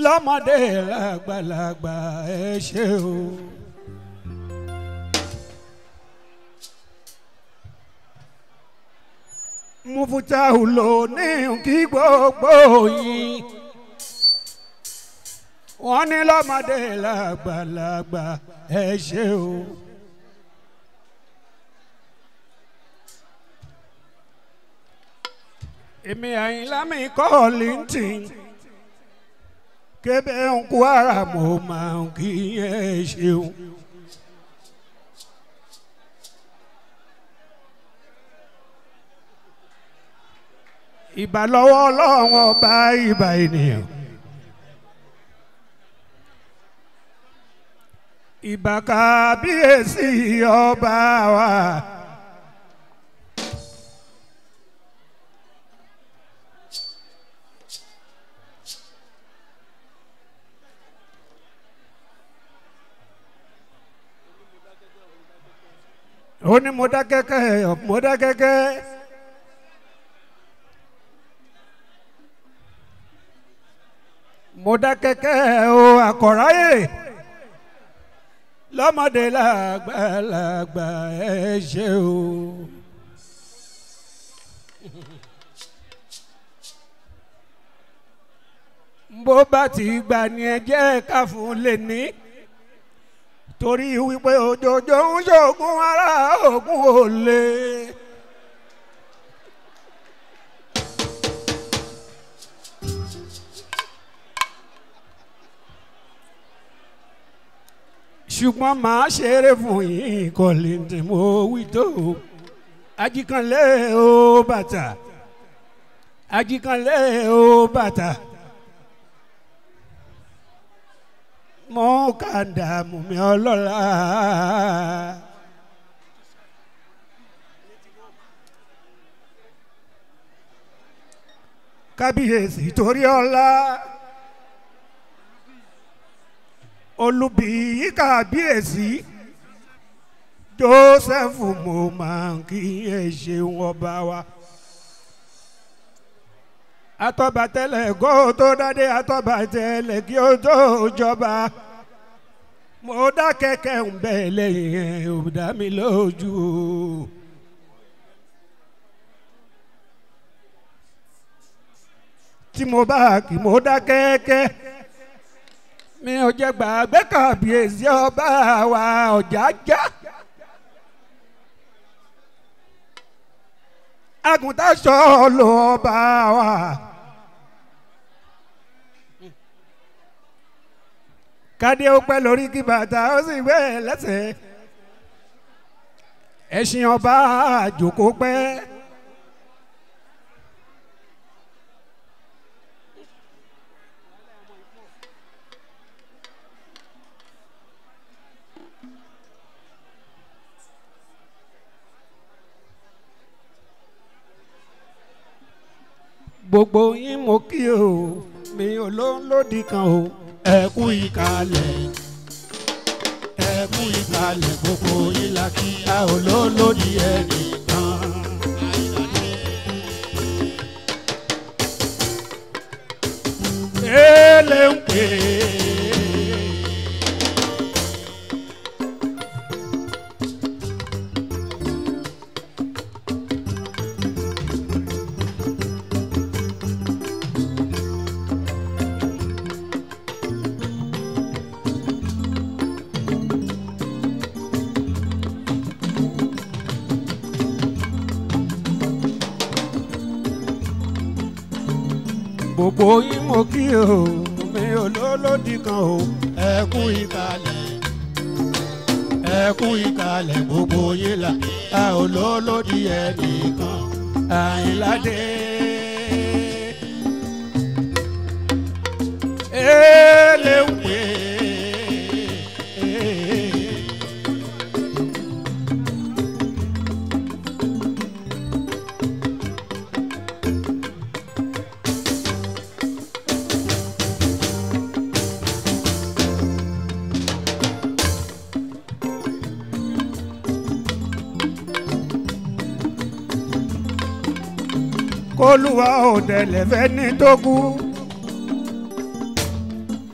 lọ́mọdé lágbàlagbà ẹ ṣé o. Mufutau ló ní kí gbogbo yín wọ́n ní lọ́mọdé lágbàlagbà ẹ ṣé o. èmi àyìnlá mi kọ́ lintin kébé ń kú ara mo máa ń kí ẹ ṣeun. ìbà lọ́wọ́ ọlọ́run ọba ìbà ènìyàn. ìbà kábíyèsí ọba wa. ó ní mo dá kẹ́kẹ́ mo dá kẹ́kẹ́. mo dá kẹ́kẹ́ o àkọ́ráyè lọ́mọdé làgbàlagbà ẹ ṣé o. bó bá ti gbà ní ẹ jẹ́ ká fún lè ní torí wípé òjòjò ń ṣògùn ara ògùn ò lè. ṣùgbọ́n màá ṣeré fún yín kọ́lé tí mo wí tó ajikanlé o bàtà ajikanlé o bàtà mo kà dààmú mi ọlọ́lá. kábíyèsí torí ọlá olùbíyí kábíyèsí joseph mo máa ń kí ẹ ṣeun ọba wa atọ́ba tẹ́lẹ̀ kó tó dádé atọ́ba tẹ́lẹ̀ kí ó tó jọba mo dá kẹ̀kẹ́ ń bẹ lẹ́yìn ẹ̀ ò dá mi lójú o. tí mo bá kí mo dá kẹ́kẹ́ mi ò jẹ́ gbàgbé kàbíyèsí ọba wa ọ̀já já. àgùntàn sọ̀lù ọba wa. kádé ó pẹ́ lórí kí bàtà ó sì gbé lẹ́sẹ̀. ẹṣin ọba àjòkó pẹ́. gbogbo yín mo kí o mi ò ló ń lòdì kan o ẹ kú ìkàlẹ̀ ẹ kú ìkàlẹ̀ gbogbo yín la kí a ò ló ń lòdì ẹnìkan. Ele ń pè é. gbogbo yín mo kí o mi ò lólódì kan o ẹ kú ìkàlẹ̀ ẹ kú ìkàlẹ̀ gbogbo yín là a ò lólódì ẹnìkan àyìnládé. Ele ń pè é. kólúwa ò tẹ̀lẹ̀ fẹ́ ní tó kú.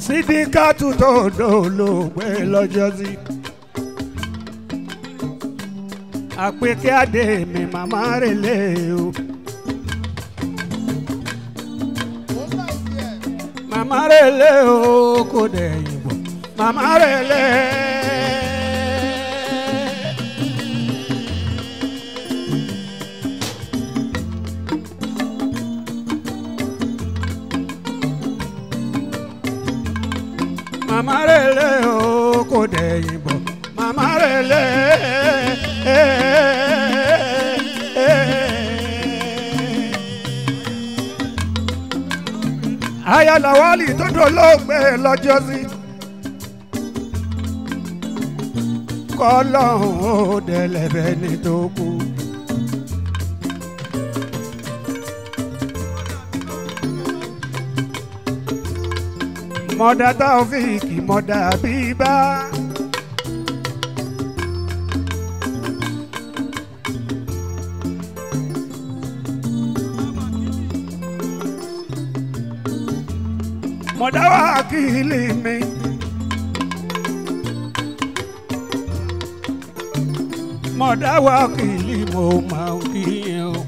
sídìkàtù tó dolóògbé lọ́jọ́ sí. àpèké adé mi màmá rẹ̀ lé o. màmá rẹ̀ lé o kò dẹ̀ yìnbó màmá rẹ̀ lé. màmá rẹ̀ lé o kò dẹ̀ yìnbó màmá rẹ̀ lé. ayálàwálì tó dolóògbé lọ́jọ́ sí. kọ́lọ́hún ó dẹ̀lẹ́bẹ̀ ní tó kú. mọ̀dà táòfíìkì mọ̀dà bíbá. mọ̀dà wákìlì mi. mọ̀dà wákìlì mo máa ń kí yẹn o.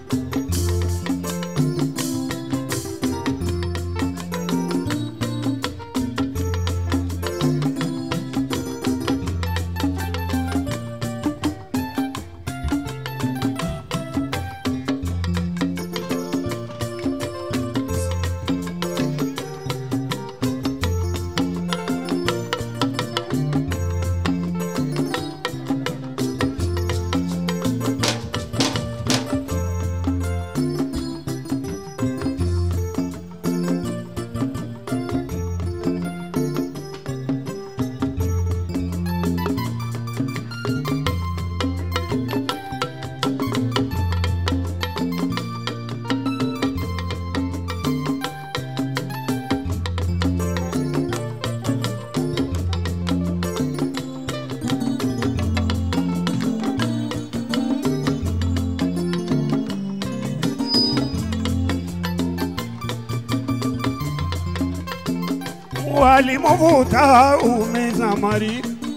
walimuvuta umiza mari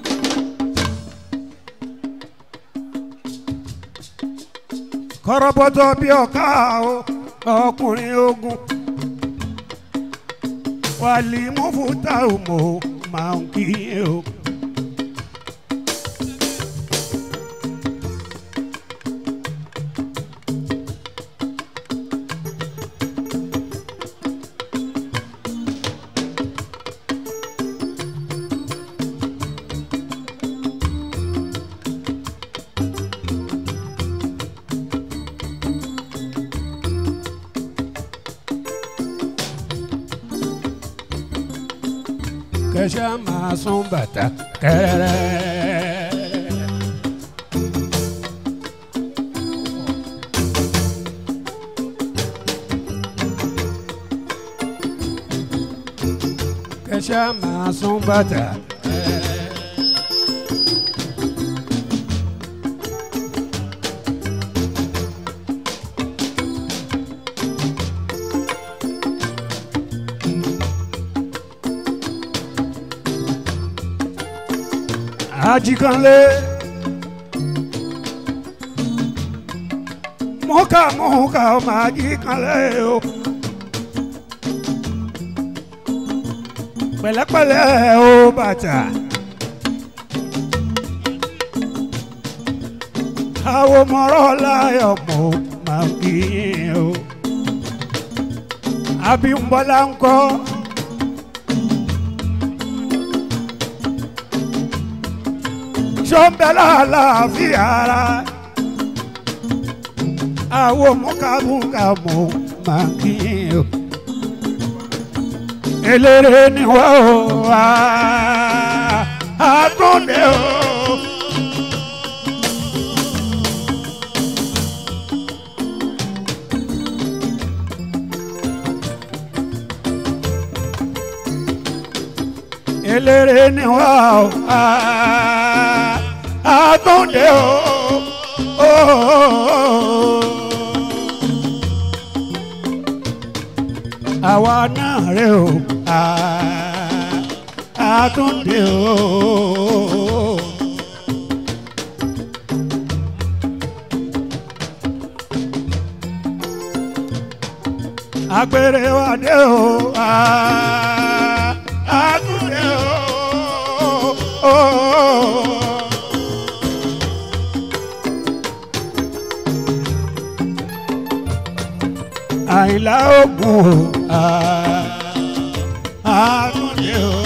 kọrọbọtọ bí ọká o ọkùnrin ogun walimuvuta umo máa ń kí o. kẹsà máa sún bàtà kẹrẹ. kẹsà máa sún bàtà kẹrẹ. ajikanle mọ́kà mọ́kà ọmọ ajikanle o pẹ̀lẹ́pẹ̀lẹ́ o bàtà àwọn mọ̀rọ̀ láyọ̀ mọ́ máa ń kí yín o Abímbọ́lá ńkọ́. sọ́nbẹ́lá láàfin ara àwọn mọ̀kàmùkàmù máa ń kí o. eléré ni wá o wá àtúndé o. eléré ni wá o wá àtúndé o. àwa náà rè o. àtúndé o. agbèrè wa dé o ah, àtúndé o. àìlá ògùn o ah, àtúndé o.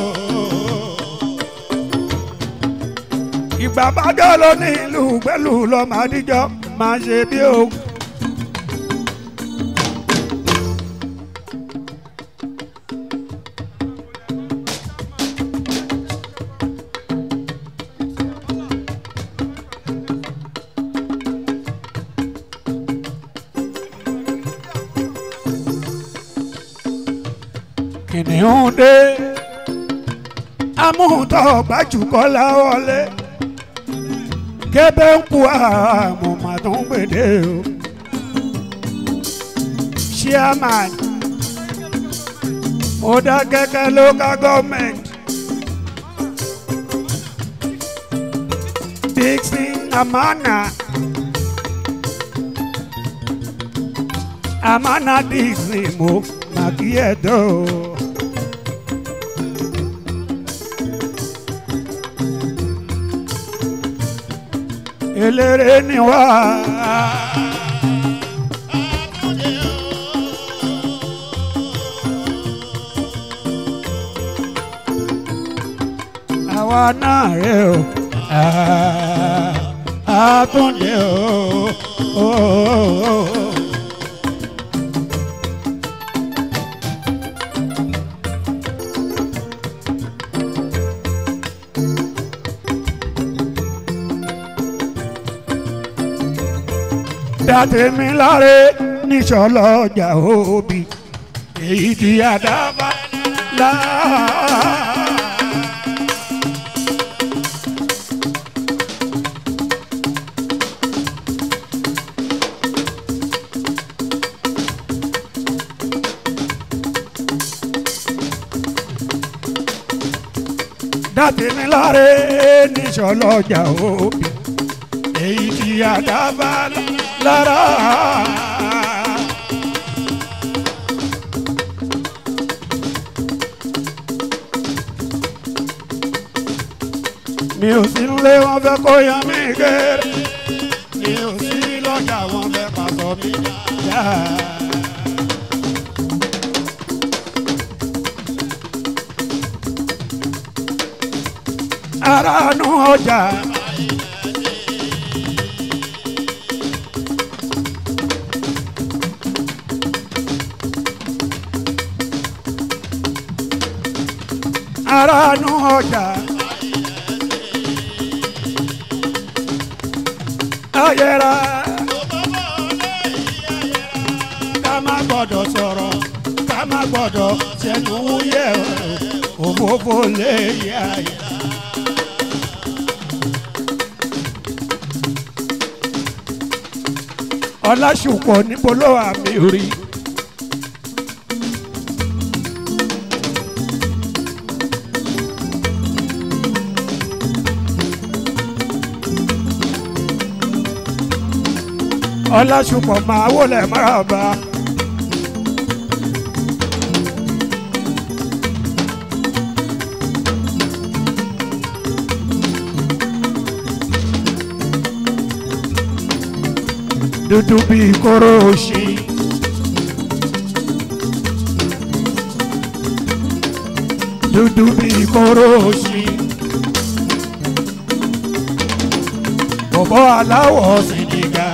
ìgbà bájọ́ ló ní ìlú pẹ̀lú lọ́mọ àdíjọ́ máa ṣe bí o. kìnìún dé amúntọ́ gbajúkọ́lá wọlé kébé ń kú àmọ́ màá tó ń gbèdé o chairman Mọdákẹ́kẹ́ local government Dixon Amana Amana Dixon mo màkìyẹ̀dọ́. eléré ni wá. àwa náà rè o àtúndé o. dàtẹ̀mí láre níṣọ́lọ́ ọjà òbí èyí tí àdábà lá. dàtẹ̀mí láre níṣọ́lọ́ ọjà òbí èyí tí àdábà lára. mi ò sí nílé wọn fẹ́ kó yan mí kéré mi ò sí lọ́jà wọn fẹ́ pàṣọ mi dá. ara nu ọjà. ara nu ọjà. ayẹra ká má gbọ́dọ̀ sọ̀rọ̀ ká má gbọ́dọ̀ sẹ́nu wúyẹ́ òfófó lè yá yá. ọlásùpọ̀ níbo ló wà mí rí. ọlásùpọ̀ máa wọlé máràbà. dúdú bíi kóró òṣì. dúdú bíi kóró òṣì. bọ̀bọ̀ aláwọ̀ sìnìgà.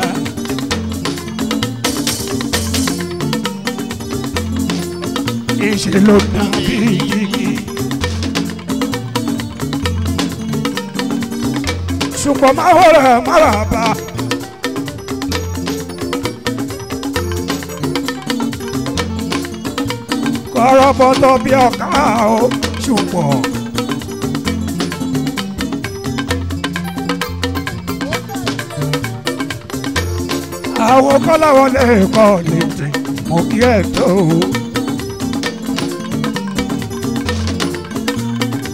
ìṣe ló dàbí igi. ṣùgbọ́n máa wọlé máràbà. kọ́rọ́bọ́tọ́ bí ọ̀ká o ṣùgbọ́n. àwọn kọ́láwọ́ lè kọ́ létí mo kí ẹ̀ tó o.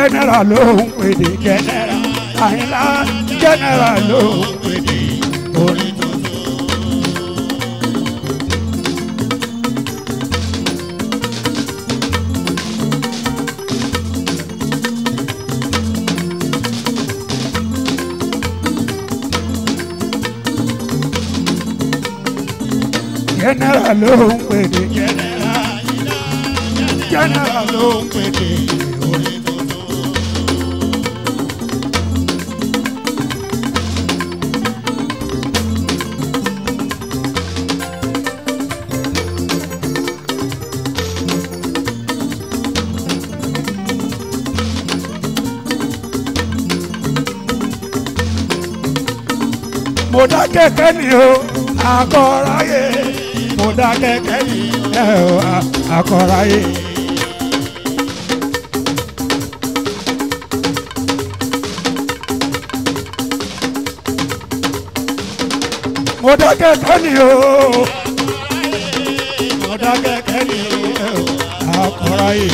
general ló ń pèdè general àyìnlá general ló ń pèdè orin tuntun. general ló ń pèdè general general ló ń pèdè orin tuntun. mo dá kẹ̀kẹ́ ni o akọ̀ráyé mo dá kẹ̀kẹ́ ni ẹ o akọ̀ráyé. mo dá kẹ̀kẹ́ ni o mo dá kẹ̀kẹ́ ni ẹ o akọ̀ráyé.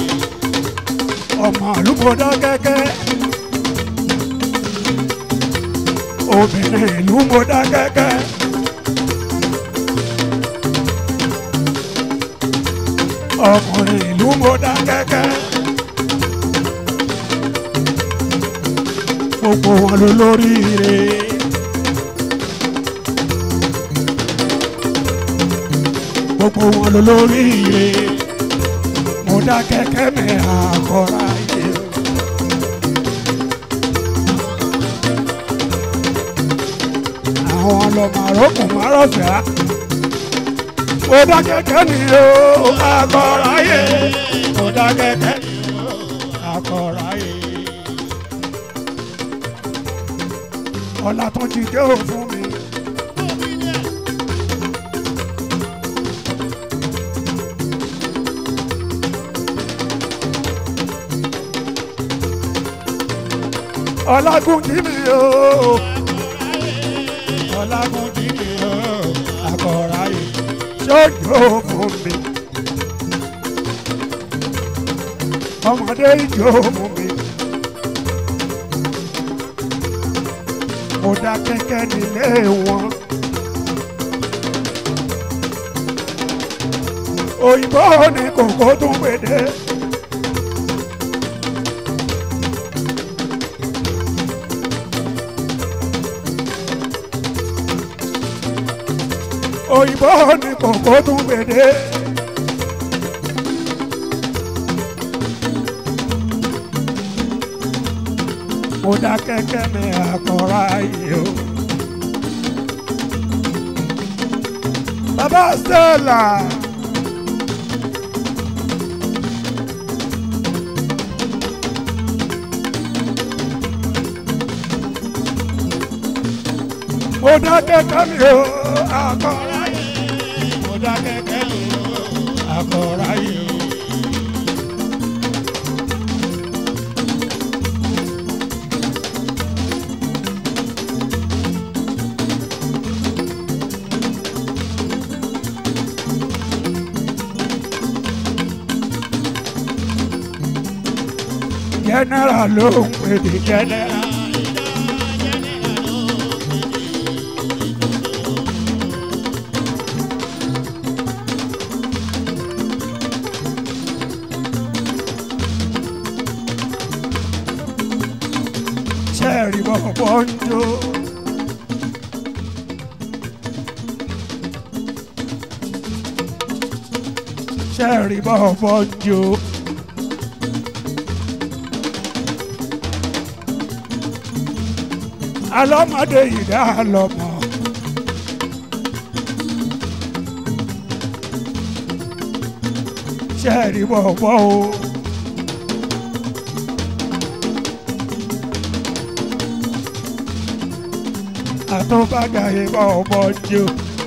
ọmọ àlùkò dá kẹ̀kẹ́. obìnrin ìlú mo dá kẹ́kẹ́. ọkùnrin ìlú mo dá kẹ́kẹ́. gbogbo wọn ló lóríire. gbogbo wọn ló lóríire. mo dá kẹ́kẹ́ mi àkọ́ra yìí. àwọn ọlọ́mọ àrókùn márọ̀fẹ́ mo dá kẹ́kẹ́ ni o akọ̀ráyé mo dá kẹ́kẹ́ ni o akọ̀ráyé. ọ̀la tó ti dé ò fún mi. ọlágùn kí mi o ọlágùn kí mi o akọ̀ráyé ṣojú fún mi. ọmọdé ìjọ fún mi. mo dá kẹ́kẹ́ nílé wọn. òyìnbó ní kòkó tún gbèdé. òyìnbó ní kòkó tún gbèdé. mo dá kẹ́kẹ́ mi àkọ́ra yìí o. bàbá Stella. mo dá kẹ́kẹ́ mi o àkọ́ra yìí. mo dá kẹ́kẹ́ mi o àkọ́ra yìí o. general ló ń pè ní general. sẹ́ẹ̀rì bọ̀bọ̀ ń jó. sẹ́ẹ̀rì bọ̀bọ̀ ń jó. alọ́mọdé yìí dá lọ́mọ. sẹ́ẹ̀rì bọ̀bọ̀ o. àtúbàgà ìbọn ọmọ jù.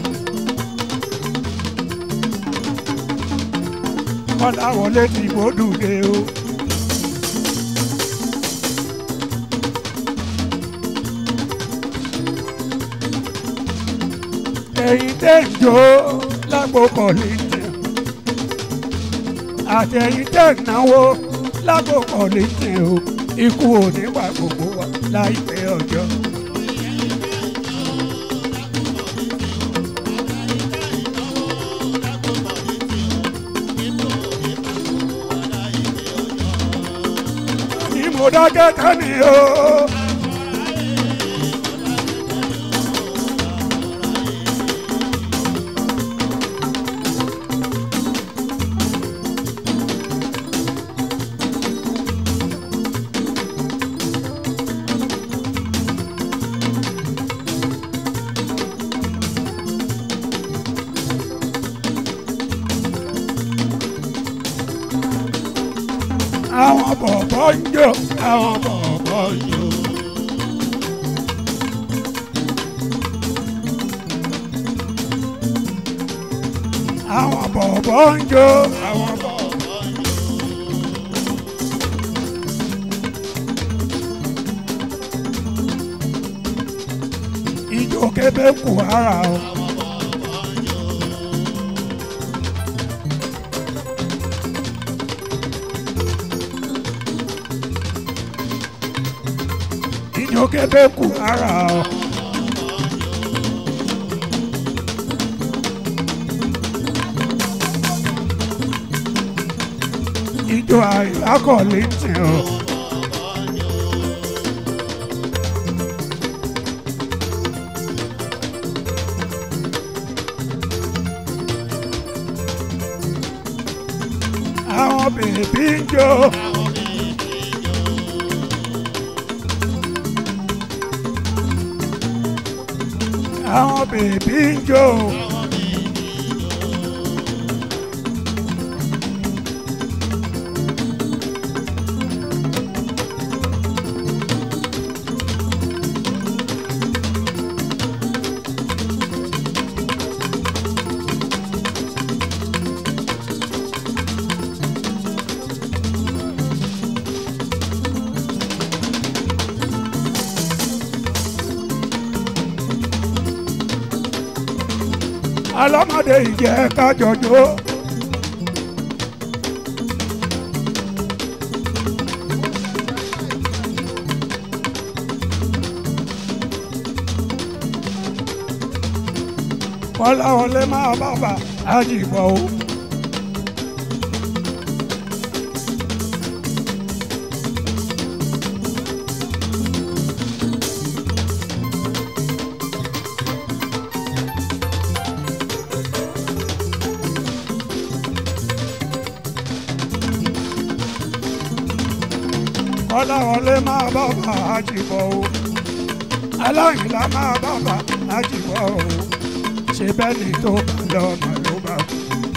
wọ́n láwọn létí ìbòdùdé o. èyí tẹ̀ ń jó lágbo kọ̀lìtì àti èyí tẹ̀ ń náwó lákòókò létí o ikú ò ní wà gbogbo wa láìpẹ́ ọjọ́. ni mo dákẹ́ tán ni o. àwọn bọ̀bọ̀ ń jó àwọn bọ̀bọ̀ ń jó. àwọn bọ̀bọ̀ ń jó àwọn bọ̀bọ̀ ń jó. ijó kébé kù ara o. ijó kébé kù ara o. ijó àìlákọ̀ọ́lé tẹ̀ ọ́. àwọn bèbí ń jó. àwọn bèbí ń jó. alọ́mọdé ìjẹ́ kájọjọ́. kọ́láwọlé máa bàbà àjìbọ̀ o. kọ́láwọlé máa bàbà àjìbọ̀ o. aláìlá máa bàbà àjìbọ̀ o. ṣe bẹ́ẹ̀ ni tó bá lọ́mọ ló bá kú.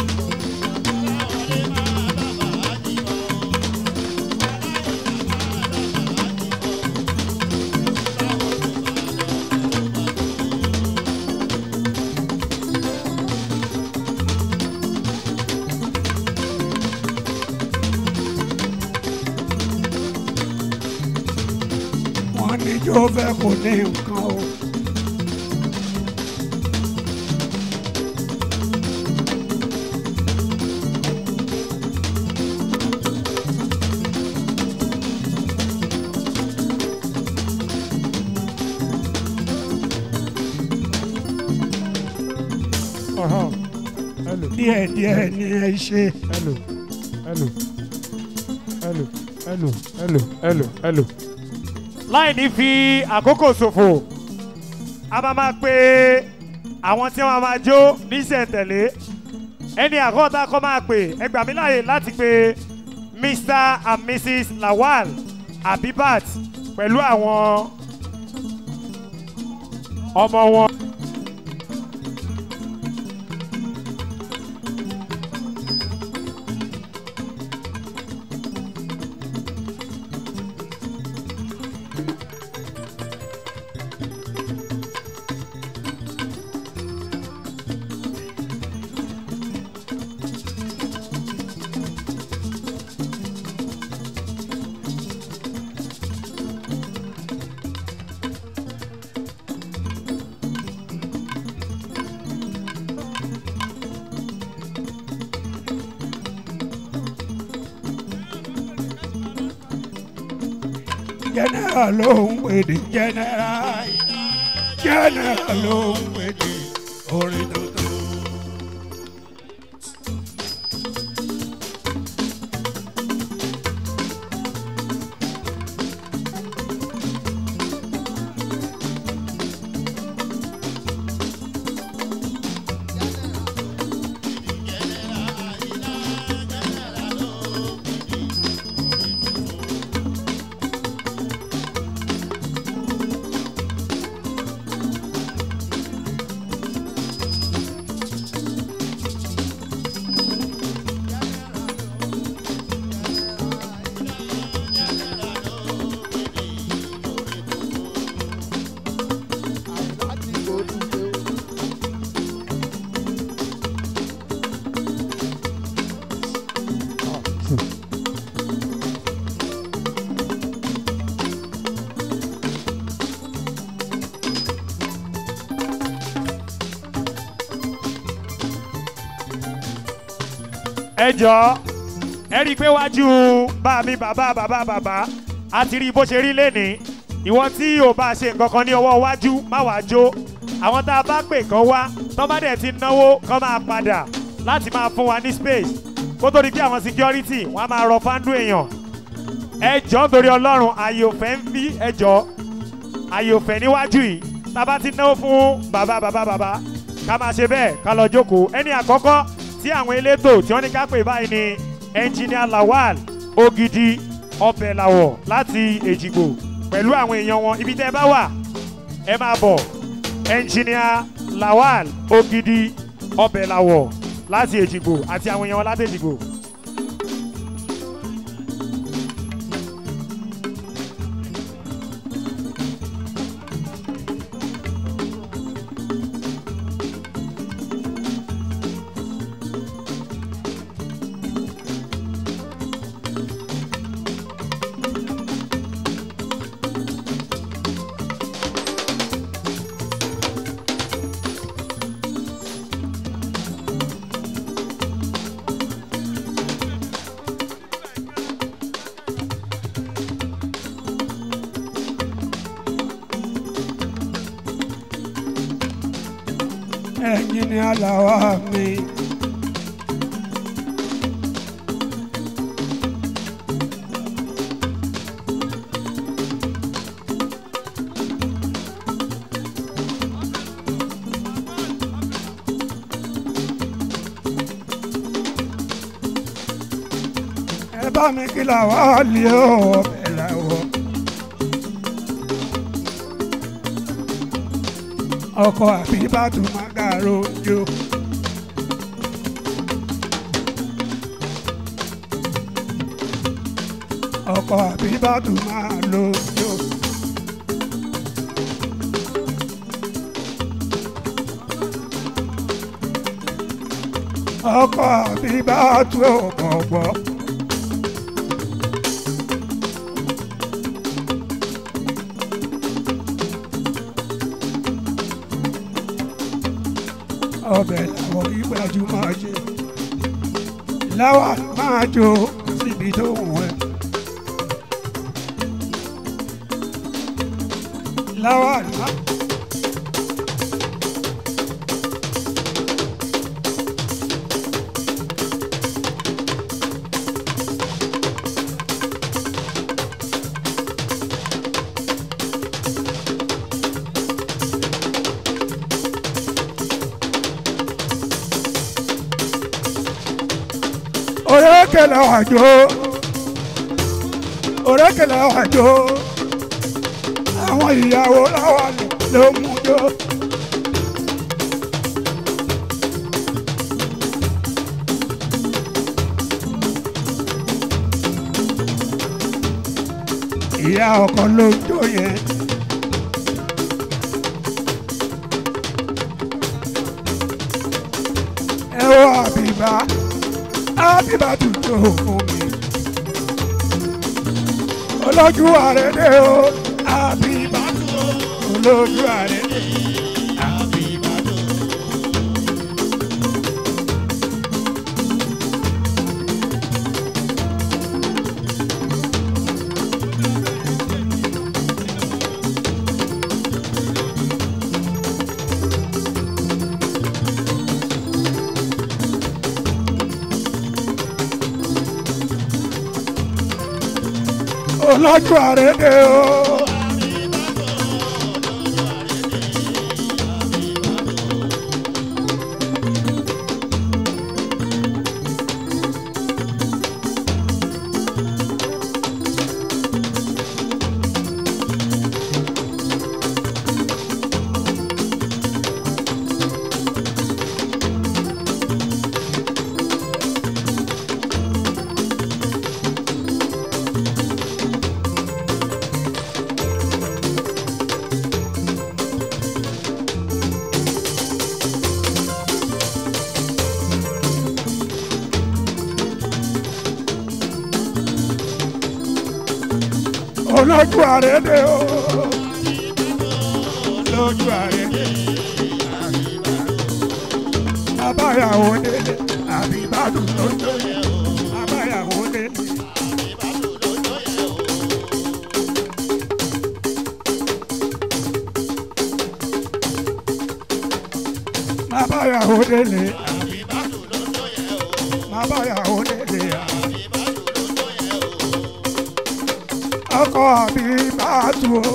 wọ́n ní jó fẹ́ kò ní nǹkan o. Ọ̀hán. Hello. díẹ̀ díẹ̀ ni ẹ ṣe. Hello. Hello. Hello. Hello. Hello. Hello. Hello. láì ní fi àkókò ṣòfò a máa máa pe àwọn tí wọ́n máa jó níṣẹ̀ntẹ̀lé ẹni àkọ́ta kọ́ máa pè ẹ gbà mí láàyè láti pe Mr and Mrs Lawal Abibat pẹ̀lú àwọn ọmọ wọn. jẹnẹra ló ń pèdè jẹnẹra jẹnẹra ló ń pèdè orin tuntun. ẹ jọ ẹ rí i pé wájú bá mi bàbá bàbá bàbá a ti rí bó ṣe rí lénìí ìwọ tí ò bá ṣe nǹkan kan ní ọwọ́ wájú má wàá jó àwọn tá a bá pè kán wá tán bá dẹ̀ ti náwó kán máa padà láti máa fún wa ní space kó tó di pé àwọn security wọn á máa rọ fáńdù èèyàn ẹ jọ nítorí ọlọ́run ààyè òfẹ́ ń bí ẹ jọ ààyè òfẹ́ níwájú yìí tá a bá ti náwó fún bàbá bàbá bàbá ká máa ṣe bẹ́ẹ̀ ká lọ jókòó ẹni àkọ́kọ́ tí àwọn elétò tí wọ́n ní ká pè báyìí ni ẹnjìníà lawal ogidi ọbẹ̀ làwọ̀ láti èjìgbò pẹ̀lú àwọn èèyàn wọn ibi tẹ́ ẹ bá wà ẹ máa bọ̀ ẹnjìníà lawal ogidi ọbẹ̀ làwọ̀ láti èjìgbò àti àwọn èèyàn wọn láti èjìgbò. ẹ̀yin ni aláwa mi. ẹ bá mi kí làwa lè ọbẹ̀ làwọ̀. ọkọ àbíbátú magaro jo. ọkọ àbíbátú máa lo jo. ọkọ àbíbátú ọ̀pọ̀pọ̀. ọbẹ̀ làwọn ìgbàjú máa ṣe láwa máa jó síbi tó wù ẹ́. láwa máa. orékèlè àjò orékèlè àjò àwọn ìyàwó láwa ló mú jọ. ìyá ọkọ ló jó yẹn. ẹ wọ àbíbá àbíbá tuntun fún mi. olójú ààrẹ dé o àbíbá tó olójú ààrẹ dé àbíbá tó. ọlọ́jọ́ àrédè o. ọlọ́jọ́ àrédè o. ọlọ́jọ́ àrédè. abáyàwó délé àbíbádùn lójó yẹ o. abáyàwó délé. Mábáyàwó délé. Mábáyàwó délé. Ọkọ àbí bàtú o.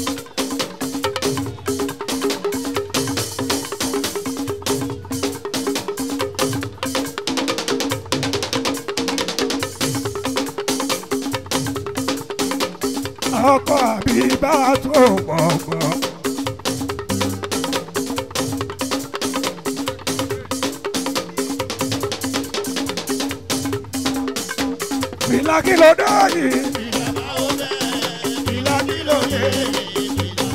Ọkọ àbí bàtú o gbọ̀ngbọ̀n. Fìlà kí ló dé yìí? Fìlà kí ló dé yìí?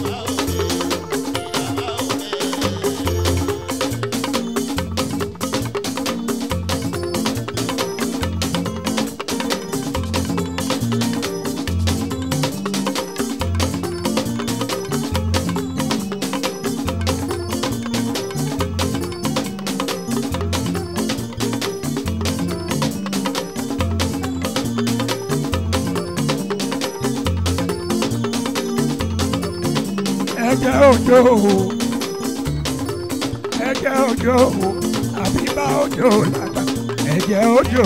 ẹ̀jẹ̀ òjò ẹ̀jẹ̀ òjò àbí bá òjò làgbà ẹ̀jẹ̀ òjò.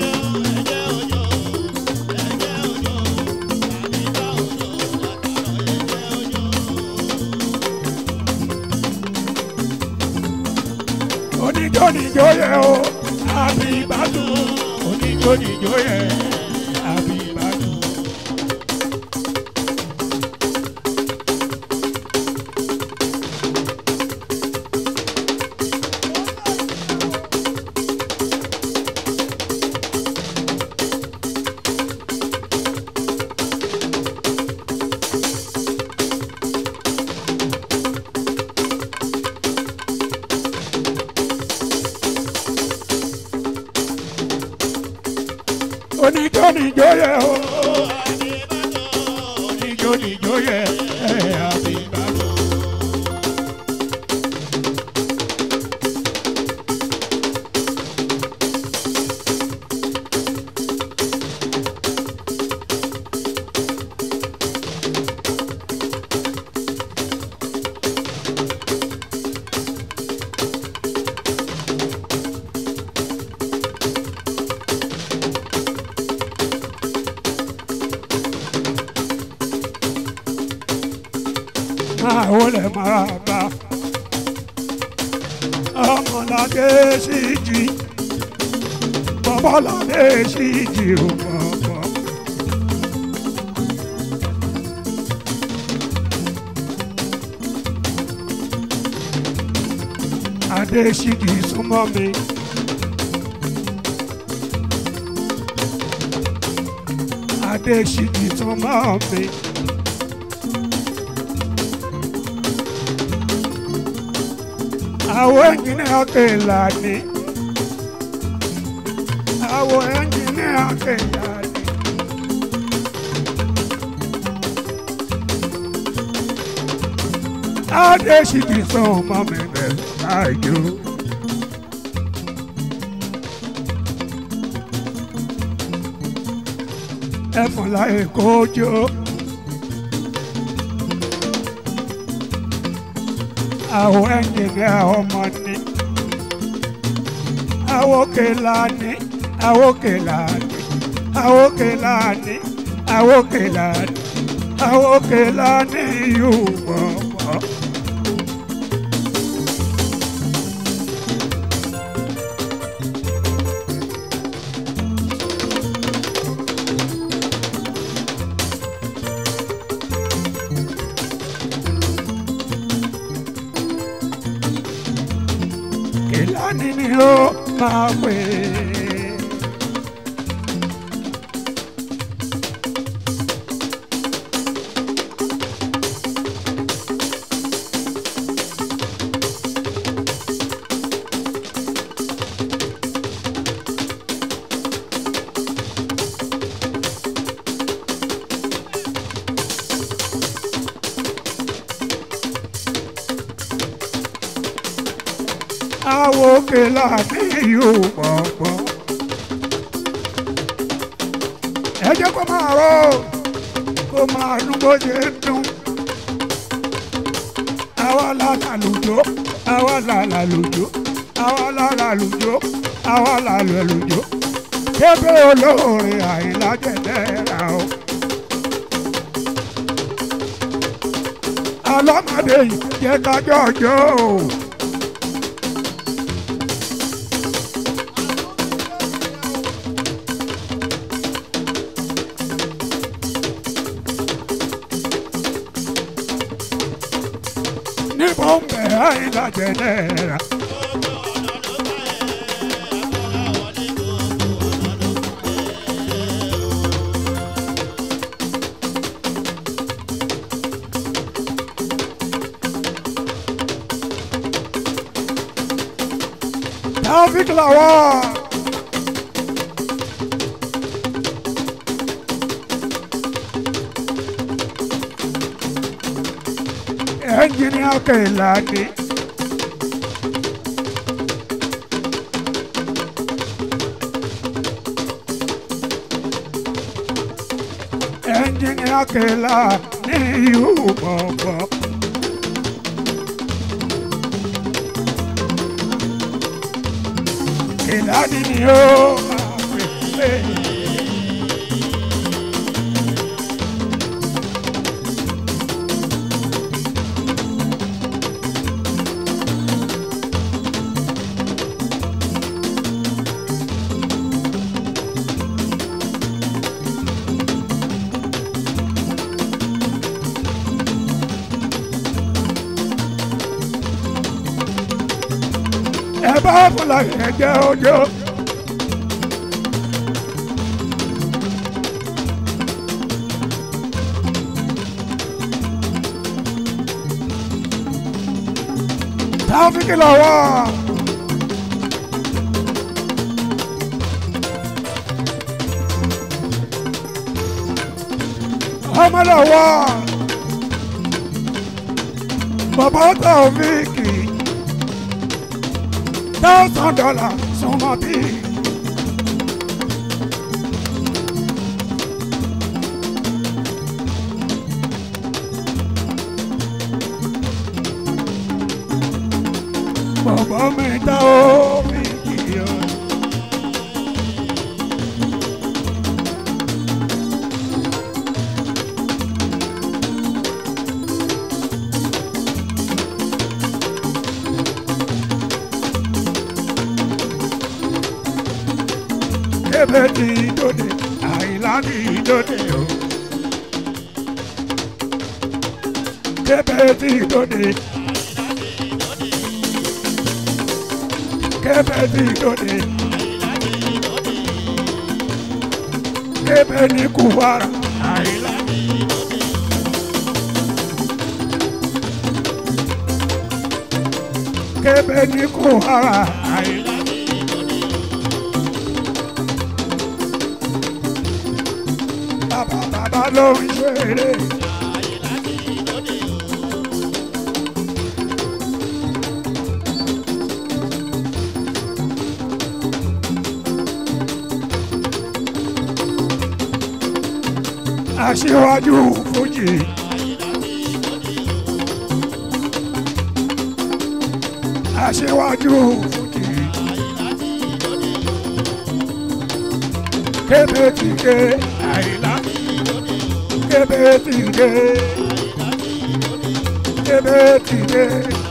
oníjó níjó yẹ o àbí ìbádùn oníjó níjó yẹ àbí ìbádùn. oníjó níjó yẹ o oníjó níjó yẹ ẹ àbí ìbádùn. máa wọlé máa bá ọmọládé sí jí bọ́bọ́ládé sí jí ò bọ̀bọ̀. adé sí jí súnmọ́ mi. adé sí jí súnmọ́ mi. àwọn ẹnjìnìá kẹlà ni àwọn ẹnjìnìá kẹlà ni. adé sì ti sọ ọmọ mi bẹ̀rẹ̀ láàjò. ẹfun láyé kójó. àwọn ẹnjìnìá ọmọ ni àwòkè lání àwòkè lání àwòkè lání àwòkèlà àwòkèlà ní ìyúbọ̀bọ̀. Kèlání ni ó máa pè é. àwòkèlà ní ìyúbọ̀bọ̀. ẹ jẹ́ kó máa rọ kó máa dún bó ṣe ń dún. àwa la làlùjọ àwa la làlùjọ àwa la làlùjọ àwa la làlùjọ. kébé olóore àìlájẹ̀dẹ̀ ra o. alọ́mọdé yìí jẹ́ kájọ́ ọjọ́ o. ní bọ́m̀bẹ̀ àìlájẹ̀dẹ̀ ra. Taufik Lawal. Engineer Kailani. Engineer Kailani, you baba. Kailani ni ó máa pè é. ẹ bá fúlàní ẹjẹ ọjọ́. Taofik Lawal. ọmọ Lawal. bàbá Taofik thousand dollars súnmọ́ bí. bàbá mi ta ó mi kìí ọ. ebe ti dòde àìlá ti dòde o. Kébé ti dòde. Kébé ti dòde. Kébé ní kúwárà àìlá. Kébé ní kúwárà àìlá. bàbá bàbá ló ń ṣeré. aṣíwájú fújì. aṣíwájú fújì. kébé ti ké àìlá. ebe ti dé ebe ti dé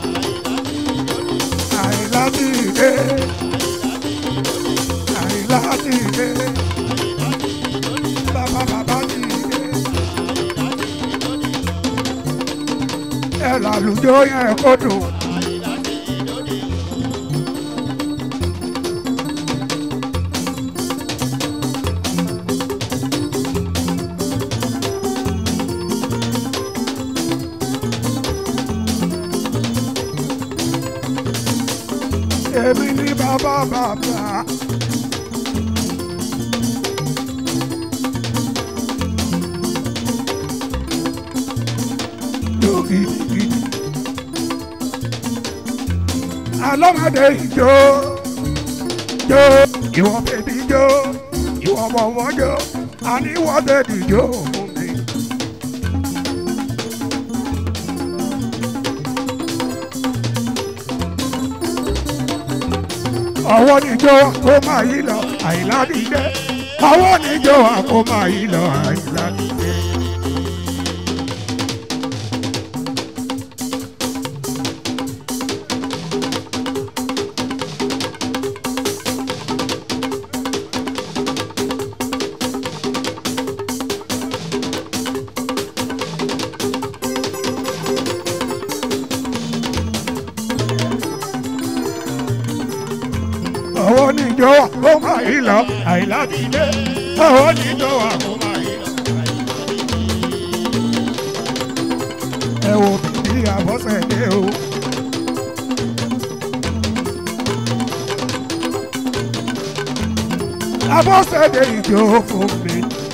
àìlá ti dé àìlá ti dé bàbá bàbá ti dé ẹ làlùjọ yẹn kó dùn. èmi ní bàbá bàbá. Jó gidigidi. Alọ́mọdé ìjó jó ìwọ bèbí jó ìwọ bọ̀bọ̀ jó àníwọ̀ bèbí jó fún mi. ọwọ́ níjọ́ kó máa yí lọ àìlá dìde ọwọ́ níjọ́ kó máa yí lọ àìlá dìde. ọwọ́ níjọ́ kó máa yí lọ àìlá dìde ọwọ́ níjọ́ kó máa yí lọ. ẹ wo bíbí àbọ̀sẹ̀dé o. àbọ̀sẹ̀dé ìjó fún mi.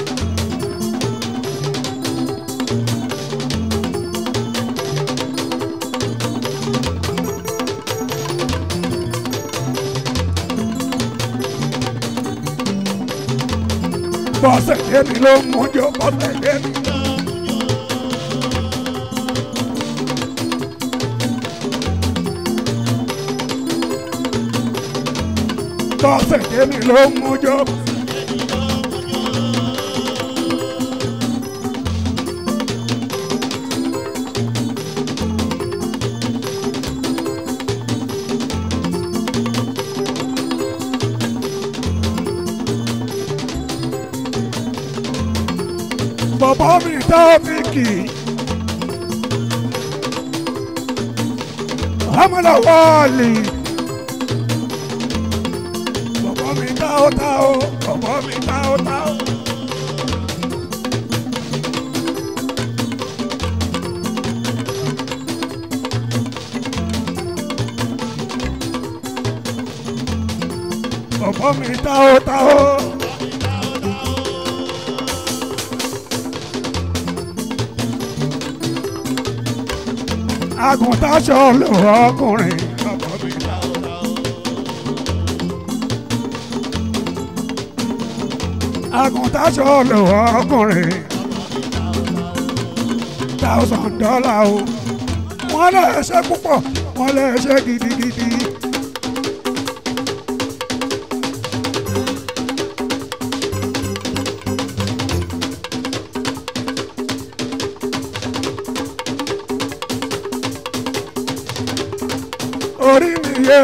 bọ́sẹ̀dé mi ló ń mújó bọ́sẹ̀dé mi. bọ́sẹ̀dé mi ló ń mújó. bọ̀bọ̀ mi Taofiki. Amala Wali. Bọ̀bọ̀ mi táó táó, bọ̀bọ̀ mi táó táó. Bọ̀bọ̀ mi táó táó. àgùntàn ṣọlọ ọkùnrin. àgùntàn ṣọlọ ọkùnrin. thousand dollar o. wọ́n lè ṣe púpọ̀ wọ́n lè ṣe gidigidi. orí mi yé.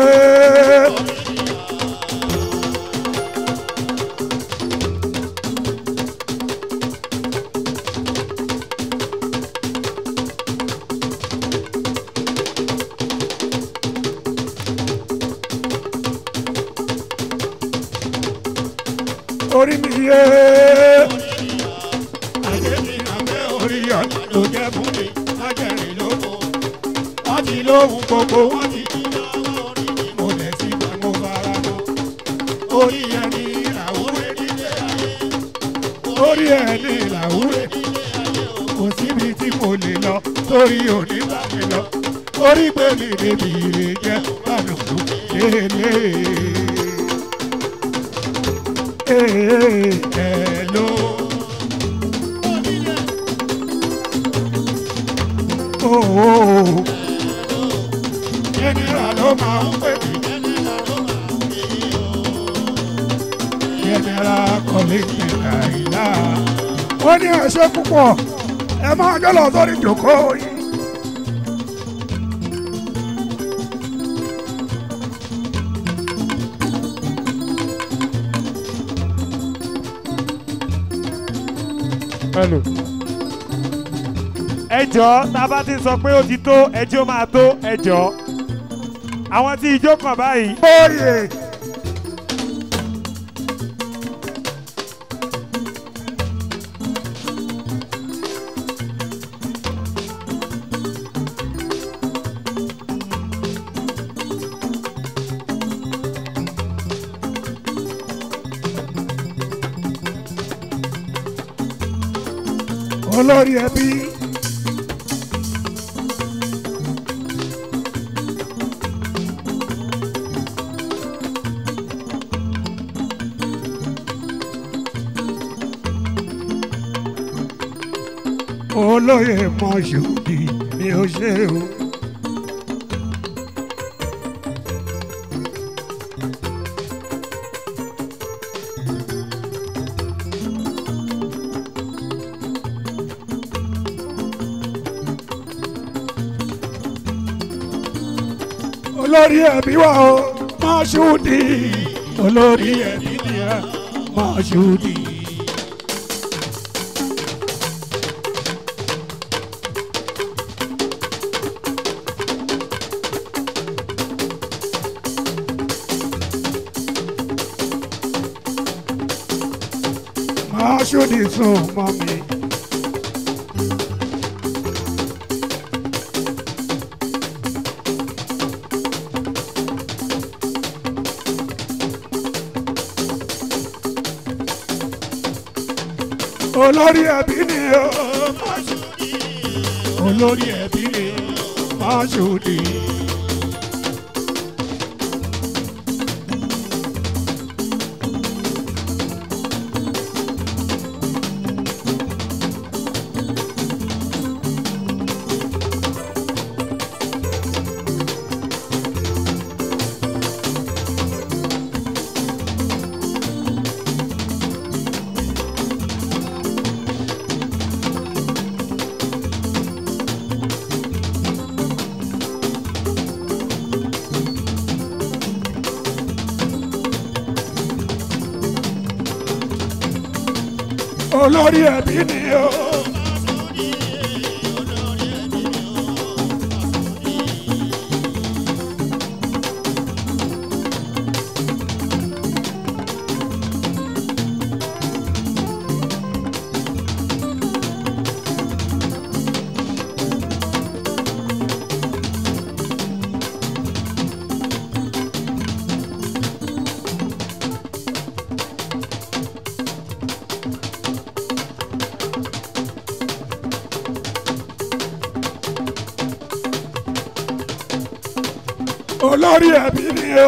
orí mi yé. ayé mi àgbẹ̀ orí ọ̀nà ló jẹ́ fún mi májẹ̀rìn lóko wọ́n ti lóhun gbogbo wọ́n ti kí lọ́wọ́ orí mi mo lẹ̀ sí ìgbà mo fara mọ́ orí ẹni làwúrẹ́ nílé ayé orí ẹni làwúrẹ́ nílé ayé kò síbi tí mo lè lọ torí òní bá mi lọ orí pé mi débi ire jẹ́ bánùkù lélẹ̀. Hello. Oh, oh, oh jẹnẹra ló máa ń pè mí. jẹnẹra kọ́lé jẹnẹra ìlà. ó ní ẹ̀ṣẹ́ púpọ̀ ẹ máa jọ lọ sórí ìjòkó yìí. hello. ẹ jọ̀ọ́ tá a bá ti sọ pé ó ti tó ẹjọ́ máa tó ẹ jọ̀ọ́ àwọn tí ijó kàn báyìí Oyè olórí ẹbí olóyè mọ̀ṣúdì ni ó ṣe o. olórí ẹbí wa o mọ̀ṣúdì olórí ẹbí ni ẹ mọ̀ṣúdì. mọ̀ṣúdì sùn mọ́ mi. olórí ẹbí ni o Mọ́ṣúdì olórí ẹbí ni Mọ́ṣúdì. olórí ẹbí ni o. olórí ẹbí ni o.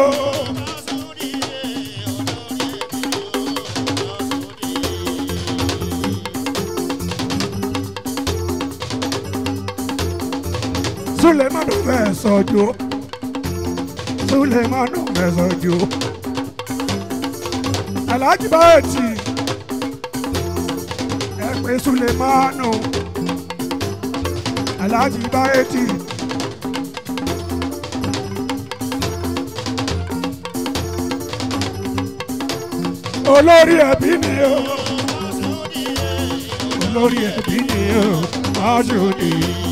Sulemanu fẹ́ sọ́jú Sulemanu fẹ́ sọ́jú Alhaji Báyọ̀tì ẹ pé Sulemanu Alhaji Báyọ̀tì. olórí ẹbí ni o olórí ẹbí ni o Mọ́ṣúdì.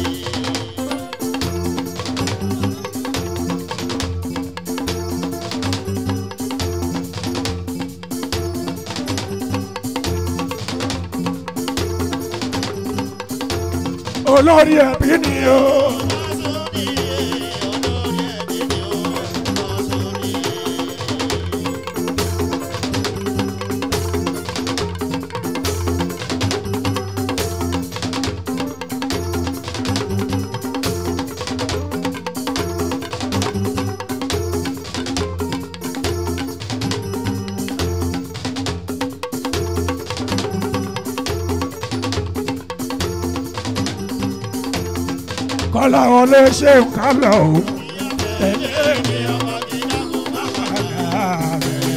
olórí ẹbí ni o. kọ́lá wọlé ṣe ń kálọ̀ o. tẹ̀lé mi ọmọ tí dákú má padà rẹ̀.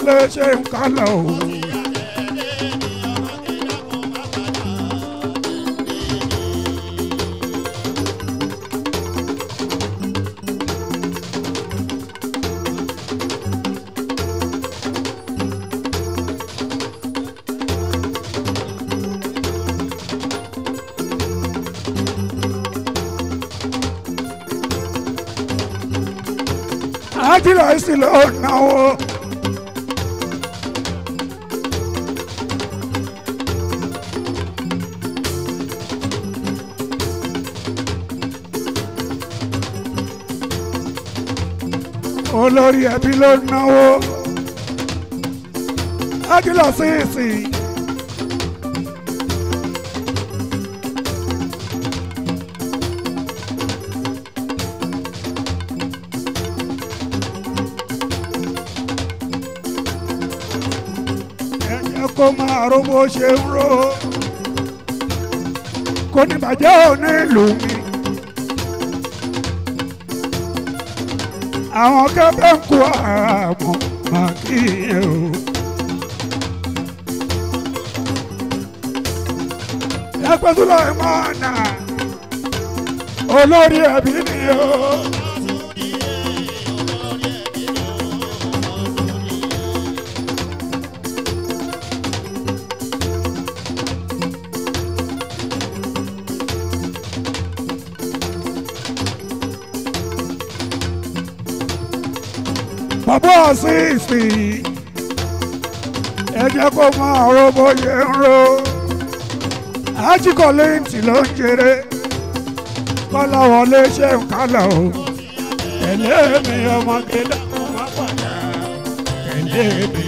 wọlé ṣe ń kálọ̀ o. àjìlá ìsìlẹ̀ ọ̀nà o. olórí ẹbí ló náwó ájúlọ sí ìsìn. ẹ jẹ́ kó máa ró bó ṣe ń ró kò ní bàjẹ́ ò ní ìlú mi. àwọn kẹfẹ́ ń kó àmọ́ máa kí ẹ o. ẹgbẹ́ tó lọ́ọ́ máa nà olórí ẹbí ni o. bàbá àṣìṣì ẹ jẹ́ kó máa ro bóyá ń ro ajíkọ̀lẹ́ǹtì ló ń jèrè kọ́láwọlé ṣe ń kálọ̀ o tẹ̀lé mi ọmọge dákun má padà tẹ̀lé mi.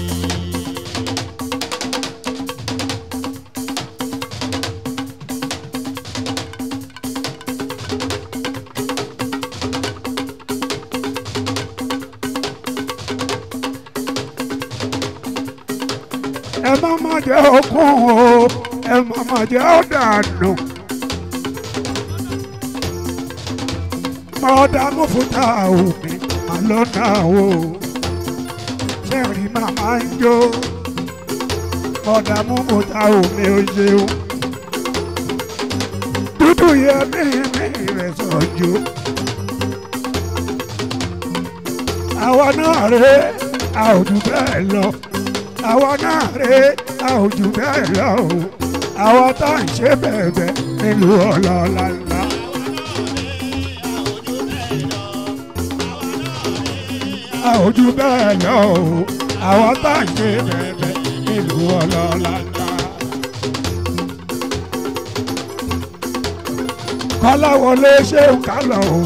ẹ má má jẹ́ okun o ẹ má má jẹ́ ọ̀dànù. mọ̀ọ́dà mọ̀fútà omi àlọ́nà o ṣẹ́ẹ̀rì màmá ń jó mọ̀ọ́dà mọ̀fútà omi ò ṣeun dúdú yẹ mímí rẹ̀ sọ̀jọ́ àwa náà rèé a ò jù bẹ́ẹ̀ lọ àwa náà rè a ò jù bẹ́ẹ̀ lọ o àwa tá à ń ṣe bẹ̀bẹ̀ nílùú ọlọ́ọ̀la ńlá. a ò jù bẹ́ẹ̀ lọ o àwa tá à ń ṣe bẹ̀bẹ̀ nílùú ọlọ́ọ̀la ńlá. kọ́láwọlé ṣé ń kálọ̀ o.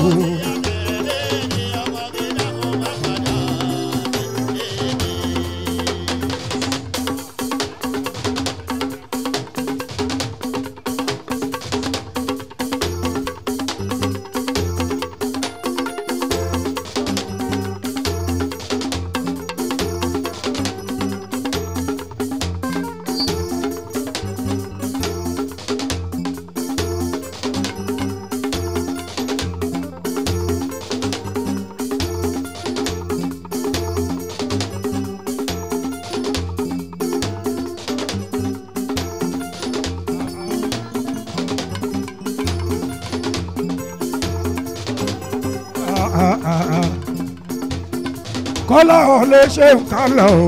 kọ́lá ọ̀lẹ́ ṣe ń kálọ̀ o.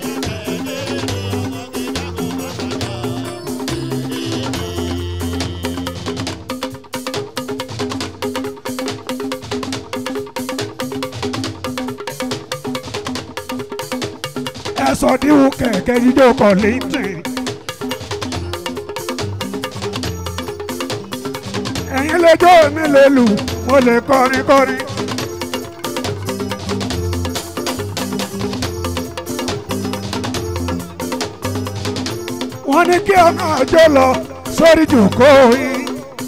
ẹ sọ díwù kẹ̀kẹ́ jíjó kọ̀ lẹ́yìn. ẹ̀yin lẹ́jọ́ mi lè lù mo lè kọrin kọrin. wọ́n ní kí ọ̀nà àjọ lọ sórí jòkó yín.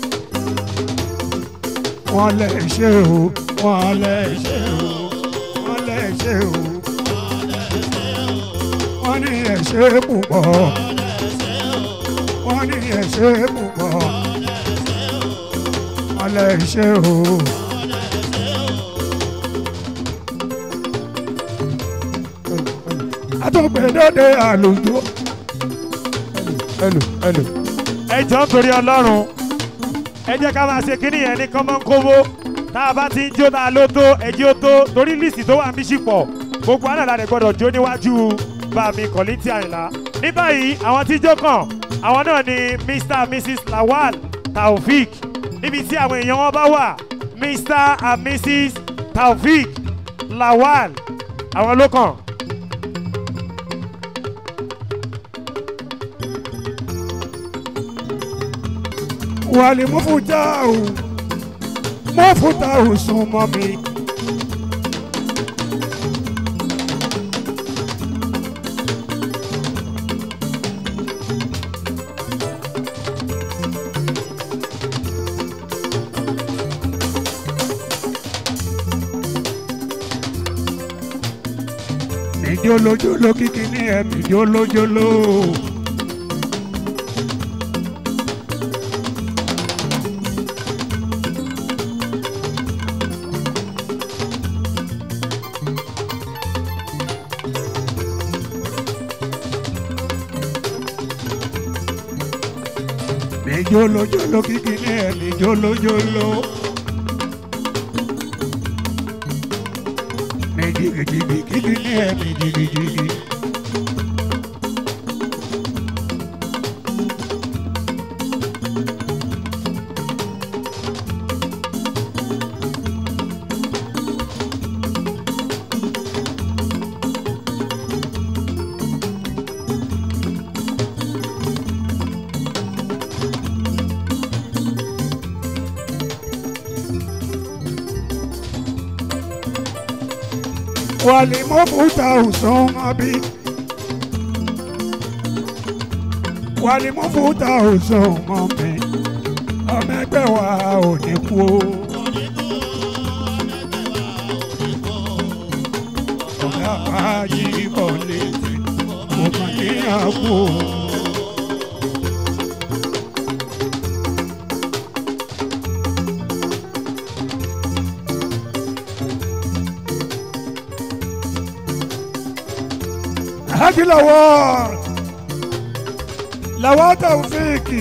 wọ́n lè ṣe o wọ́n lè ṣe o wọ́n lè ṣe o wọ́n ní ẹ̀ṣẹ̀ púpọ̀ wọ́n ní ẹ̀ṣẹ̀ púpọ̀ wọ́n lè ṣe o. tún gbé dóde àlùjọ. ẹlò ẹlò. ẹ jọ ń torí ọlọ́run ẹ jẹ́ ká máa ṣe kínní yẹn ní kọ́mọ́nkówó tá a bá ti ń jó náà ló tó ẹjẹ́ ó tó torí líìsì tó wà ń bí ṣìpọ̀ gbogbo àná la rẹ̀ gbọ́dọ̀ jó níwájú bàmí kọ̀lìntì àyìnlá ní báyìí àwọn tí jó kàn àwọn náà ni mr and mrs lawal taofik níbi tí àwọn èèyàn wọn bá wà mr and mrs taofik lawal àwọn ló kàn. wàlí mọ́fútà ò mọ́fútà ò sún mọ́ mi. ìjólójóló kíkí ní ẹ̀mí jólójóló. mi jólójóló kíkí ní ẹ̀mí jólójóló. mi jìgìjìgì kíkí ní ẹ̀mí jìgìjìgì. wàlí mọ́fútà ò sún mọ́ bí. wàlí mọ́fútà ò sún mọ́ mi. ọmọ ẹgbẹ́ wa ò ní kú o. ọ̀gá wa yí bọ̀ létí kò kàn ní àpò. Haji Lawal Lawal Taofiki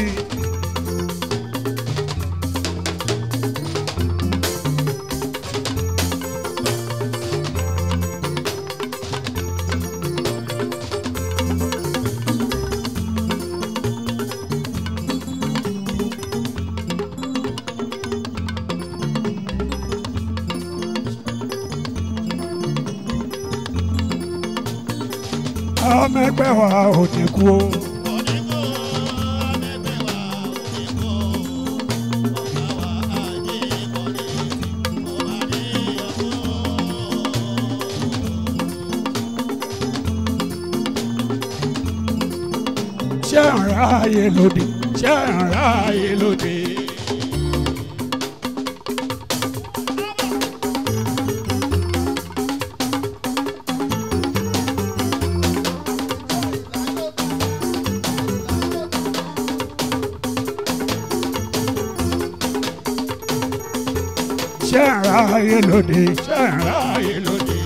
ọmọ ẹgbẹ́ wa ò ní kú o. ṣé ń ráàyè lóde ṣé ń ráàyè lóde. ṣé ń ráàyè lóde ṣé ń ráàyè lóde.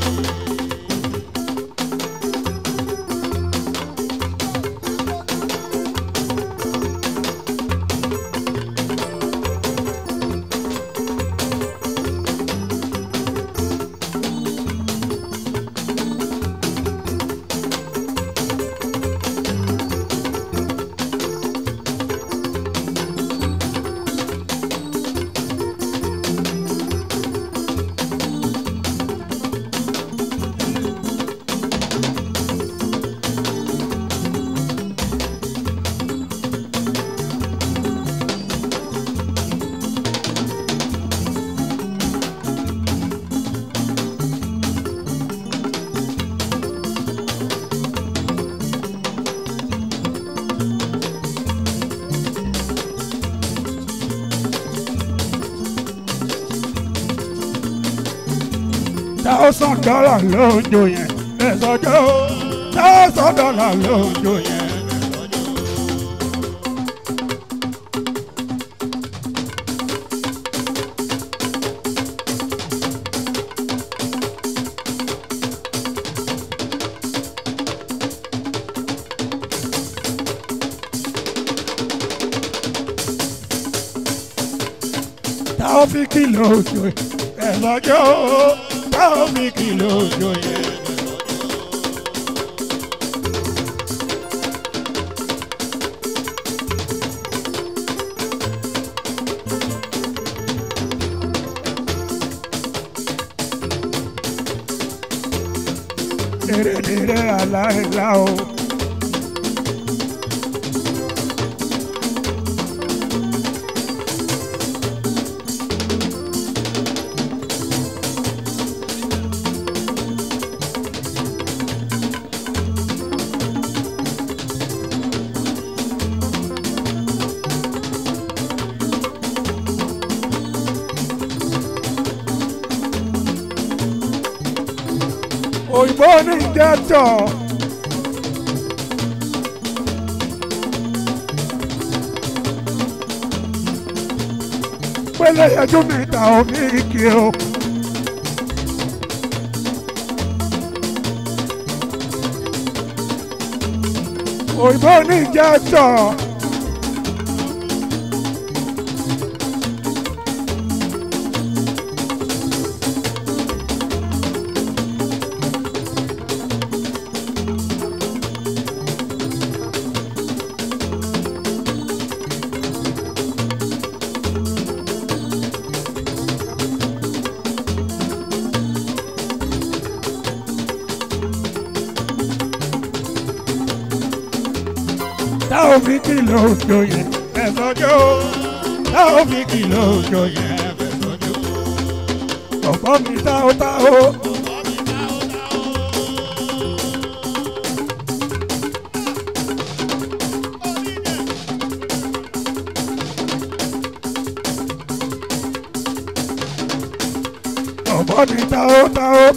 thousand dollar ló ń jó yẹn ẹ̀sọ́jọ́ thousand dollar ló ń jó yẹn. táófìkì lójó ẹ lọ́jọ́ táófìkì lójó yẹn. Dere dere ala la o. òyìnbó ní jẹ́tọ̀. pélé ẹjọ́ mi ta omi kì o. òyìnbó ní jẹ́tọ̀. táwọn fi kìlọ̀ òjò yẹn ẹ̀sọ́jọ́ táwọn fi kìlọ̀ òjò yẹn ẹ̀sọ́jọ́ ọ̀pọ̀ mi táwọn táwọn. ọ̀pọ̀ mi táwọn táwọn.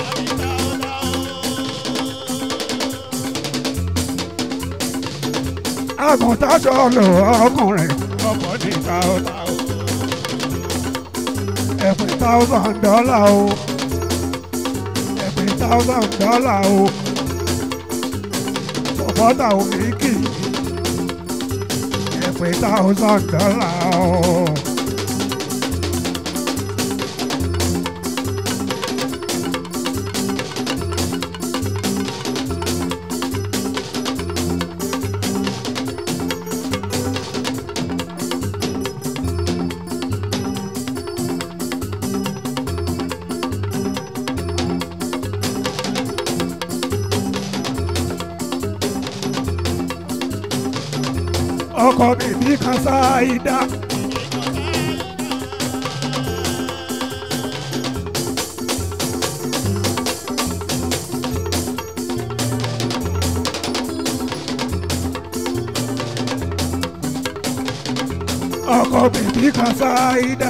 àgùntàn sọ̀lọ̀ ọkùnrin ọkọ̀ ní táwọ́táwọ́ ẹ̀pẹ̀ thousand dollar o ẹ̀pẹ̀ thousand dollar o sọ̀pọ̀tà òmìnkì ẹ̀pẹ̀ thousand dollar o. ọkọ bèbí kan ṣáìdá. ọkọ bèbí kan ṣáìdá.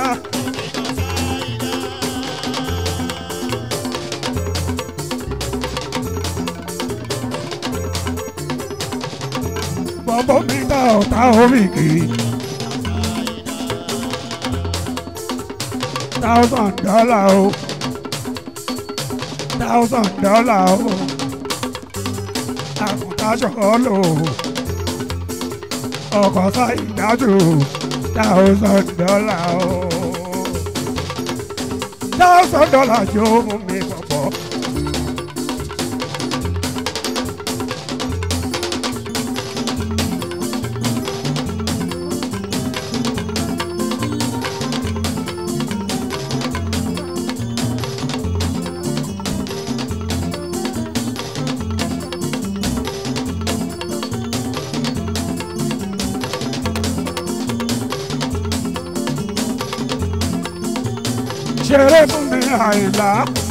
bọ́bọ́ mi ta ọ̀tá omi kiri. thousand dollar o thousand dollar o àkùntàṣọ́ lò ọkọ̀ sáyìdájú thousand dollar o thousand dollar yóò mú mi bọ̀bọ̀. ṣeré fún mi àìlá.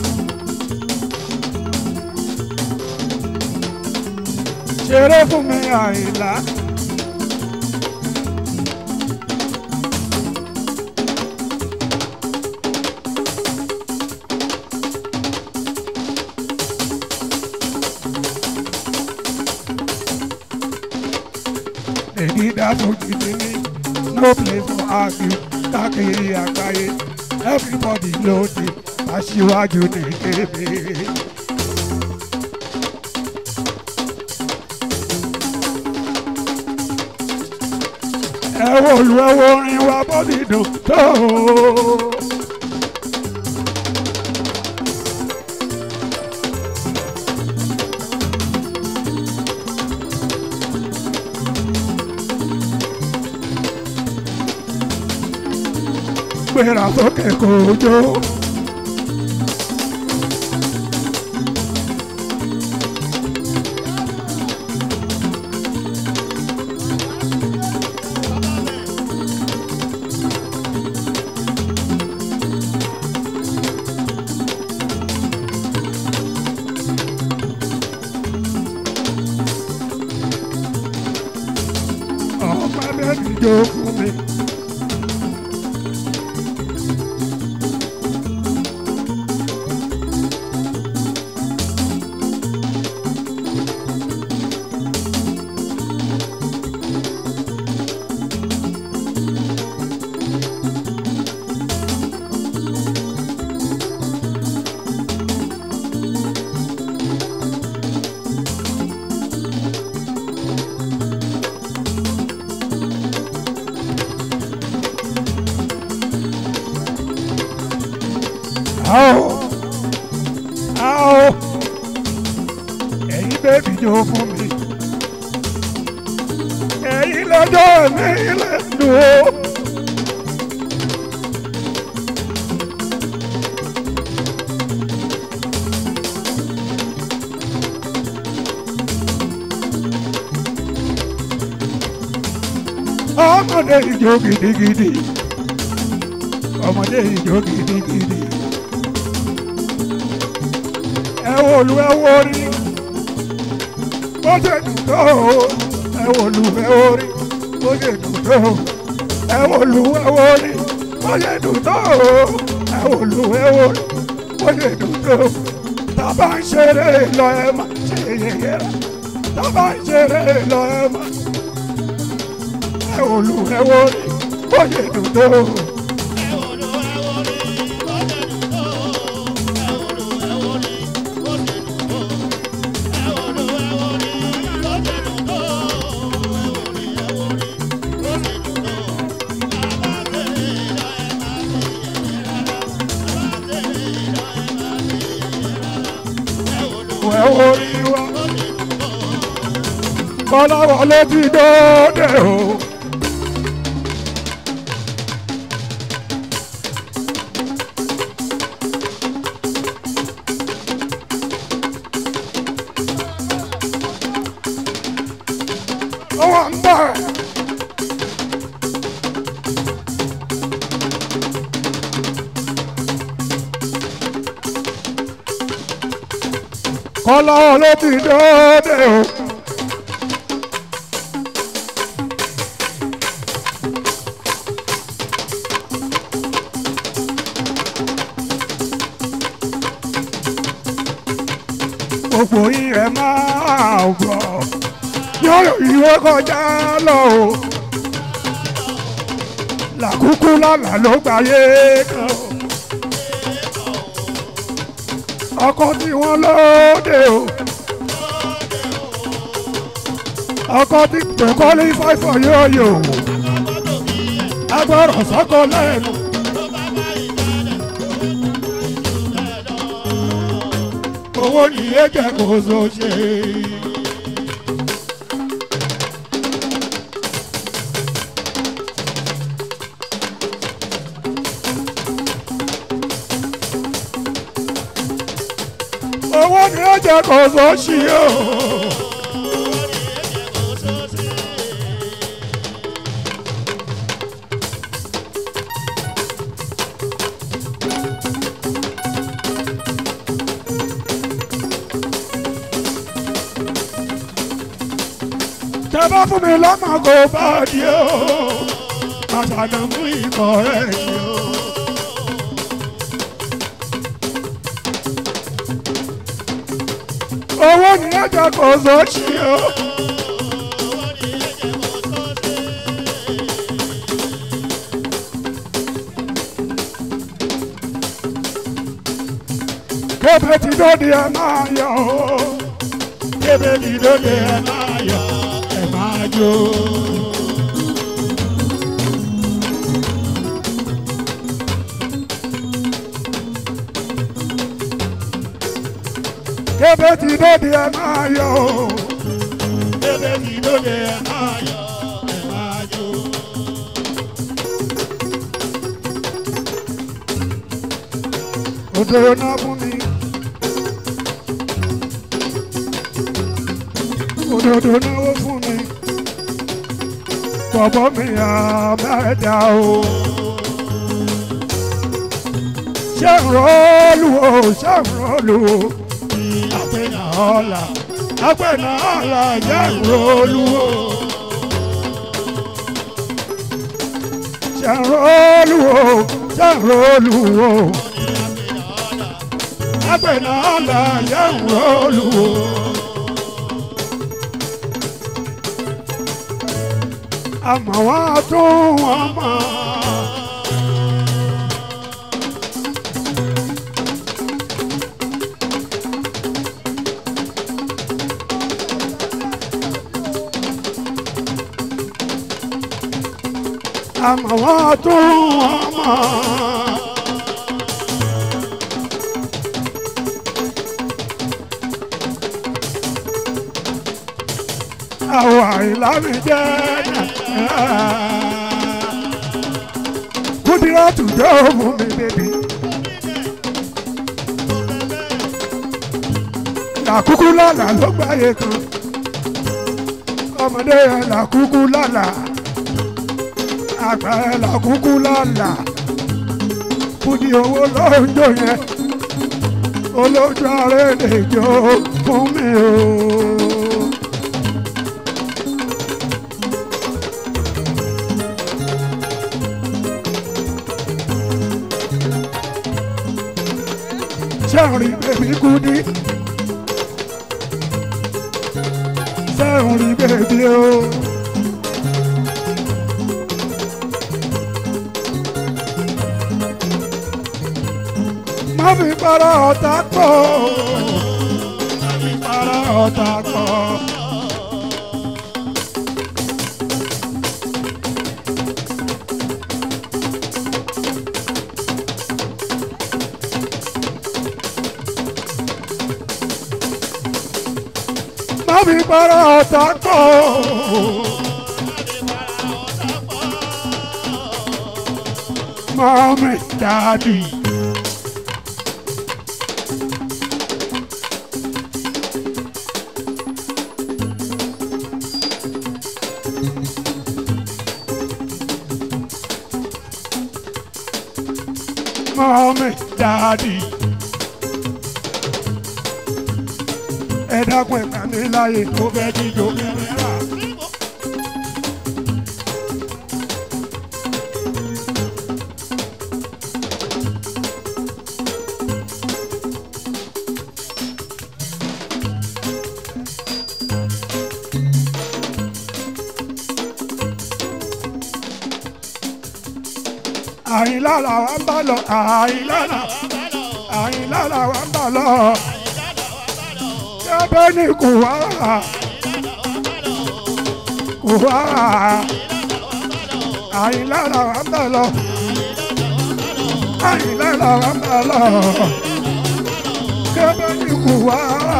ṣeré fún mi àìlá. èyí dáàbò gidi ní no place for argue káàkiri àgbáyé everybody ló di aṣíwájú ní kébé. ẹ wo lu ẹ wo orin wa bó ti dùn tó. gbéra sókè kò jó. ọmọ bẹ́ẹ̀ ti jó fún mi. Ao, ao, ẹ̀yin bẹ́ẹ̀bì jó fún mi. Ẹ̀yin lọ́jọ́ mi lẹ́nu o. Ọmọdé ìjó gidigidi. Ọmọdé ìjó gidigidi ẹ wo lu ẹ wo rí bó ṣe dùn tó ẹ wo lu ẹ wo rí bó ṣe dùn tó ẹ wo lu ẹ wo rí bó ṣe dùn tó ẹ wo lu ẹ wo rí bó ṣe dùn tó tábà ń ṣeré lọ ẹ má ṣe yẹyẹ rẹ tábà ń ṣeré lọ ẹ má ẹ wo lu ẹ wo rí bó ṣe dùn tó. ẹ wo rí wa kọ́lá wọlé ti dóde o. ọwọ́ ń bọ̀ ẹ̀. kọ́lá wọlé ti dóde o. gbogbo yín ẹ máa gbọ́ yóò ìwé kọjá lọ o làkúkú lọ́la ló gbáyé kan o ọkọ tí wọ́n lóde o ọkọ tí tó kọ́lé fáìfọ̀ yóò yò agbọ́rọ̀ sọ́kọ lẹ́nu. owó ní ẹ̀jẹ̀ kò so ṣe. owó ní ẹ̀jẹ̀ kò so ṣe o. tẹ bá fún mi lọ́mọ kò bá di o àtàdé mú ikọ̀ rẹ̀ yìí o. owó ní ẹ̀jẹ̀ kò sọ́ọ̀ṣì o. kébé ti dóde ẹ máa yọ o kébé ti dóde ẹ máa yọ ẹ máa jó. bébé ti dóde ẹ máa yọ o. bébé ti lóde ẹ máa yọ ẹ máa jó. òdòdó náà fún mi. òdòdó náwó fún mi. bọ̀bọ̀ mi àmẹ́dá o. ṣé ń rọ́ọ̀lù o ṣé ń rọ́ọ̀lù o. àpẹnà ọ̀la àpẹnà ọ̀la ṣé ń rọ́ọ̀lù o. ṣé ń rọ́ọ̀lù o ṣé ń rọ́ọ̀lù o agbẹ̀nà ọ̀la yẹ̀ ń rọ́ọ̀lù o. àmọ́ wọn tún wọn mọ̀. àmọ́ wọn tún wọn mọ̀. àwọn àìlámi jẹ́ kúndínlá tùjọ́ fún mi bèbí. làkúkú lálà ló gbáyé kan ọmọdé yẹn làkúkú lálà àgbà yẹn làkúkú lálà kúndí owó lọ́jọ́ yẹn olójú ààrẹ lè jó fún mi o. sẹ́hùn rí bèbí kúdí. sẹ́hùn rí bèbí o. má fi para ọ̀tá pọ̀. má fi para ọ̀tá pọ̀. má fi para ọ̀tá pọ̀. Mọ́mí dáàdì. Mọ́mí dáàdì. ẹ dákun ẹ̀ka mi láàyè tó fẹ́ jíjó kẹrẹ́rà. àyìnlá làwa ń bá lọ àyìnlá àyìnlá làwa ń bá lọ ẹ̀bẹ̀ ni kò wá kò wá àyìnlá làwa ń bá lọ àyìnlá làwa ń bá lọ ẹ̀bẹ̀ ni kò wá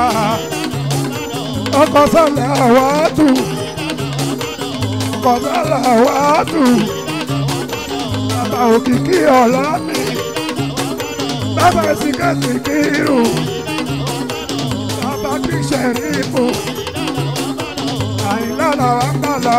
ọkọ sọlẹ àwa tù ọkọ sọlẹ àwa tù bàbá òkìkí ọ̀la mi bàbá sìkẹ́sìkírù bàbá kí sẹ́rífù àyìnlá làwa ń bá lọ.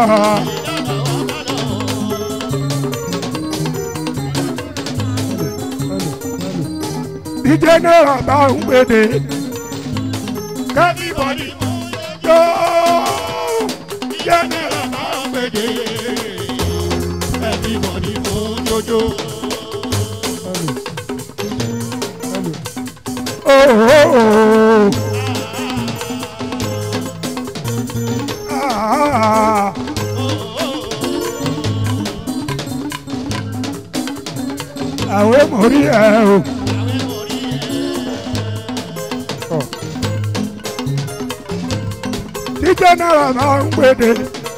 bí jẹ́nẹ́rà bá ń gbèdé kẹ́míbọ̀dì yóò jẹ́nẹ́rà bá ń gbèdé everybody mú jojo. Oh, ah, àwẹ̀ mórí ẹ̀ o. Ọ̀. Tí jẹ́nẹ́rà máa ń gbèdé.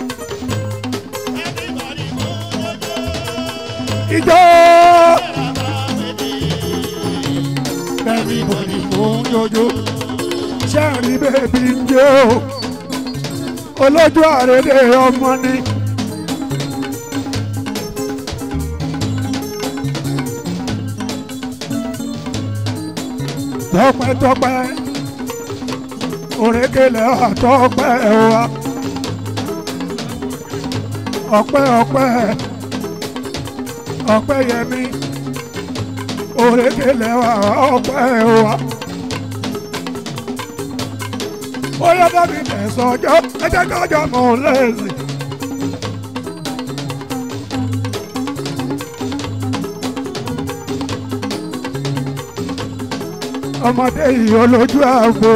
Ìjọ everybody mú jojo. ṣe ń rí bèbí ń jẹ́ o olójú àrédè ọmọ ni. tọpẹ́tọpẹ́ òrékèlè àtọpẹ́ wa ọpẹ́ ọpẹ́ ọpẹ́ yẹmi òrékèlè wa ọpẹ́ wa. ó yẹ bá mi tẹ̀sán ọjọ́ ẹ jẹ́ kájọ mọ̀ lẹ́sìn. ọmọdé yìí olójú àgbo.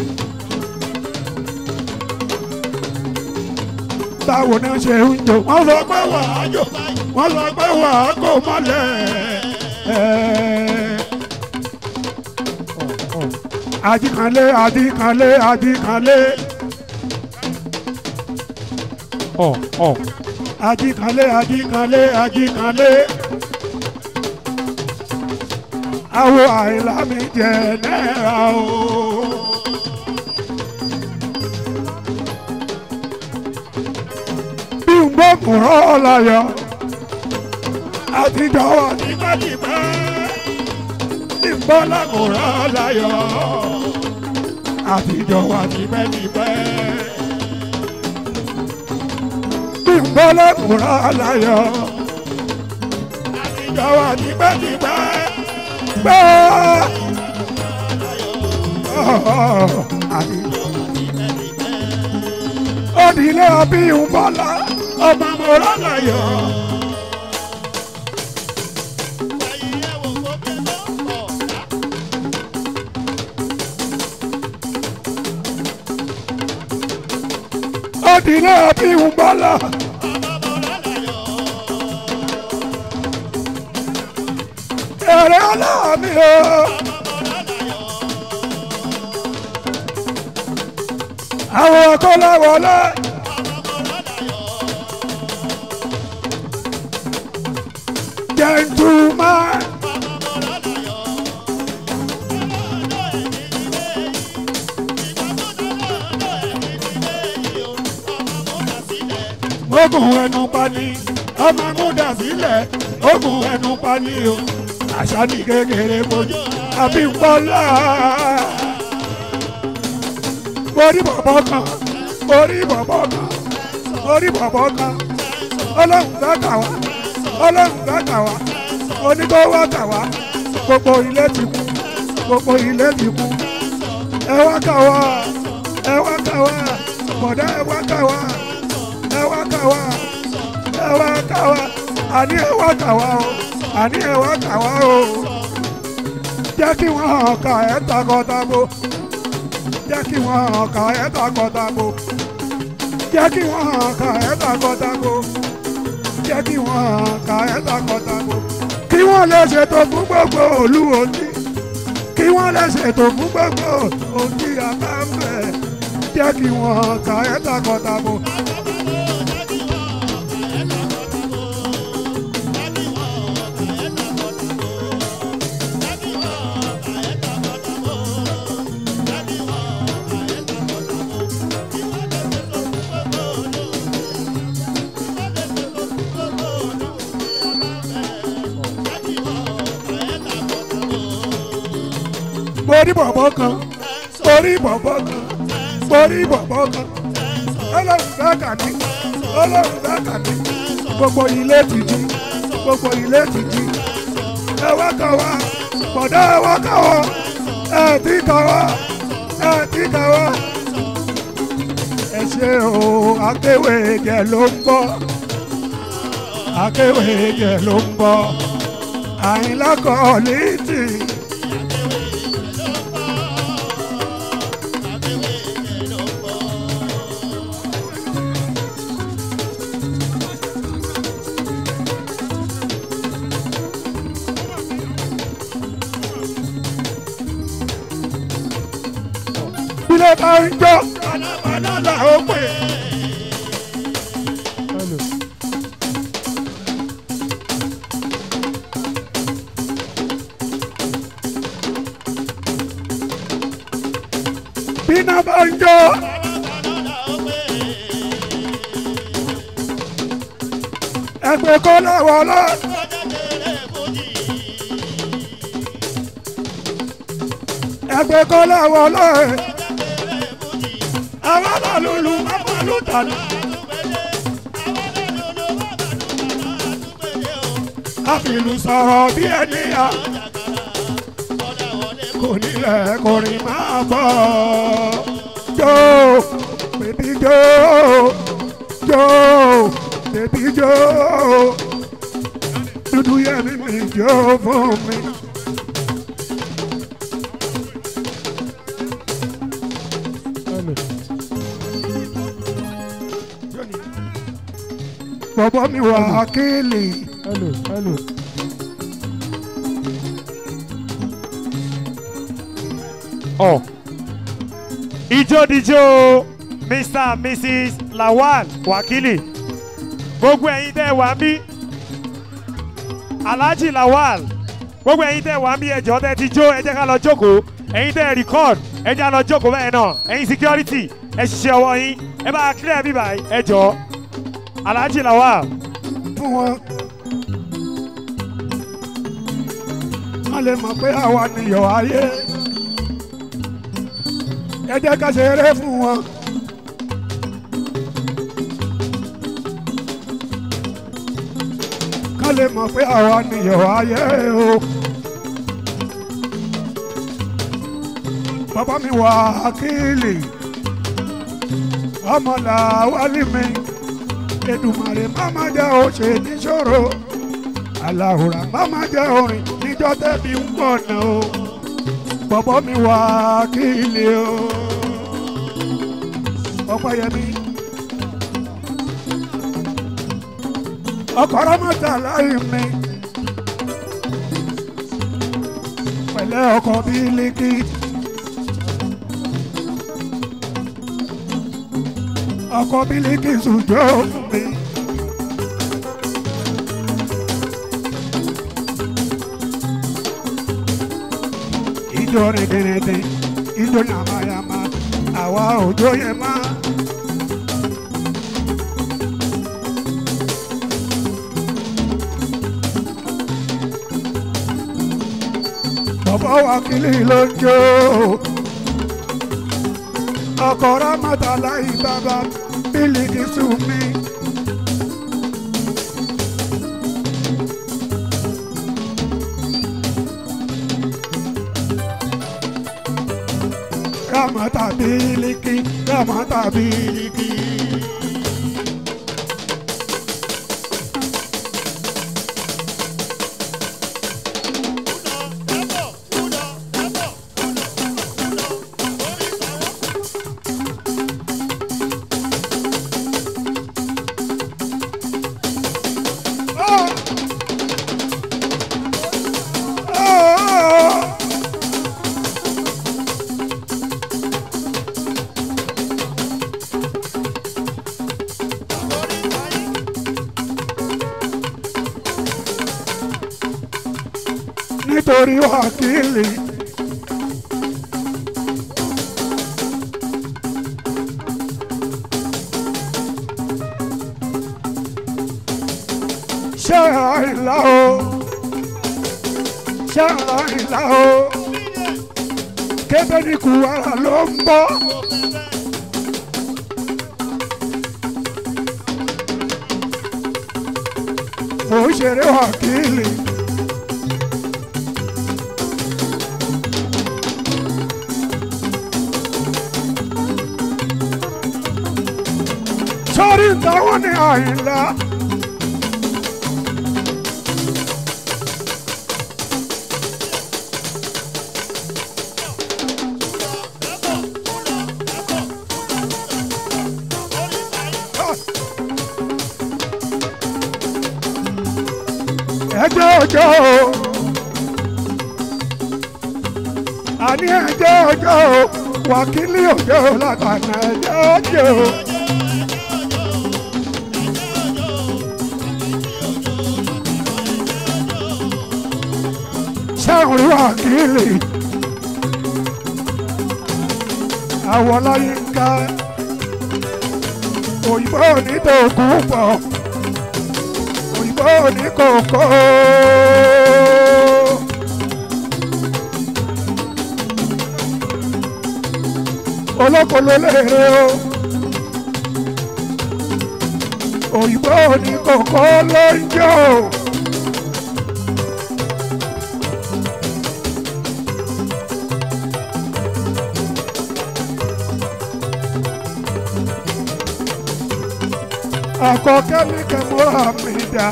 báwo náà ṣe ń jò wọ́n sọ pé wà á jò wọ́n sọ pé wà á kò mọ́lẹ̀. àdìkànlé àdìkànlé àdìkànlé ọ̀ ọ̀ àdìkànlé àdìkànlé àdìkànlé. Àwo àìlá mi jẹ náírà o. Bí n gbọ́ kùrọ̀ láyọ̀, àtijọ́ wà tipẹ́tipẹ́. Bí n gbọ́ lákùrọ̀ láyọ̀, àtijọ́ wà tipẹ́tipẹ́. Bí n gbọ́ lákùrọ̀ láyọ̀, àtijọ́ wà tipẹ́tipẹ́ gbọ́. Odìlé ọbíyùn bọ́lá ọmọ mọ̀rọ́ láyọ̀. Odìlé ọbíyùn bọ́lá. Èrè ọlọ́ọ̀mí o. Àwọn ọkọ láwọlé. Gentleman. Ogun ẹnu pani, ọmọ múdà sílẹ̀, ogun ẹnu pani o àṣà ní kékeré mojú àbí pọ́lá. Orí bọ̀bọ̀ kan, orí bọ̀bọ̀ kan, orí bọ̀bọ̀ kan, ọlọ́run fẹ́ kà wá, ọlọ́run fẹ́ kà wá, oníkówó kà wá, gbogbo ilé ti kú, gbogbo ilé ti kú. Ẹ wá kà wá, ẹ wá kà wá, bọ̀dá ẹ wá kà wá, ẹ wá kà wá, ẹ wá kà wá, àní ẹ wá kà wá o àní ẹ wá kà wá o jẹ́ kí wọ́n hàn ká ẹ̀ takọtabo jẹ́ kí wọ́n hàn ká ẹ̀ takọtabo jẹ́ kí wọ́n hàn ká ẹ̀ takọtabo jẹ́ kí wọ́n hàn ká ẹ̀ takọtabo kí wọ́n lè ṣètò fún gbogbo òlu òní kí wọ́n lè ṣètò fún gbogbo òní àbámbẹ̀ jẹ́ kí wọ́n hàn ká ẹ̀ takọtabo. borí bọ̀bọ̀ kan borí bọ̀bọ̀ kan borí bọ̀bọ̀ kan ọlọ́run dákà ní ọlọ́run dákà ní gbogbo ilé ti jí gbogbo ilé ti jí ẹ wá kà wá bọ̀dá ẹ wá kà wá ẹ ti kà wá ẹ ti kà wá. ẹ ṣe o akéwé jẹ ló ń bọ̀ akéwé jẹ ló ń bọ̀ àyìnlá kọ́ létí. ilé bá ń jọ panápaná là ó pè. hello iná bá ń jó ẹgbẹ́ kọ́ láwọ̀ lọ. ẹgbẹ́ kọ́ láwọ̀ lọ. àwọn lọ́lùlù máa lù tànù. àfìlù sọ̀rọ̀ bí ẹni à. kò nílẹ̀ kò rí máa bọ̀. jó bèbí jó jó bèbí jó dúdú yẹmi mi jó fún mi. Hello. bọ̀bọ̀ mi wà kéèlì. Hello. Hello. Oh. Ijó dijó Mr. and Mrs. Lawal Wakili. Gbogbo ẹ̀yin tẹ́ wà ń bí. Alhaji Lawal. Gbogbo ẹ̀yin tẹ́ wà ń bí ẹjọ́ tẹ́ ti jó ẹ jẹ́ ká lọ jókòó. Ẹ̀yin tẹ́ record ẹ jẹ́ ká lọ jókòó bẹ́ẹ̀ náà. Ẹ̀yin security ẹ ṣiṣẹ́ ọwọ́ yín. Ẹ bá clear bíbá ẹ jọ. Alhaji Lawal. fún wọn. wọ́n lè mọ̀ pé àwa nìyọ̀ ayé. ẹ jẹ́ ká ṣe eré fún wọn. ká lè mọ̀ pé àwa nìyọ̀ ayé o. bàbá mi wà ákìlì ọmọ làwálì mi. Èdùmàrè máma jẹ́ òṣè níṣòro aláhùrà máma jẹ́ orin níjọ́ tẹ́bi ń pọ̀ náà o bọ̀bọ̀ mi wà kí ilé o ọ̀pẹ̀yẹmí ọkọ̀rọ̀ mọ́ta láì mi pẹ̀lẹ́ ọkọ̀ bílíkì. ọkọ bílíkì sùjọ́ mi. ìjọ rẹ̀ dẹ̀rẹ̀dẹ̀ ìjọ yàmáyàmá àwa òjò yẹn má. bàbá wa kìlì ló ń jó ọkọ̀ rámọ́tà láì bàbá bílíkì sùn mí. rámọ́tà bílíkì rámọ́tà bílíkì. nítorí wákìlì. ṣé àìlá o ṣé àìlá o kébé ní kùwàrà ló ń bọ́. mo ń ṣeré wákìlì. sórí ìdáwọ́ ní àyìnlá. ẹjọ́ ọjọ́ o àní ẹjọ́ ọjọ́ o wákìlì ọjọ́ látàná ẹjọ́ ọjọ́ o. sẹ́wọ̀n wákìlì àwọn láyé ń ká òyìnbó ní tòkú pọ̀ òyìnbó ní kòkó. olóko ló lérè o òyìnbó ní kòkó ló ń jó. àkọ́kẹ́ ní kẹ́mọ́ra mi dá.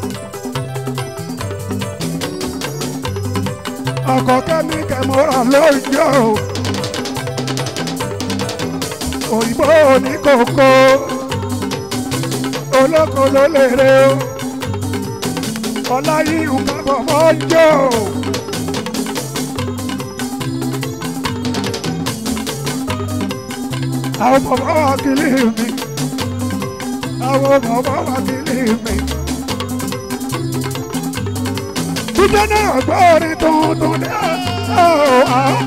àkọ́kẹ́ ní kẹ́mọ́ra ló ń jó. òyìnbó ní kòkó olóko ló lérè o ọláyíwù kábọ̀ mọ́ ń jó. àwọn bàbá wa kìlì mi àwọn bàbá wa kìlì mi. jíjẹ́ náà gbọ́ orin tuntun ní àwọn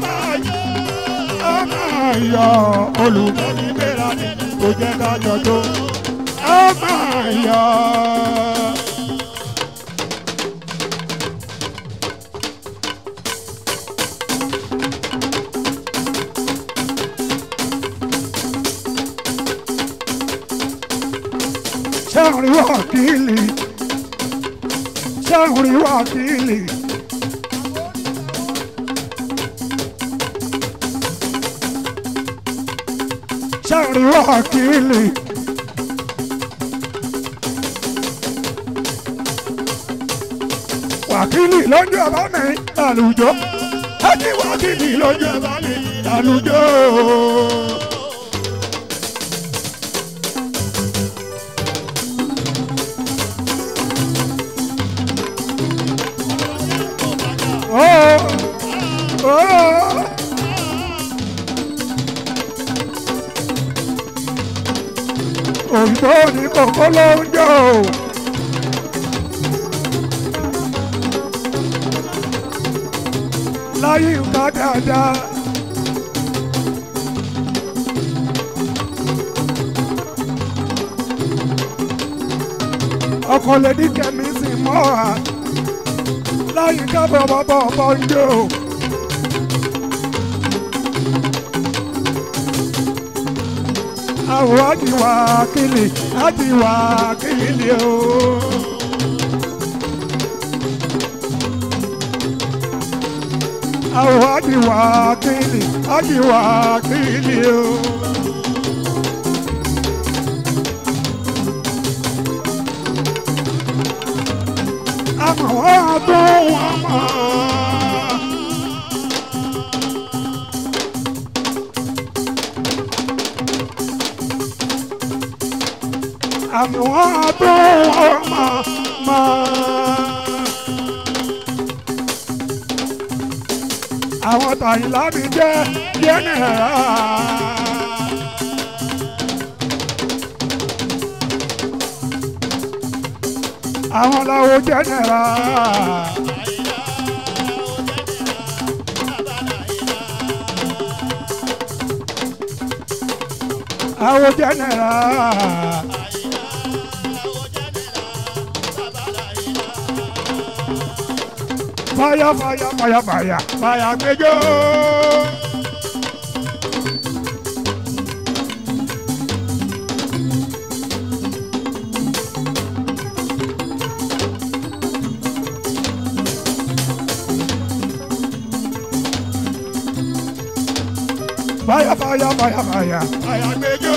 máa yọ olùkọ́ni bẹ́ẹ̀rẹ̀ ni kò jẹ́ ká jọjọ́ a máa yọ. Sẹ́wọ̀n wákìlì, sẹ́wọ̀n wákìlì. Sẹ́wọ̀n wákìlì. wákìlì lọ́jọ́ ẹ̀bá mi lálùjọ. ẹni wákìlì lọ́jọ́ ẹ̀bá mi lálùjọ. Oh, oh. òyìnbó ní kòkó ló ń jọ. láyé nǹkan dáadáa. ọkọ lè ní kẹ́mi sì mọ́ à láyé kábọ̀ bọ́bọ̀ bọ́ ń jò. àwọn àjìwà kìlì àjìwà kìlì o. àwọn àjìwà kìlì àjìwà kìlì o. àmọ́ wọ́n tó wọ́n mọ̀. àmì wọn tó wọn mọ mọ. àwọn tàyìnlá mi jẹ́ jẹ́nẹ̀rà. àwọn làwọn jẹ́nẹ̀rà. àwọn jẹ́nẹ̀rà. Fire, fire, fire, fire, fire, gbẹjọ. Fire, fire, fire, fire, fire, gbẹjọ.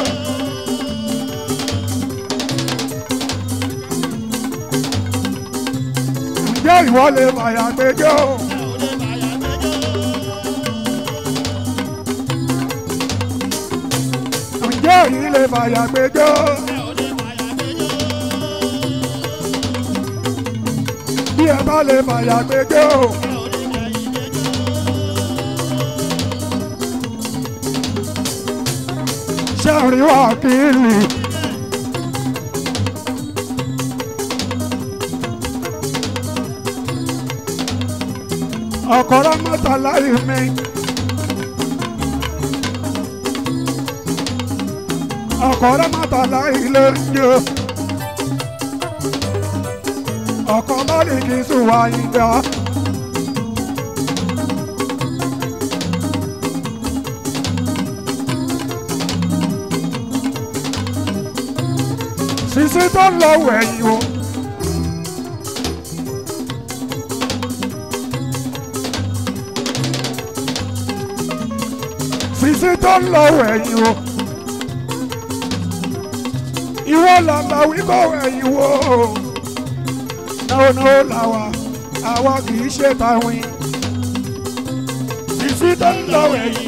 Ǹjẹ́ ìwọ lè fàyà gbẹjọ́? Ǹjẹ́ èyí lè fàyà gbẹjọ́? Bí ẹ bá lè fàyà gbẹjọ́. Ṣé àrí wà kìlì? ọ̀kọ̀rọ̀ mọ́tà láyé mi. ọkọ̀ rẹ̀ mọ́tò láì lè jẹ́ ọkọ̀ lọ́ọ̀lì kì í sùn wá ìgbà. Sisi tó lọ wẹ̀yìn o. Sisi tó lọ wẹ̀yìn o. Ìwọ làlà wí kọ́ wẹ̀yìn o. Náwó náwó làwà, àwa kì í ṣe tàwìn. Sisi tó lọ wẹ̀yìn.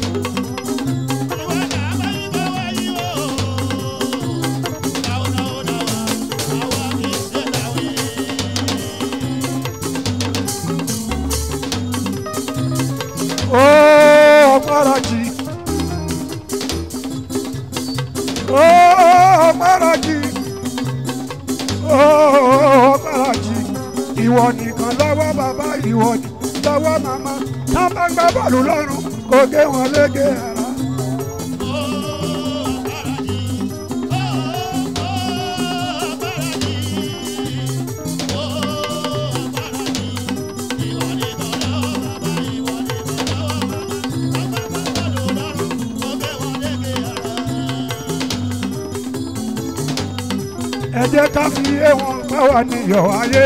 Oh, Maraji. Oh, Maraji. Oh, Maraji. Ìwọ nìkan lọ́wọ́ bàbá ìwọ ni lọ́wọ́ màmá. Tá bá gbá bọ́ọ̀lù lọ́rùn kò gé wọn lége ara. Ẹ jẹ́ ká fi yé wọn báwa níyọ̀ ayé.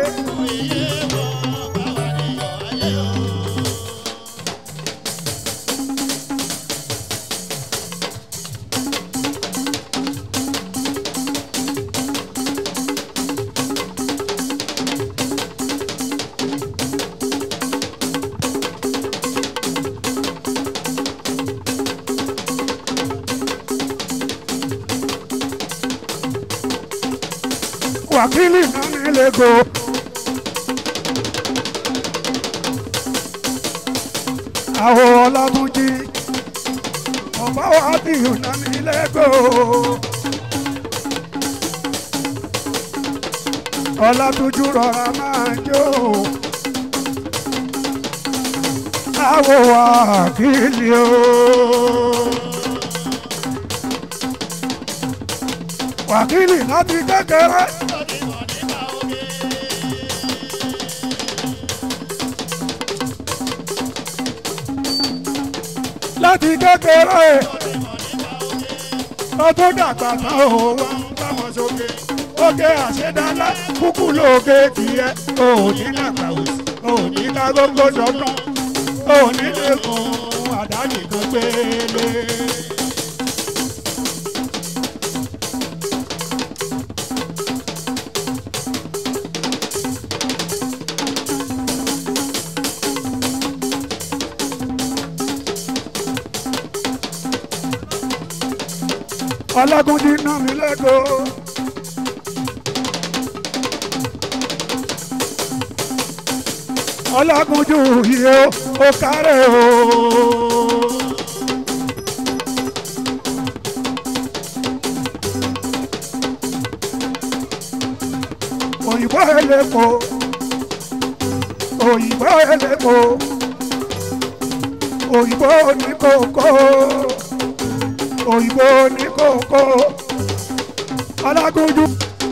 Wákìlì náà nílé go. Àwọn ọlọ́mújí ọba wa bí ọ̀nà nílé go. Ọlátújú rọra máa jó. Àwọn wákìlì o. Wákìlì láti kékeré. láti kékeré ọdún dàgbà tán ò wá ń báwọn sókè òkè àṣẹdálá kúkú lóòkè tiẹ òní nàgbà òsì òní ká gógó sọdún òní lẹkùn àdáni kan gbélé. ọlágúndí ná mi lẹ́kọ̀ọ́. ọlágúnjú yìí ó ó kárẹ̀ o. òyìnbó ẹlẹ́kọ̀ọ́ òyìnbó ẹlẹ́kọ̀ọ́ òyìnbó oníkókó òyìnbó ní kókó alágójú.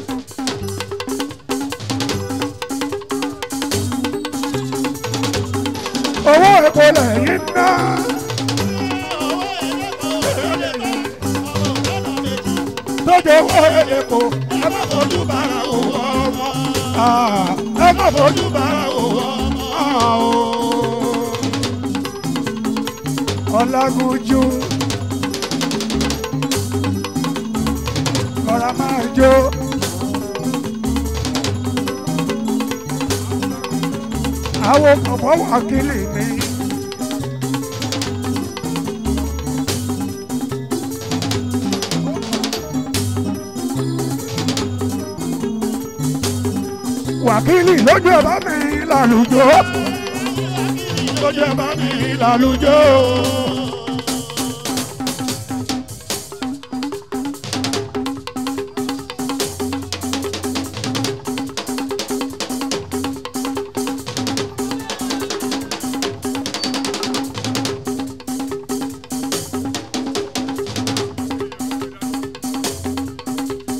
owó epo lẹ́yìn ná. lóde owó epo ẹ má fojú bára owó ọmọ ẹ má fojú bára owó ọmọ. ọlágójú. ọ̀rá máa jó. àwọn kọ̀ọ̀bọ̀ wà kílì mi. wákìlì lójú ẹ̀ bá mi lálùjọ. lójú ẹ̀ bá mi lálùjọ.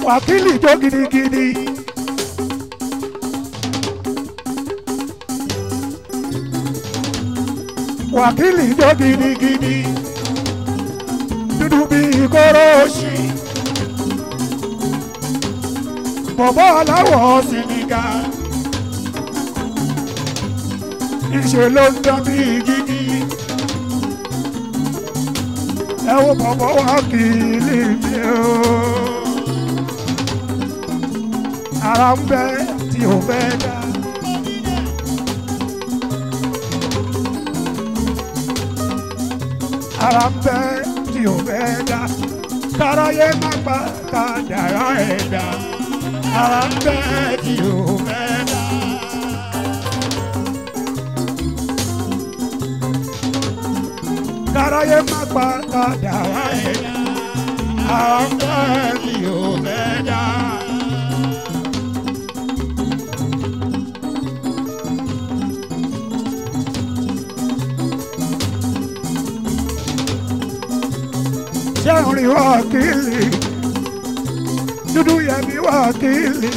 wákìlì jó gidigidi. wákìlì jó gidigidi. dúdú bí kóró ṣì. bọ̀bọ̀ aláwọ̀ sìnìgà. ìṣe ló ń dán bí gidi. ẹ wo bọ̀bọ̀ wákìlì mi o. ara ń bẹ tí ò fẹ́ dá. ara ń bẹ tí ò fẹ́ dá. káráyé má pa kádàrá ẹ̀dá. ara ń bẹ tí ò fẹ́ dá. káráyé má pa kádàrá ẹ̀dá. ara ń bẹ tí ò fẹ́ dá. sẹ́rìn wákìlì dúdú yẹmi wákìlì.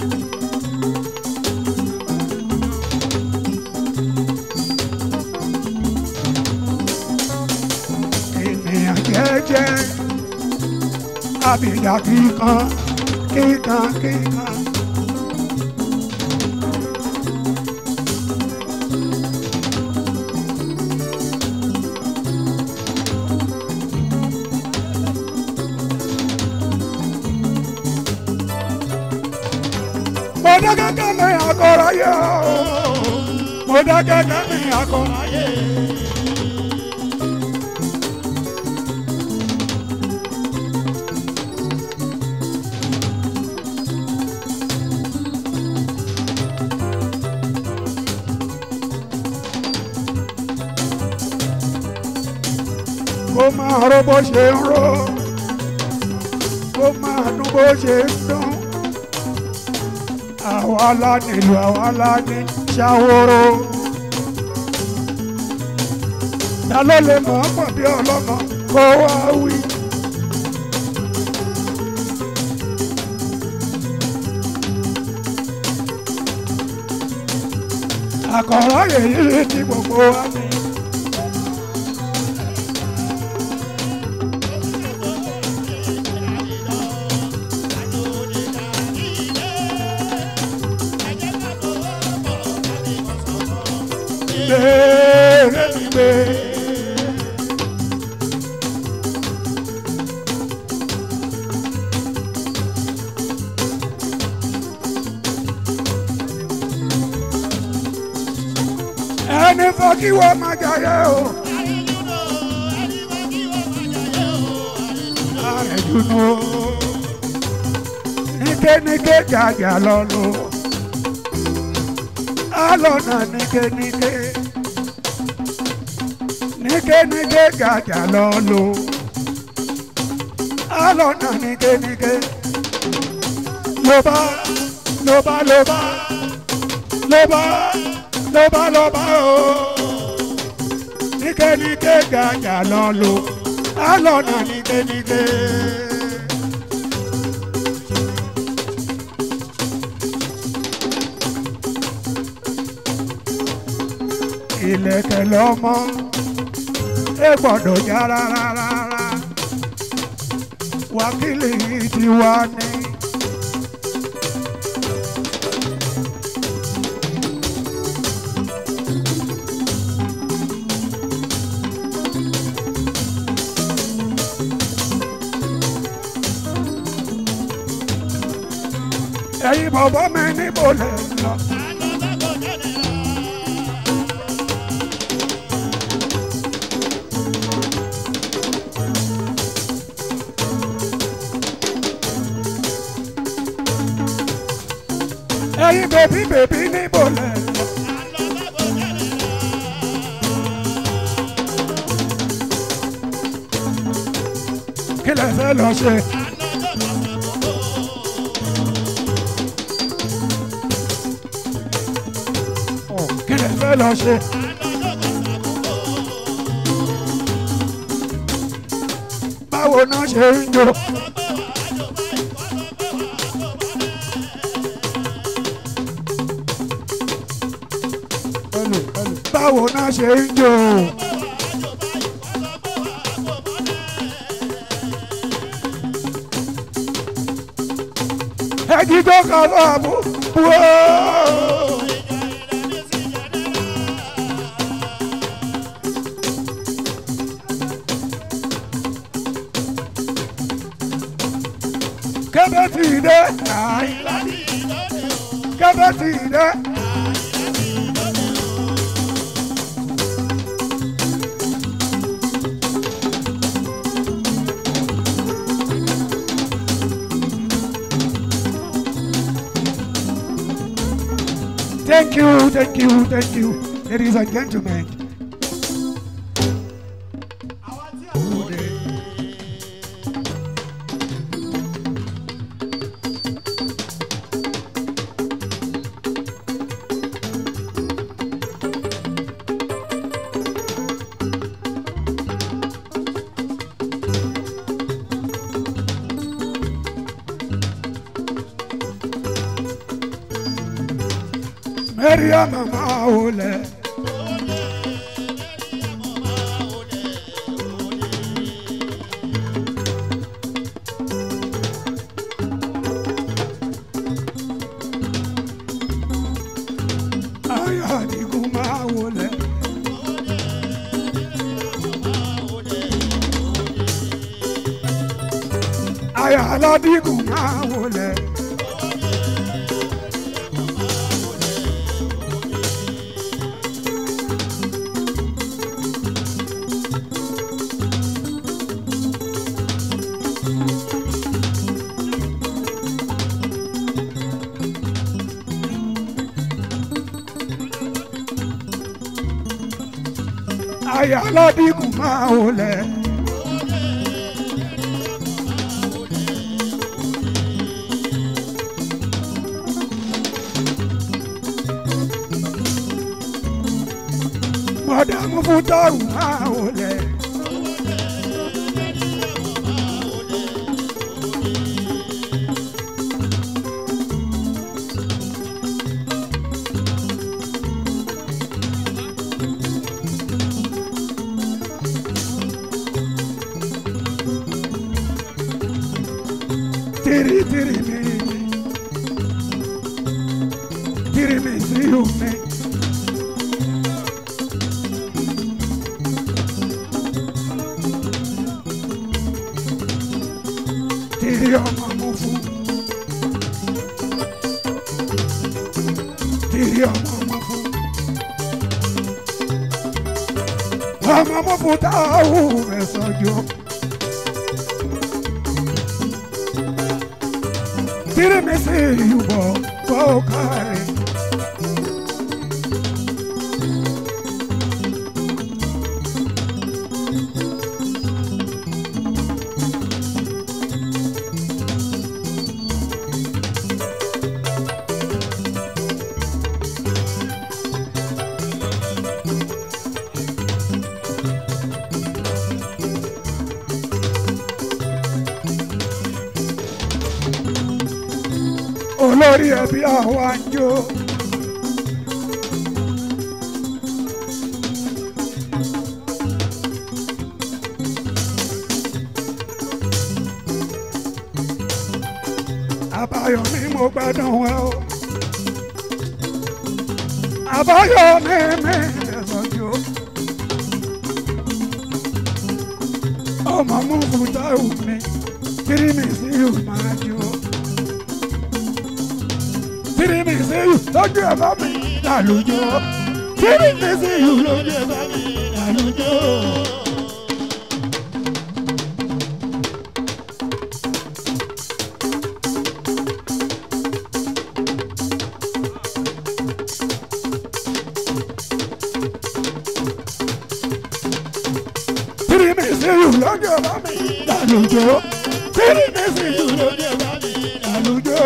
ènìyàn jẹ́jẹ́ àbìdá kíkan kíkan kíkan. mo dá gẹ́gẹ́ mi àkọ́rọ̀ yẹ o mo dá gẹ́gẹ́ mi àkọ́rọ̀ yẹ. kó máa ró bó ṣe ń ró kó máa dún bó ṣe ń dún àwa la nílùú àwa la ní ṣàwòrò. ta ló lè mọ̀ ọ́ pọ̀ bí ọlọ́mọ kó wá wí. àkọ́rọ́ yèyí tí gbogbo wa ní. Gbèrè mi gbé. ẹni fọ́ kí wọ́n máa jayé o. àrẹ̀jùnú níkéníké jàjà lọ́lọ́ alọ́nà níkéníké níkéníké jàjà lọ́lọ́ alọ́nà níkéníké ló bá ló bá ló bá ló bá ló bá ló bá o níkéníké jàjà lọ́lọ́ alọ́nà níkéníké. ìlẹ̀kẹ̀ lọ́mọ ẹ gbọ́dọ̀ já rárá rárá wákìlì tiwa ni. ẹ̀yin bọ̀bọ̀ mi níbo lè lọ. ẹ̀yin bèbí bèbí níbo lè lọ. kí lẹ fẹ́ lọ ṣe. Ọ̀, kí lẹ fẹ́ lọ ṣe. báwo náà ṣe ń jó. báwo náà ṣe ń jò. ẹjí tó kàn lọ́ọ̀ mú wó. kébé tì í dé. kébé tì í dé. Thank you, thank you, thank you, ladies and gentlemen. Maria mama ole. Aya digu ma ole. Aya aladigu ma ole. Aya aladigu ma ole. Madamu futaru ma ole. Tiri tiri mi mi. Tiri mi si you me. Tiri ọmọ mo fún. Tiri ọmọ mo fún. Ọmọ mo fún táwọn ẹ̀sọ́ jọ. Tiri mi si you bọ̀ bọ̀ kárí. olórí ẹbí àwọn àjò. àbáyọ̀mí mo gbádùn ẹ o. àbáyọ̀mí mi ẹ̀sọ́jọ́. ọmọ mú fúta òní kiri mi sí ìmájọ́ tiri mi sí yù lójú ẹ bá mi lálùjọ tiri mi sí yù lójú ẹ bá mi lálùjọ. tiri mi sí yù lójú ẹ bá mi lálùjọ tiri mi sí yù lójú ẹ bá mi lálùjọ.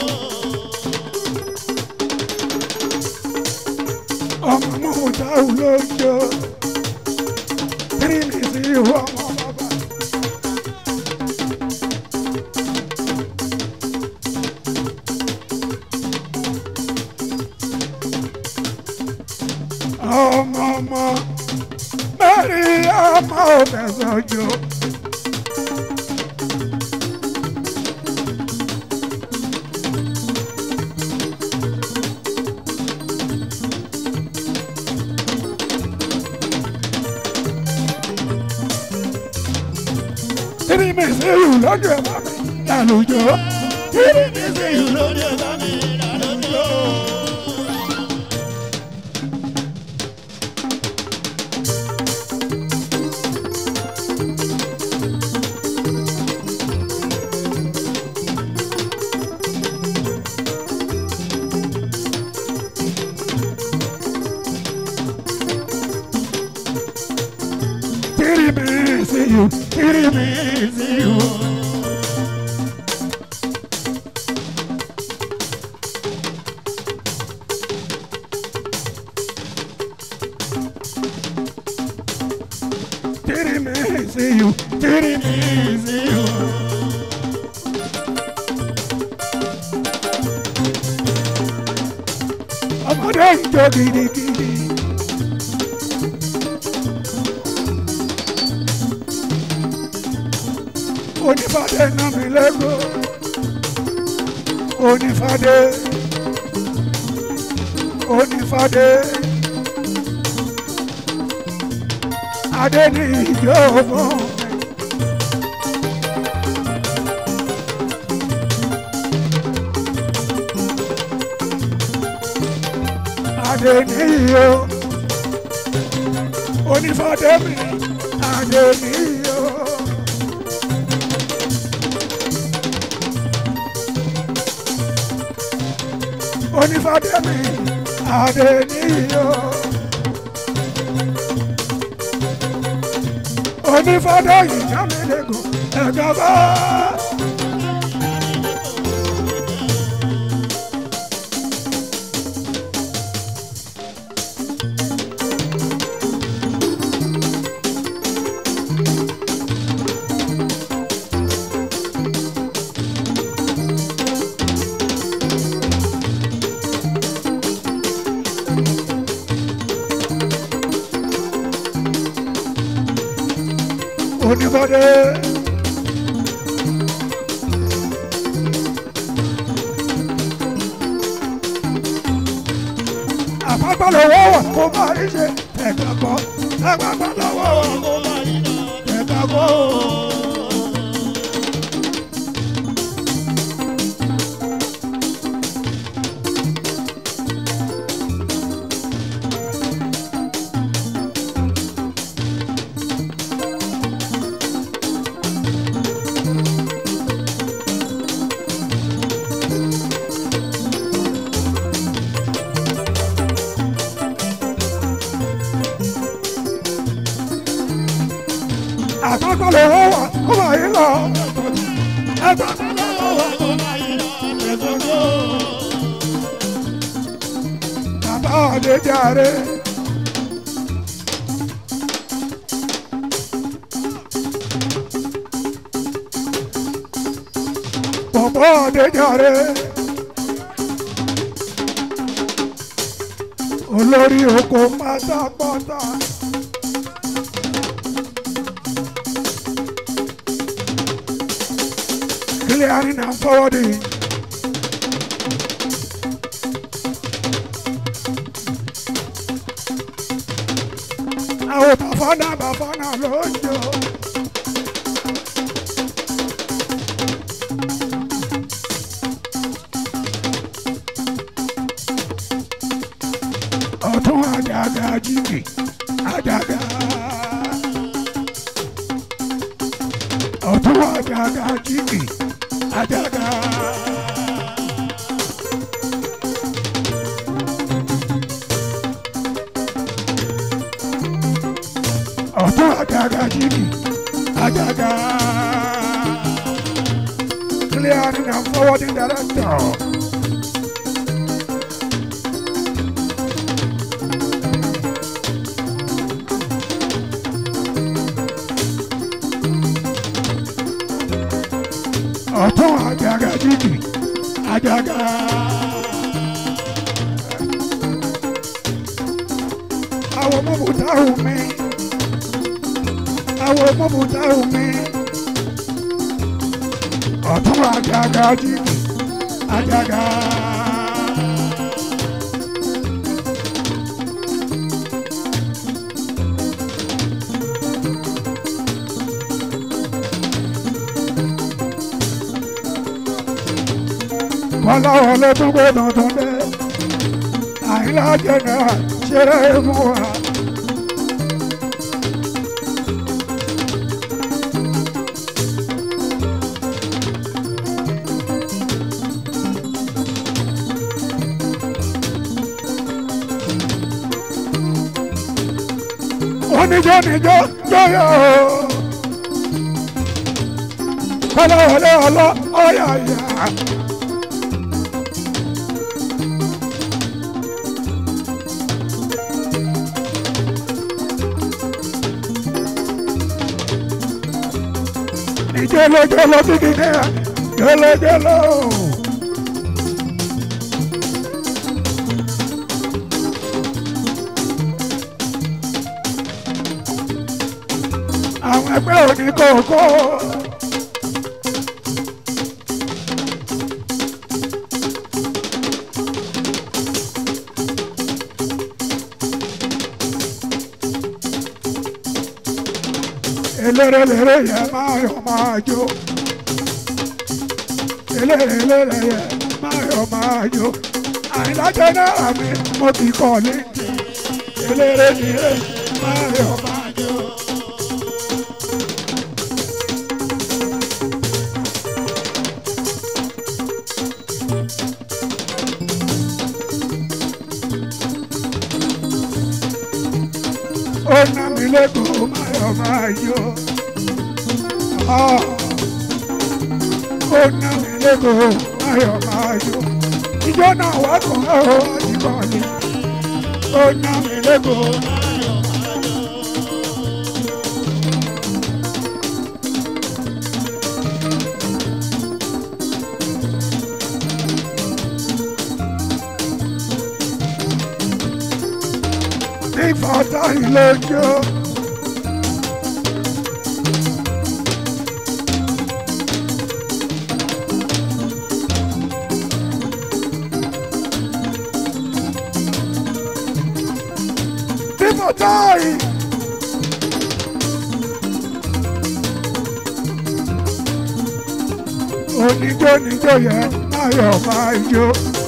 ọmọ mọ̀ọ́ta olójó tírìmì sí ìwọ ọmọ bàbá. ọmọ fẹ̀sọ̀ jọ. Kiri mi sí ìlú lọ́jọ́ ẹ̀ bá mi lálùjọ. Kiri mi sí ìlú lọ́jọ́ ẹ̀ bá mi lálùjọ. Kiri mi sí ìlú, kiri mi sí ìlú. Kiri mi sí ìlú, kiri mi sí ìlú. Ọmọdé ń jó gidigidi. onífàdé ná mi lẹ́gbọ́ onífàdé onífàdé adé ní ìjọ fún mi. adé ní ìyó onífàdé mi adé ní ìyó. onífàdémi adéníyó onífàdé ìyámẹ́lẹ́gùn ẹ̀gàbá. onífàdé. àpapọ̀ lọ́wọ́ wà kó máa rí ṣe ẹ̀ka kọ́ àpapọ̀ lọ́wọ́ wà kó máa rí ṣe ẹ̀ka kọ́. àpapọ̀ lọ́wọ́ wà kó máa rí lọ. àpapọ̀ lọ́wọ́ wà kó máa rí lọ. ẹ̀ka kọ́. bàbá Adéjàre. bàbá Adéjàre. olórí oko pátápátá. clearing and forwarding. àwọn bàfánà bàfánà ló ń jọ. ọ̀tún àjàgà jìgì àjàgà. ọ̀tún àjàgà jìgì àjàgà. ọ̀tún àjàgà jìgì àjàgà. clearing and forwarding director. ọ̀tún àjàgà jìgì àjàgà. àwọn mọ̀mọ́tàrún mi àwọn mọ́mútà omi ọ̀tún àjàgà jìnnì àjàgà. kọ́lá wọlé tó gbé tuntun dé àyìnlá jẹ̀nà ṣeré fún wa. oníjó níjó jóyò kọ́lá wọlé ọlọ́ ọ̀yàyà. jolo jolo bigine jolo jolo. àwọn ẹgbẹ́ òní kòkó. eléré léré yẹ máa yọ máa jó eléré léré yẹ máa yọ máa jó àìlájẹ náírà mi mo ti kọ́ létí eléré léré máa yọ máa jó. ó ná mi lẹ́kọ̀ọ́ máa yọ máa yọ. ó ná mi lẹ́kọ̀ọ́ máa yọ máa yọ. ìjọ náà wá kàn ó ìbọn ni. ó ná mi lẹ́kọ̀ọ́ máa yọ máa yọ. ìfọ̀tà ìlẹ́jọ́. ìfọ̀tà yìí. oníjó níjó yẹn máa yọ̀ máa jó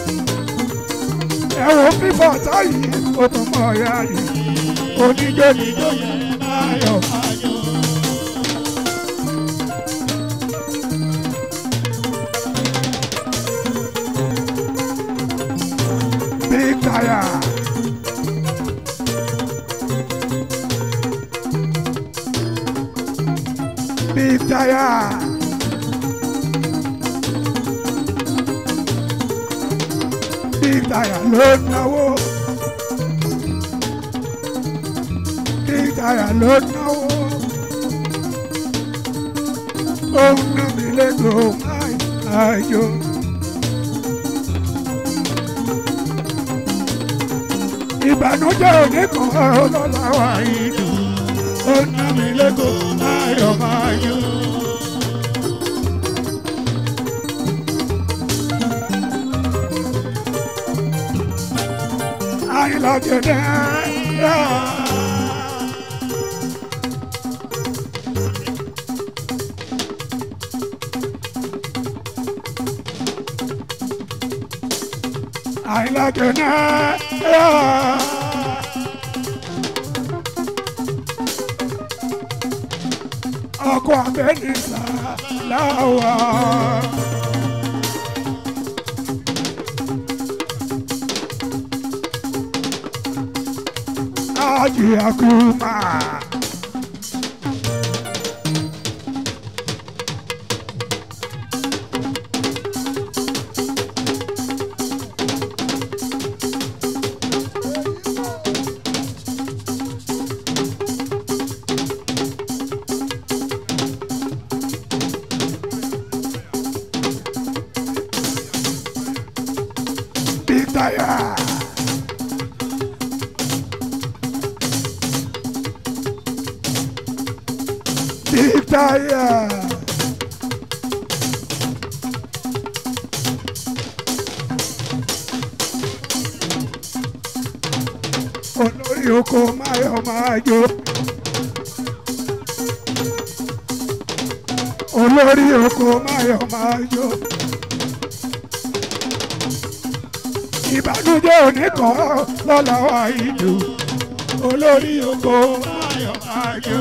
ẹ wo fífọ̀ táyì ó tún mọ̀ ọ́yá yìí oníjó níjó yẹn máa yọ̀ máa jó. Big tire. Big tire. Big tire ló náwó. Big tire ló náwó. Ó ń ná mi lẹ́kọ̀ọ́ máa jó. Ìbànújẹ́ òní kan ọlọ́lá wa ìlú. Ó ń ná mi lẹ́kọ̀ọ́ máa yọ̀ máa jó. àìlọ́gẹ̀dẹ̀. àìlọ́gẹ̀dẹ̀. ọkọ̀ abẹ́nìsà láwà. Aji Akuma. Big tire. táyà. olórí oko máyọ̀ máa jó. olórí oko máyọ̀ máa jó. ìbànújẹ́ oníkan lọ́la wa ìlú olórí oko máyọ̀ máa jó.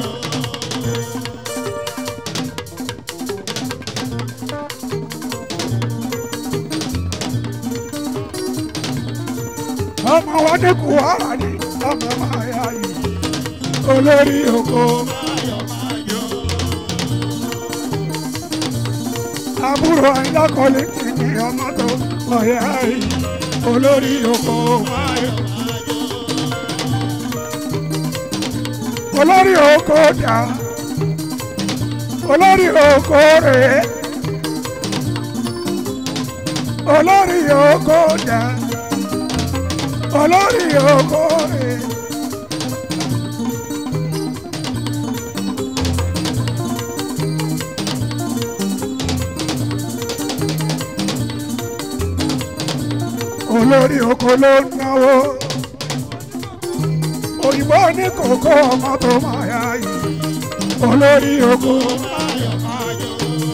ọmọ wa ní kùwárà ní ọmọ máa yá yìí olórí oko máyọ̀ máa jó. àbúrò ayílákọ̀ọ́lé kìíní ọmọ tó ọ̀yá yìí olórí oko máyọ̀ máa jó. olórí oko dà olórí oko rèé olórí oko dà olórí oko rèé. olórí oko ló ń náwó òyìnbó ní kòkó ọmọ tó máa yá yìí olórí oko máyọ̀ máa jó.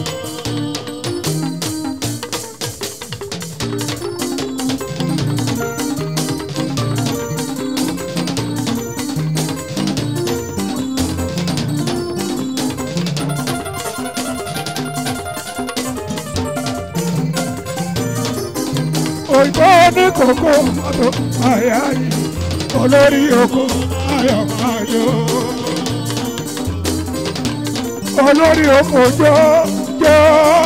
òyìnbó ní kòkó ọmọ tó máa yá yìí olórí oko máyọ̀ máa jó. olórí oko jó jó.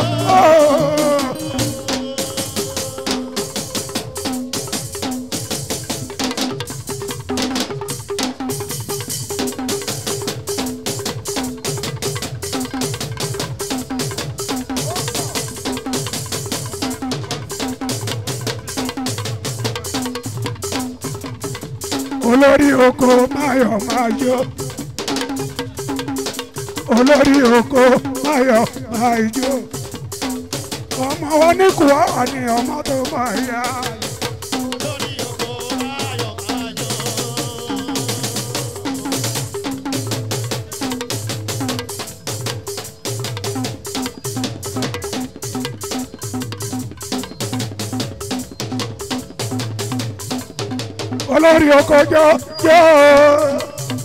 olórí oko máyọ̀ máa jó. olórí oko máyọ̀ máa jó. ọmọ wọn ní kùwárà ni ọmọ tó máa yá. olórí oko jó jó.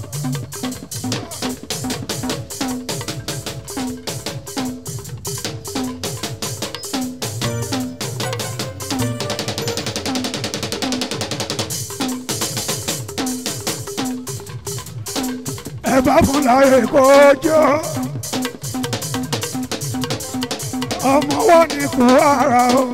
ẹ bá fún láyé kó jó. ọmọ wọn ní kú ara o.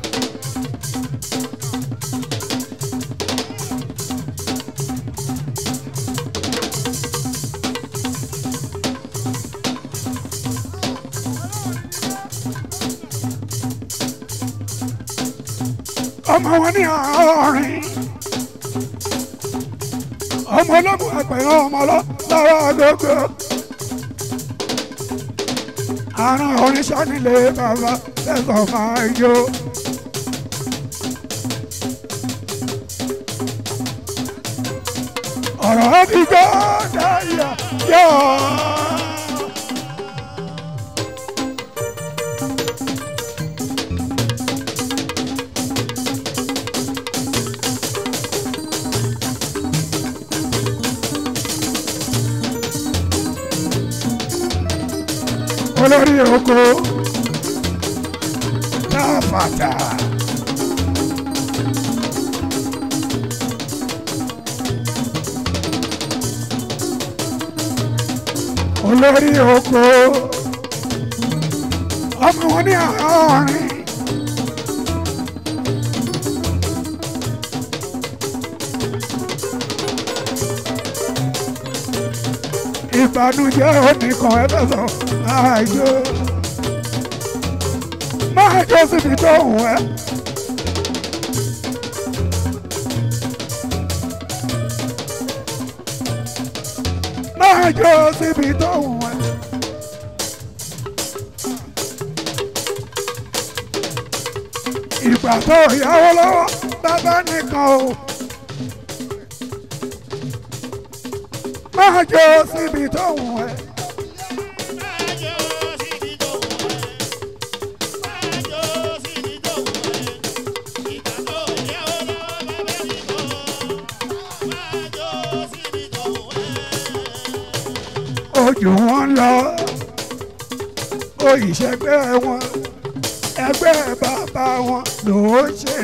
ọmọ wọn ní àárín ọmọ ọlọ́mọ àgbẹ̀yàn ọmọ lọ́wọ́ agogo àrùn oníṣẹ́ nílé bàbá lẹ́sọ̀ máa jó. ọ̀rọ̀ ti gbọ́ dáyà yọ̀. olórí oko táfàtà. olórí oko ọmọ wọn ní àárín. ìbànújẹ́ oníkan ẹlẹ́sọ̀ máa jó máa jó síbi tó wù ẹ́. máa jó síbi tó wù ẹ́. ìgbà tó yáwó lọ́wọ́ bàbá nìkan o. máa jó síbi tó wù ẹ́. ojú wọn lọ òyìṣẹ́gbẹ́ wọn ẹgbẹ́ bàbá wọn ló ń ṣe.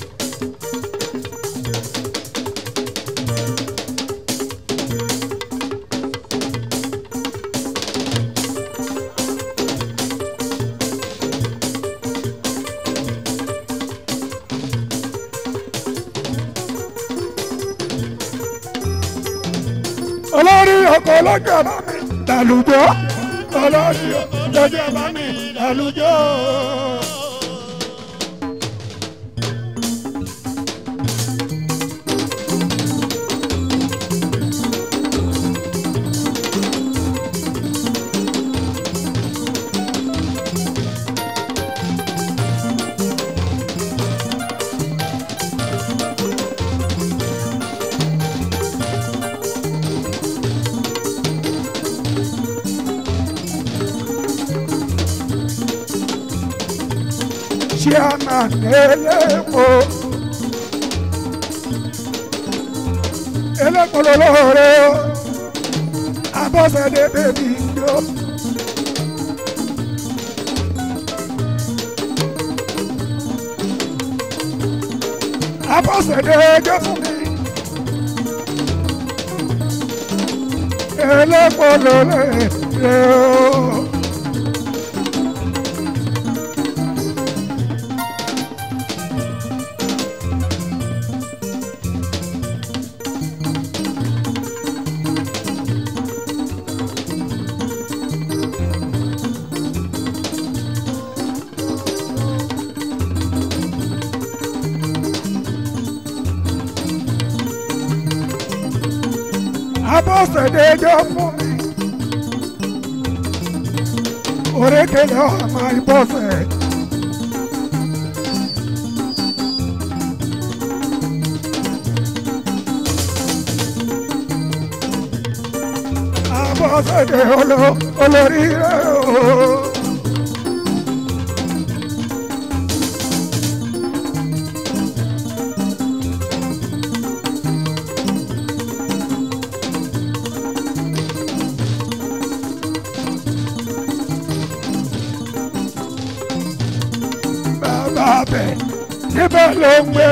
olórí ọkọ̀ ọlọ́jọ́ bá mi dàlùjọ́ olórí ọkọ̀ ọlọ́jọ́ bá mi dàlùjọ́. chairman elépo elépo lolóore o abọ́sẹ̀dé bèbí ńjọ. abọ́sẹ̀dé ẹjọ́ fún mi. elépo lolóore o. abọ́sẹ̀dé ẹjọ́ fún mi. Orékèlè ọmọ ìbọ̀sẹ̀. Abọ́sẹ̀dé olo- olórí rẹ̀ o. bàbá bẹ̀ níbẹ̀ ló ń gbé.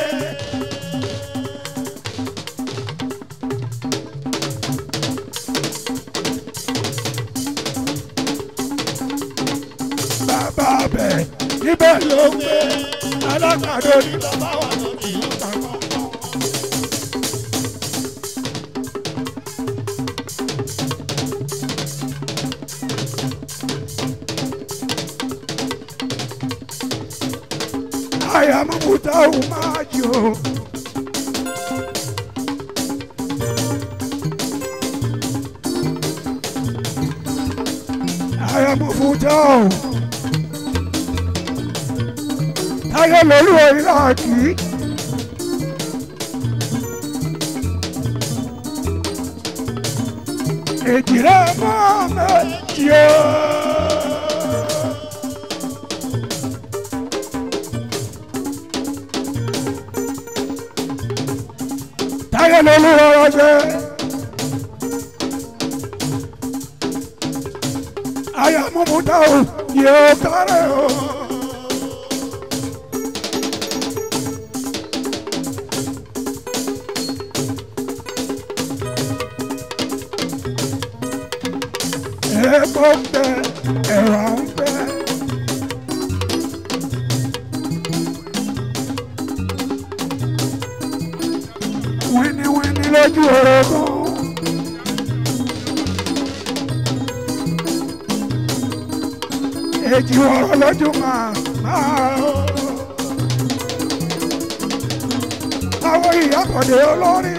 bàbá bẹ̀ níbẹ̀ ló ń gbé. alágbàdo ní bàbá wà lórí ìlú kankan. Aya mamuta umajo. Aya mamuta o. Táyé lórí ìlàkì. Èjìrẹ́ máa mẹ́jì o. táyé lolú ọrọ ṣe. àyà mọ̀mọ́tà ò yóò kárẹ̀ o. epo ń bẹ ẹ̀rọ ń bẹ. wíníwíní lójú orogún. èjì ọ̀rọ̀ lójú máa máa ó. àwọn ìyàbọ̀dé olórí.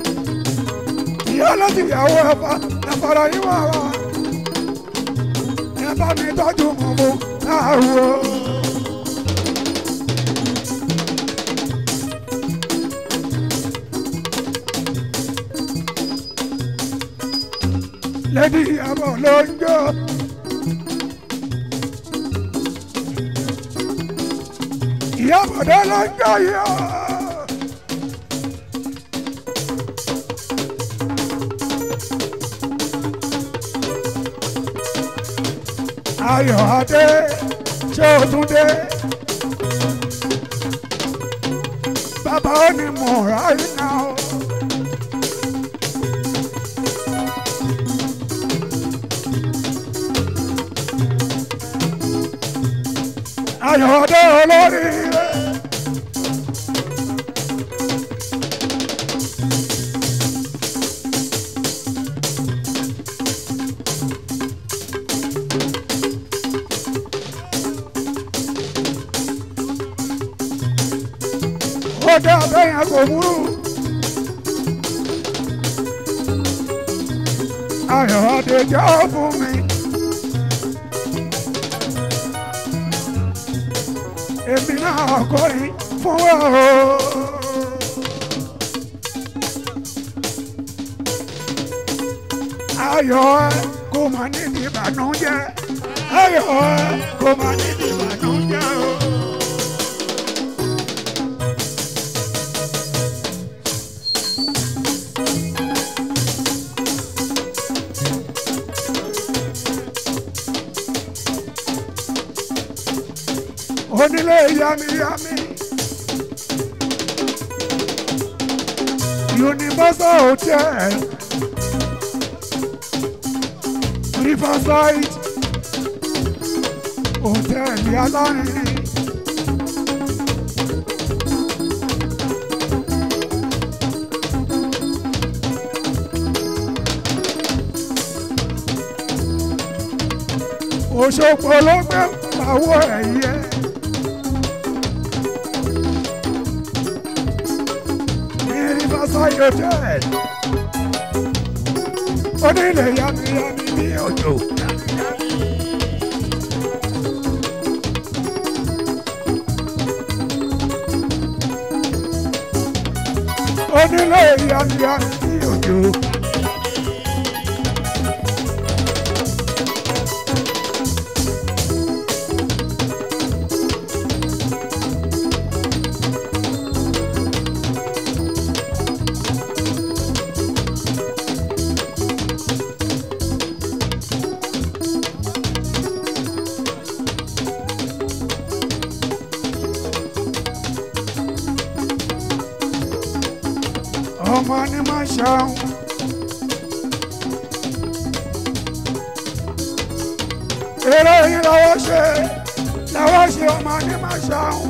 ìyá láti ìyàwó ẹ̀fà ẹ̀fọ̀rọ̀ yín wà wá. bá mi tọ́jú mọ̀ mọ́ láwo. lẹ́dí ìyàbọ̀ ló ń jó. ìyàbọ̀dé ló ń jó yọ. ayọ̀ adé ṣé o tún dé. bàbá ó ní mọ̀ ráyé náà. ayọ̀ adé olórí rẹ̀. ó dé abẹ́yẹn kò múrù. ayọ̀ adé jẹ́ fún mi. èmi náà kọrin fún wa o. ayọ̀ ẹ kò má ní ní ìbànújẹ́ ayọ̀ ẹ kò má ní ní ìbànújẹ́ o. onílé yamiyami universal hotel riverside hotel alárinrin òṣogbo ló gbé pàwọ́ ẹ̀yẹ. Riverside Hotel. Onílé yamiyami ní òjò. Onílé yamiyami ní òjò. ọmọ ni má ṣàwọn. eré yìí làwọn ṣe làwọn ṣe ọmọ ni má ṣàwọn.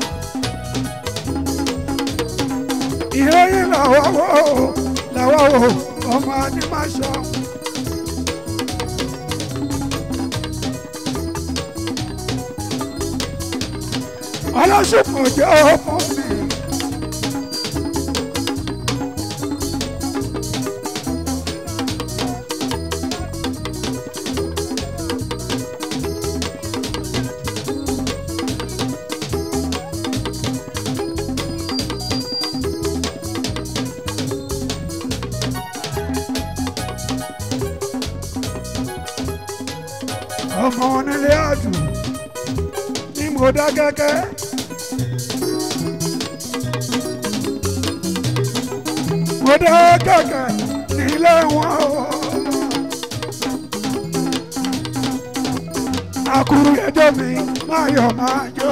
ìré yìí làwọn wò làwọn wò ọmọ ni má ṣàwọn. ọlọ́sùnkùn jẹ́ ọmọ mi. ọmọ onílé àjù ní mo dá gẹ́gẹ́. mo dá gẹ́gẹ́ nílé wọn o. àkùrù ẹjọ́ mi máa yọ̀ máa jó.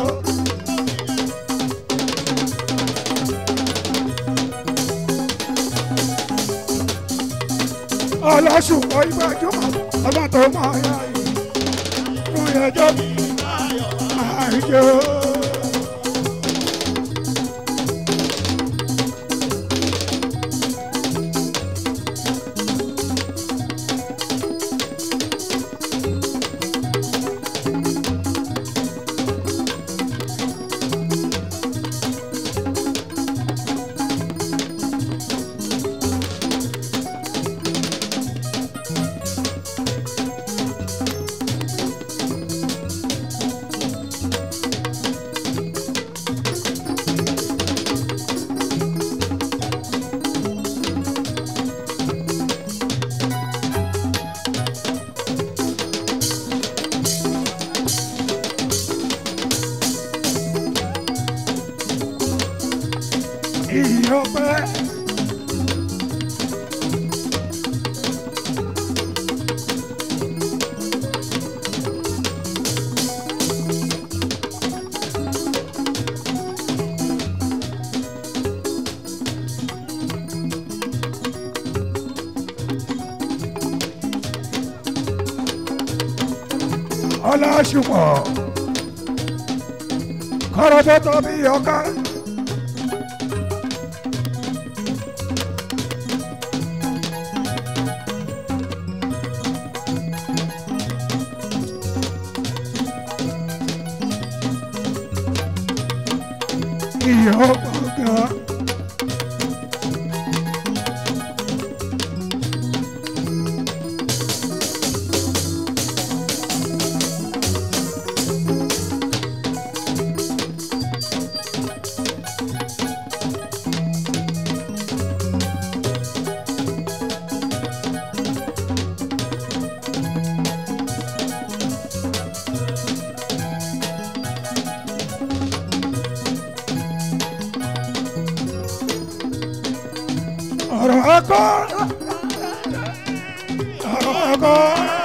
ọlọ́sùnkọ̀ ìgbàjúmọ̀ ọba tó máa yá yìí fún ẹjọ́ mi máa jó. ìyọpẹ́. ọlọ́ṣùpọ̀ kọ́rọ́bọ́tọ̀ bí ọká. ìyọ̀ gbọ̀ngàn. ọ̀rọ̀ akọ́ ọ̀rọ̀ akọ́.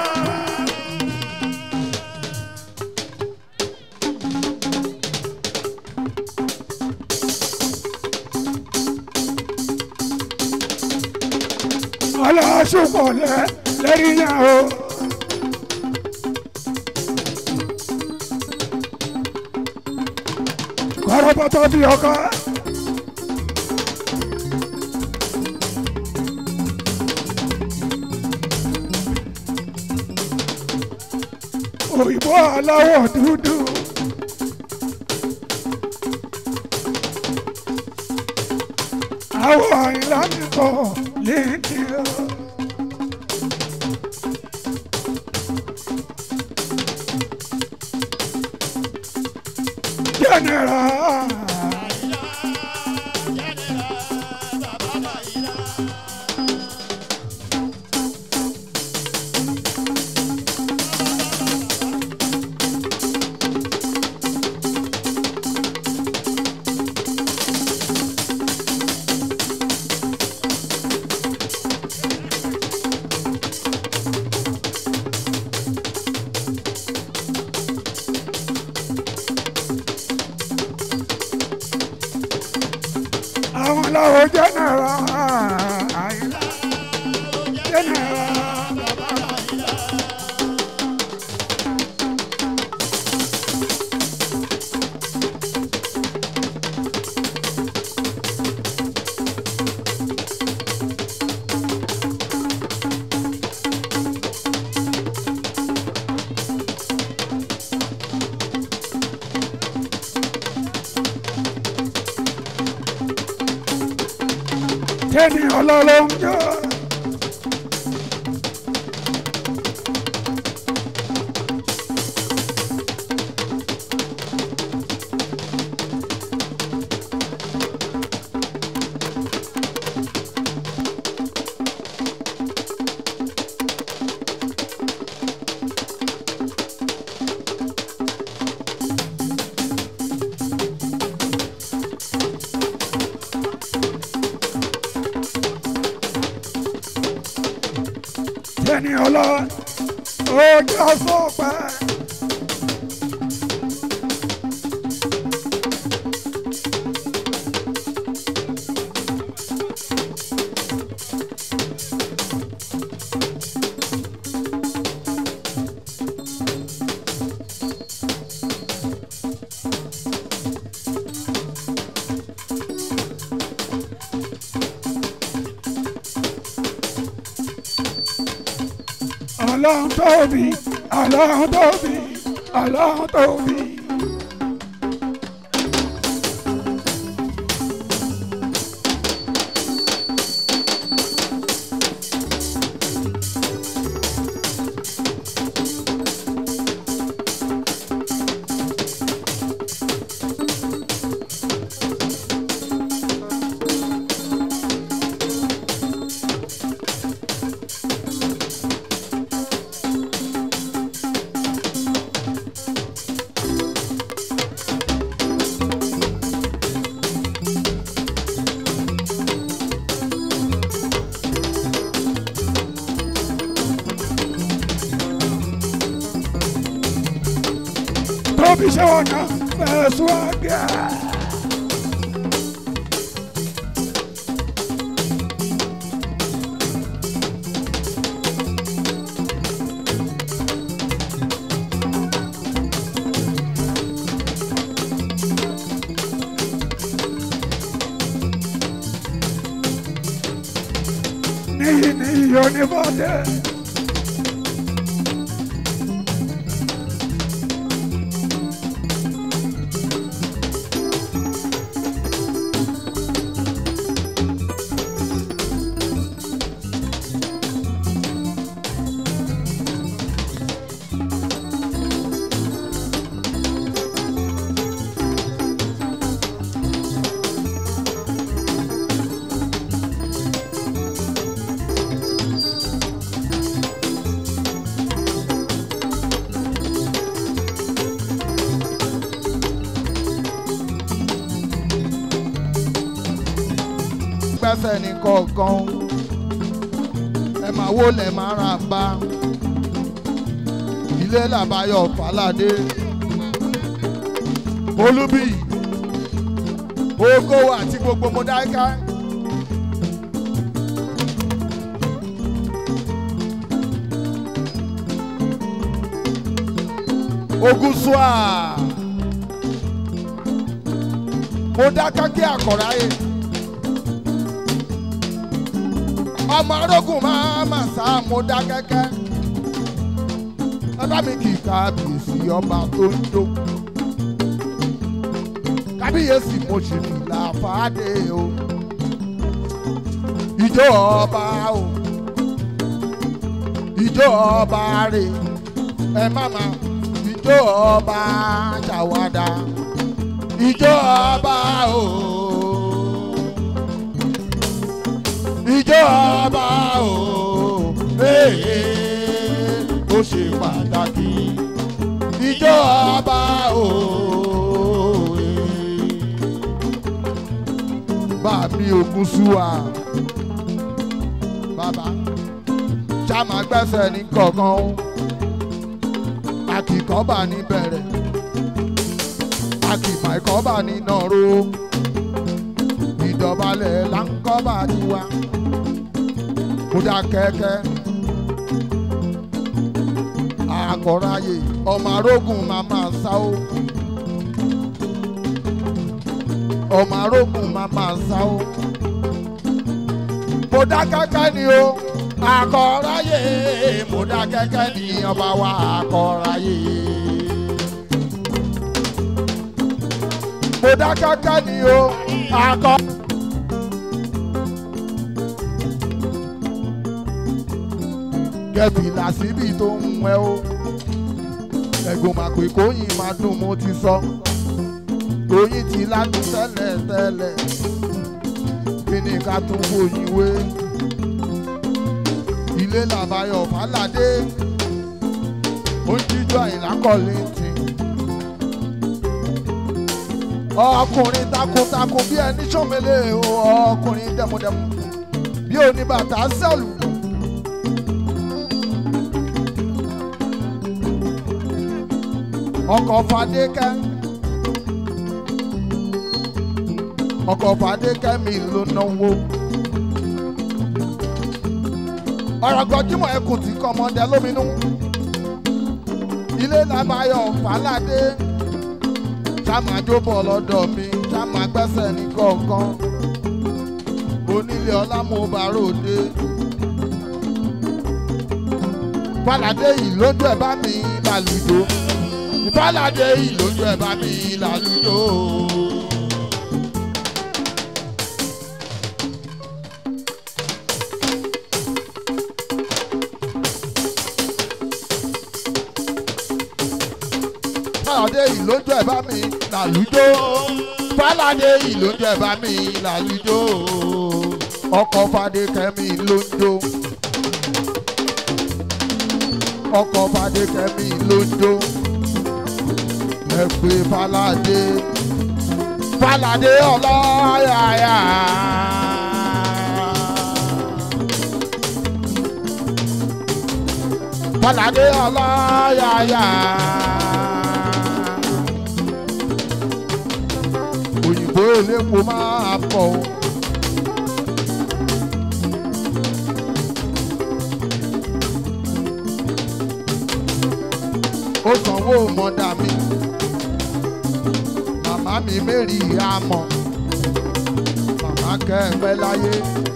ọlọ́ṣùpọ̀ lẹ lẹ́rìí yẹn o. kọ́rọ́bọ́tọ́ bí ọkọ. òyìnbó aláwọ̀ dúdú. àwọ̀ àyìnlá mi kọ̀ léèkì o. General. àwọn làwọn jẹnẹra àyìnlá jẹnẹra bàbá àyìnlá. tẹ́ni ọlọ́lọ́ ń jọ. tẹ́ni ọlọ́ ó jọ sọ́pẹ́. ọlọ́run tóbi ọlọ́run tóbi ọlọ́run tóbi. bí ṣe wọ́n náà fẹ́ swaga. níyì níyì onífọ̀dé. gbẹ́sẹ̀ ní kọ̀ọ̀kan ẹ máa wó lẹ̀ máa ra bá ilé làbáyọ̀ fàlàdé olúbí ògo àti gbogbo mọ̀dáíkà. ogusua mo dá kákí àkọ́ráyé ọmọ arógùn máa mà sá mo dá kẹ́kẹ́ bàbá mi kì í kábíyèsí ọba tó ń jó kábíyèsí mo ṣe fìlà fàdé o ìjó ọba o ìjó ọba rè ẹ má má ìjó ọba ṣàwádà ìjó ọba o. ìjọ ọba o ee ó ṣe pàtàkì ìjọ ọba o ee. bàbí ogun súwa bàbá ṣàmà gbẹ́sẹ̀ ní kọ̀ọ̀kan o akìkọ́bà ní bẹ̀rẹ̀ akìmọ̀ ìkọ́bà ní nàró ìdọ̀balẹ̀ láńkọ́bà ní wa kódà kẹ́kẹ́ àkọ́ráyè ọmọ arógùn màmá sáó ọmọ arógùn màmá sáó kódà kẹ́kẹ́ ni o àkọ́ráyè kódà kẹ́kẹ́ ni ọba wa àkọ́ráyè. kódà kẹ́kẹ́ ni o àkọ́. kẹfìlà síbi tó ń wẹ́ o ẹ̀gbọ́n máa pè kóyìn máa dùn mo ti sọ kóyìn ti ládùn tẹ́lẹ̀ tẹ́lẹ̀ kí ni ká tún kóyìn wé ilé làbáyọ̀ fàlàdé ó ń jíjọ àyìnlákọ̀lé tì ọkùnrin takuntakun bí ẹni sọ́mẹ́lẹ̀ ọkùnrin dẹmudẹmu bí oníbàtà sẹ́lù. ọkọ̀ fadékẹ́ ọkọ̀ fadékẹ́ mi ló náwó ọ̀rọ̀ gọjúmọ̀ ẹkùn tí kọ́mọdé lóminú ilé làbáyọ̀ fàlàdé sàmájóbọ̀ lọ́dọ̀ mi sàmá gbẹ́sẹ̀ ní kọ̀ọ̀kan onílé ọlámúbaròde fàlàdé yìí lójú ẹ̀ bá mi lálùjọ fàlàdé yìí lójú ẹ̀ bá mi lálùjọ. fàlàdé yìí lójú ẹ̀ bá mi lálùjọ. fàlàdé yìí lójú ẹ̀ bá mi lálùjọ. ọkọ̀ fàdé kẹ́mi lójó. ọkọ̀ fàdé kẹ́mi lójó. ẹ pé fàlàdé fàlàdé ọlọ́yàyà. fàlàdé ọlọ́yàyà. elépo máa pọ̀ o. ó sanwó mọ́dà mi màmá mi mẹ́rì àmọ́ màmá kẹ́ẹ̀pẹ́ láyé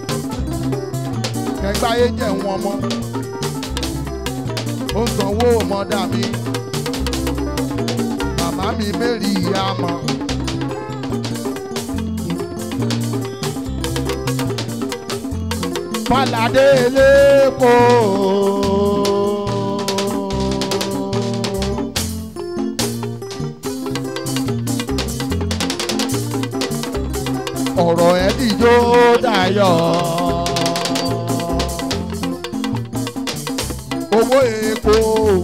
kẹ́gbáyé jẹ̀ wọ́n mọ́ ó sanwó mọ́dà mi màmá mi mẹ́rì àmọ́. Fáládé elépo. ọ̀rọ̀ ẹ̀ dìjó dayọ̀. owó epo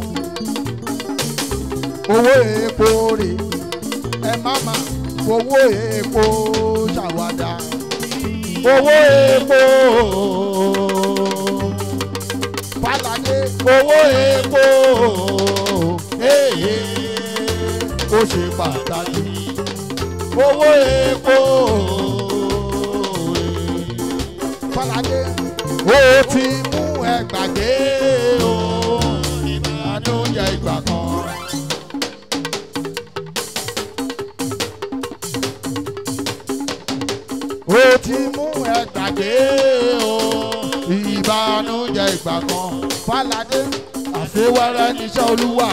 owó epo rè ẹ má má fowó epo ṣàwádà owó epo Fálàdé owó epo ee ó ṣe pàtàkì owó epo Fálàdé ó ti mú ẹ gbàgbé o ìbànújẹ́ ìgbà kan. ó ti mú ẹ gbàgbé o ìbànújẹ́ ìgbà kan Fálàdé àṣewẹ́rẹ́ níṣẹ́ olúwa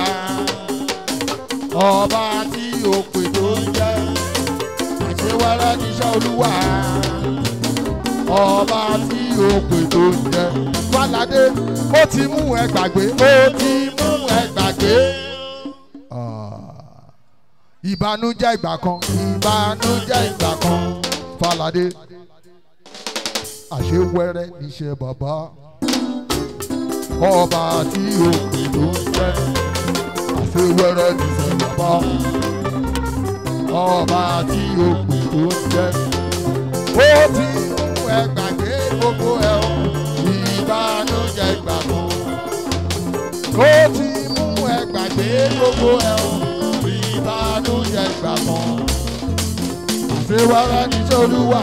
ọba tí òpè tó ń jẹ́ àṣewẹ́rẹ́ níṣẹ́ olúwa ọba tí òpè tó ń jẹ́ Fálàdé ó ti mú ẹ gbàgbé ó ti mú ẹ gbàgbé. ìbànújẹ́ ìgbà kan ìbànújẹ́ ìgbà kan Fálàdé àṣewẹ́rẹ́ níṣẹ́ bàbá ọba tí òpè tó ń jẹ́ àṣewẹ́rẹ́ níṣẹ́ bàbá ọba tí òpè tó ń jẹ́ ó ti mú ẹ gbàgbé gbogbo ẹ o ìbànújẹ́ ìgbà kan ó ti mú ẹ gbàgbé gbogbo ẹ o ìbànújẹ́ ìgbà kan àṣewẹ́rẹ́ níṣẹ́ olúwa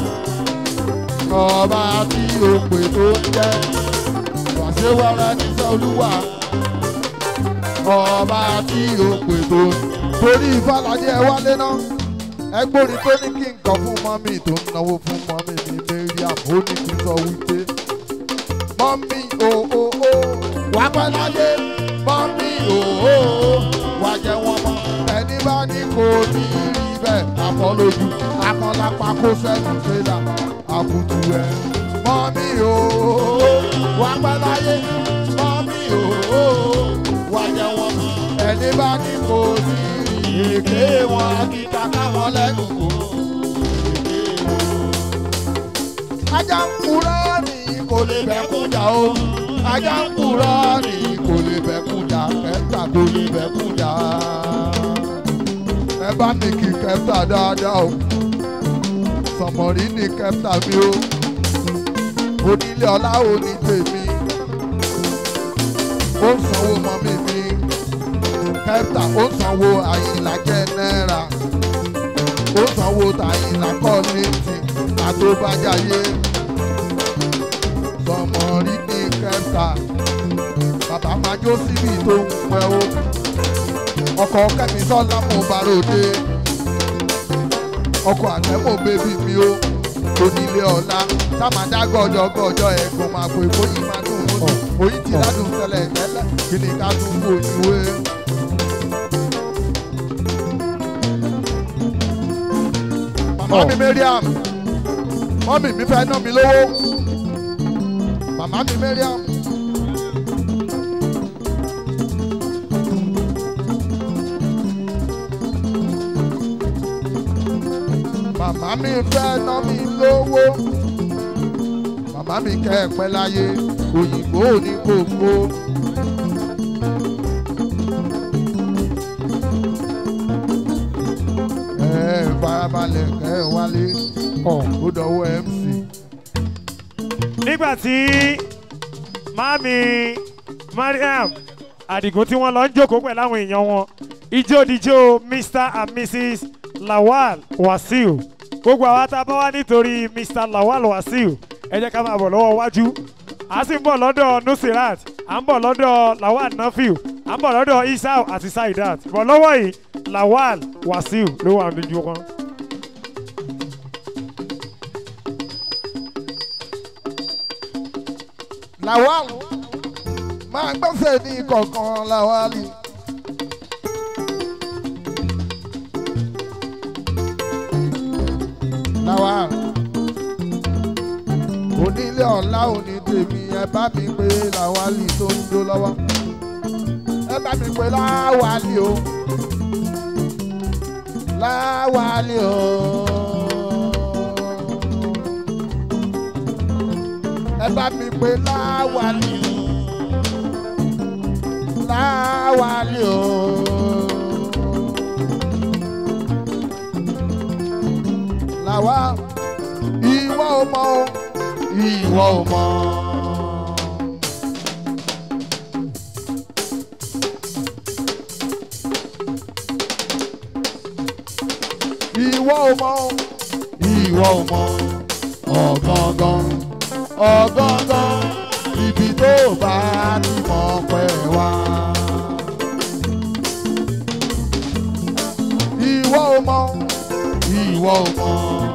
ọba tí òpè tó ń jẹ́ àṣewẹ́rẹ́ níṣẹ́ olúwa ọba tí òpè tó ń torí Fálàdé ẹ wálé náà ẹgbóni tó ní kí n kọ fún mọ́mí tó ń náwó fún mọ́mí ní Mariam ó ní kí n sọ wípé mọ́mí o o o wà pẹ́ láyé mọ́mí o o wà jẹ́ wọn mọ́ ẹni bá ní kò ní rí bẹ́ẹ̀ àfọlójú akọ́lápá kó sẹ́nu fẹ́lá àbùtù ẹ̀ mọ́mí o o wà pẹ́ láyé mọ́mí o o wà jẹ́ wọn mọ́ ẹni bá ní kò ní rí èké wọn kíkà káwọn lẹ́nu kò èké wọn ajá ń kúrọ́ ní kò lè bẹ́kún jà o ajá ń kúrọ́ ní kò lè bẹ́kún jà kẹta kò lè bẹ́kún jà ẹ bá mi kí kẹta dáadáa o sọmọrí ní kẹta mi o onílé ọlá ò ní tèmi ó ń sanwó mọ́mí mi kẹta ó ń sanwó àyìnlá jẹ́ náírà ó ń sanwó tàyìnlá kọ́ ní tì àtòbájáyé sọmọ rí ní kẹta bàbá máa jó síbi tó ń pẹ́ o ọkọ̀ kẹ́mi sọ́lá mo bá ròde ọkọ̀ àtẹ́mọ̀ bébí mi o onílé ọ̀la sámàdá gọ̀jọ̀gọ̀jọ̀ ẹ̀gbọ́n máa pè bóyí máa dùn ún oyin ti ládùn tẹ́lẹ̀ tẹ́lẹ̀ kí ni ká tún kó ìwé. màmá mi Mariam mọ́mì mi fẹ́ ná mi lówó màmá mi Mariam. màmá mi fẹ́ ná mi lówó màmá mi kẹ́ ẹ pẹ́ láyé òyìnbó ní kókó. ẹ farabalẹ̀ kẹ́ ẹ wálé ó dọ̀wọ́ MC. nígbà tí mami mariam adigun tí wọ́n lọ ń jókòó pẹ̀lú àwọn èèyàn wọn ijó dijó mr and mrs lawal wasiu gbogbo àwa tá a bá wá nítorí mr lawal wasiu ẹ jẹ́ ká máa bọ̀ lọ́wọ́ wájú a sì ń bọ̀ lọ́dọ̀ nusirat à ń bọ̀ lọ́dọ̀ lawal nafiu à ń bọ̀ lọ́dọ̀ isao àti saidat bọ̀ lọ́wọ́ yìí lawal wasiu ló wà lójú wọn. lawal máa gbọ́sẹ̀ ní kọ̀ọ̀kan lawali. lawal onílé ọ̀la òní tèmi ẹ bá mi pé lawali tó ń jó lọ́wọ́ ẹ bá mi pé láwali o láwali o. ẹ bá mi pé láwali o láwali o. làwa ìwọ ò mọ o ìwọ ò mọ. ìwọ ò mọ o ìwọ ò mọ ọ̀gángan ọ̀gángan ibi tó bá ti mọ̀ pẹ́ wá. ìwọ ò mọ ìwọ ò mọ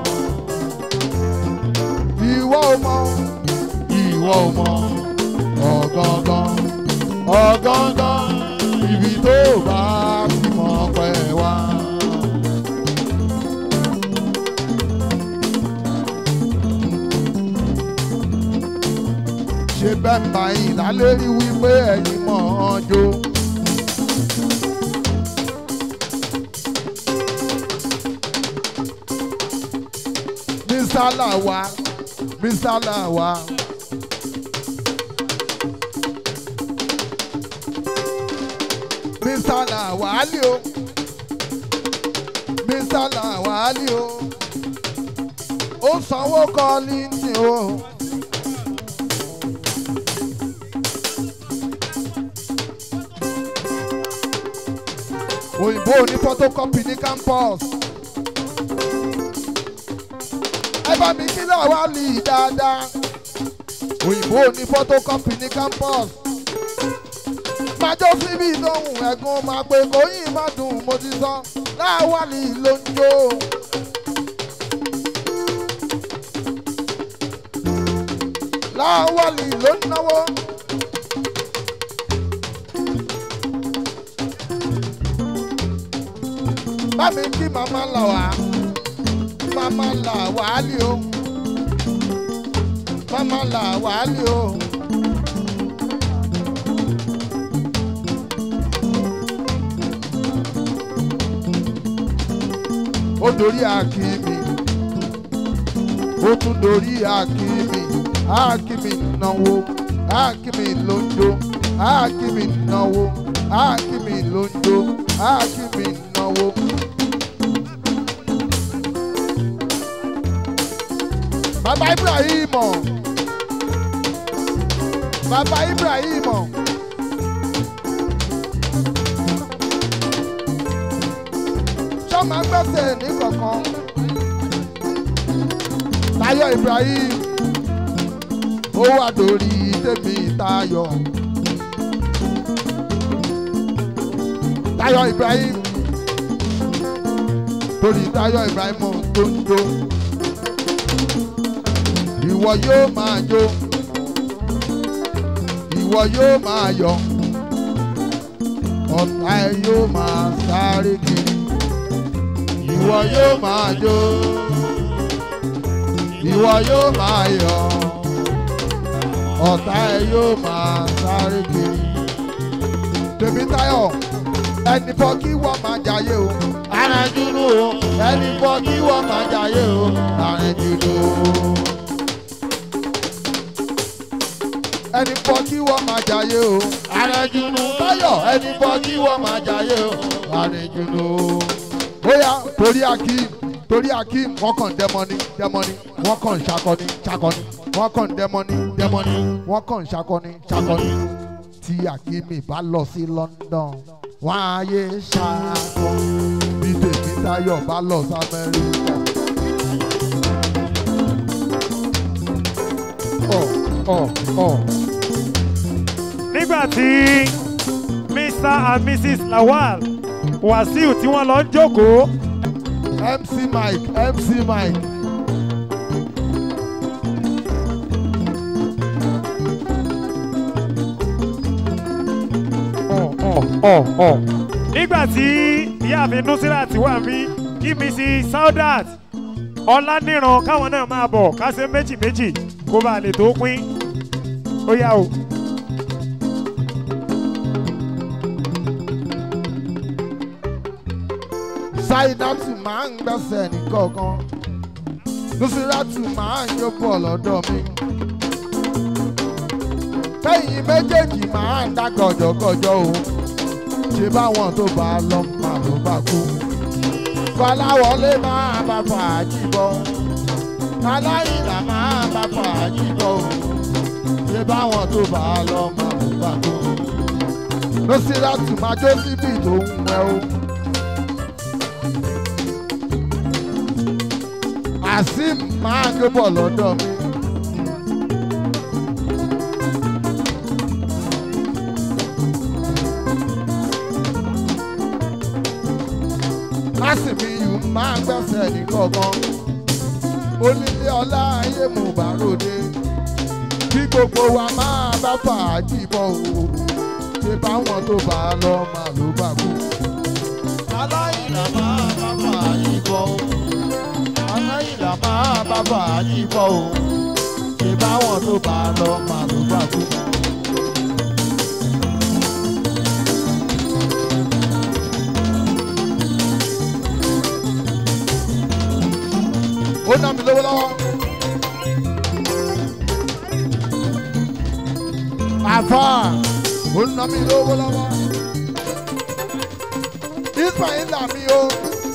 ìwọ ò mọ ìwọ ò mọ ọ̀gángan ọ̀gángan ibi tó bá ti mọ̀ pẹ́ wá. ṣe bẹ́ẹ̀ bá yín lálẹ́ rí wípé ẹ̀yin mọ̀ ọ́n jó. Mr. Lawa, Mr. Lawa. Mr. Lawali o. Mr. Lawali o. Ó sanwó kọ́lí ní o. òyìnbó ní photocopy ní campus. ẹ bá mi kí náà wá lì í dáadáa. òyìnbó ní photocopy ní campus. májọ́ síbi ìdóhùn ẹ̀gún máa pe kòyìn má dùn mo ti sọ láwálì ló ń jó. láwálì ló ń náwó. bá mi kí màmá là wá màmá là wàálì o màmá là wàálì o. ó dorí akíní ó tún dorí akíní akíní náwó akíní ló ń jó akíní náwó akíní ló ń jó akíní náwó. Bàbá Ibrahim Bàbá Ibrahim Ṣọ́mà gbẹ́sẹ̀ ní kọ̀ọ̀kan Táyọ̀ Ibrahim ó wà lórí tèmi Táyọ̀ Táyọ̀ Ibrahim torí Táyọ̀ Ibrahim tó ń jó ìwọ yóò máa jó ìwọ yóò máa yọ̀ ọ̀tá ẹ yóò máa sáré kiri ìwọ yóò máa jó ìwọ yóò máa yọ̀ ọ̀tá ẹ yóò máa sáré kiri Tèmítáyọ̀ ẹni fọ́ kí wọ́n máa jayé o arìnrìnjúnú o ẹni fọ́ kí wọ́n máa jayé o arìnrìnjúnú o. ẹni fọ́ kí wọ́n máa jayé o. Àrẹ̀jùnú Táyọ̀ ẹni fọ́ kí wọ́n máa jayé o. Àrẹ̀jùnú. Bóyá torí Akeem torí Akeem wọ́n kàn dẹ́mọ́ni dẹ́mọ́ni wọ́n kàn ṣakọni ṣakọni wọ́n kàn dẹ́mọ́ni dẹ́mọ́ni wọ́n kàn ṣakọni ṣakọni. Tí Akeem bá lọ sí London wọ́n á yé ṣakọ. Bí Tèmítáyọ̀ bá lọ sí Amẹ́ríkà ọ̀ ọ̀. nígbà tí mr and mrs lawal wàsíù tí wọ́n lọ ń jókòó mc mike mc mike ọ̀ ọ̀ ọ̀ ọ̀. nígbà tí ìyáàfin nusrat wà mí kí mrs saudat ọláníran káwọn náà máa bọ̀ ká ṣe méjì méjì kó bá lè tó pín ó yá o. ṣáídátù máa ń gbẹ́sẹ̀ nìkọ̀ọ̀kan nùsírátù máa ń yọ̀bọ̀ lọ́dọ̀ mi kẹ́yìn méjèèjì máa ń dá gọ̀jọ̀gọ̀jọ̀ o ṣe báwọn tó bá lọ máa ló bá kú kọ́láwọlé máa bá fàájì bọ̀ aláìlà máa bá fàájì bọ̀ o ṣe báwọn tó bá lọ máa ló bá kú nùsírátù máa jó síbi tó ń wẹ̀ o. azeem máa gbé bọ̀ lọ́dọ̀ mi. lásìmí yìí máa gbẹ́sẹ̀ ní kọ̀ọ̀kan. onílé ọlá ayé mú bàròdé. kí gbogbo wa máa bá fàájì bọ̀ o. ṣé báwọn tó bá a lọ máa ló bá kú. aláìlà máa bá fàájì bọ̀ o aláìlà máa bá fàájì bọ̀ o ṣe báwọn tó bá lọ máa ló bá kú. ó ná mi lówó lọ́wọ́. àfà ó ná mi lówó lọ́wọ́. ismail làmì o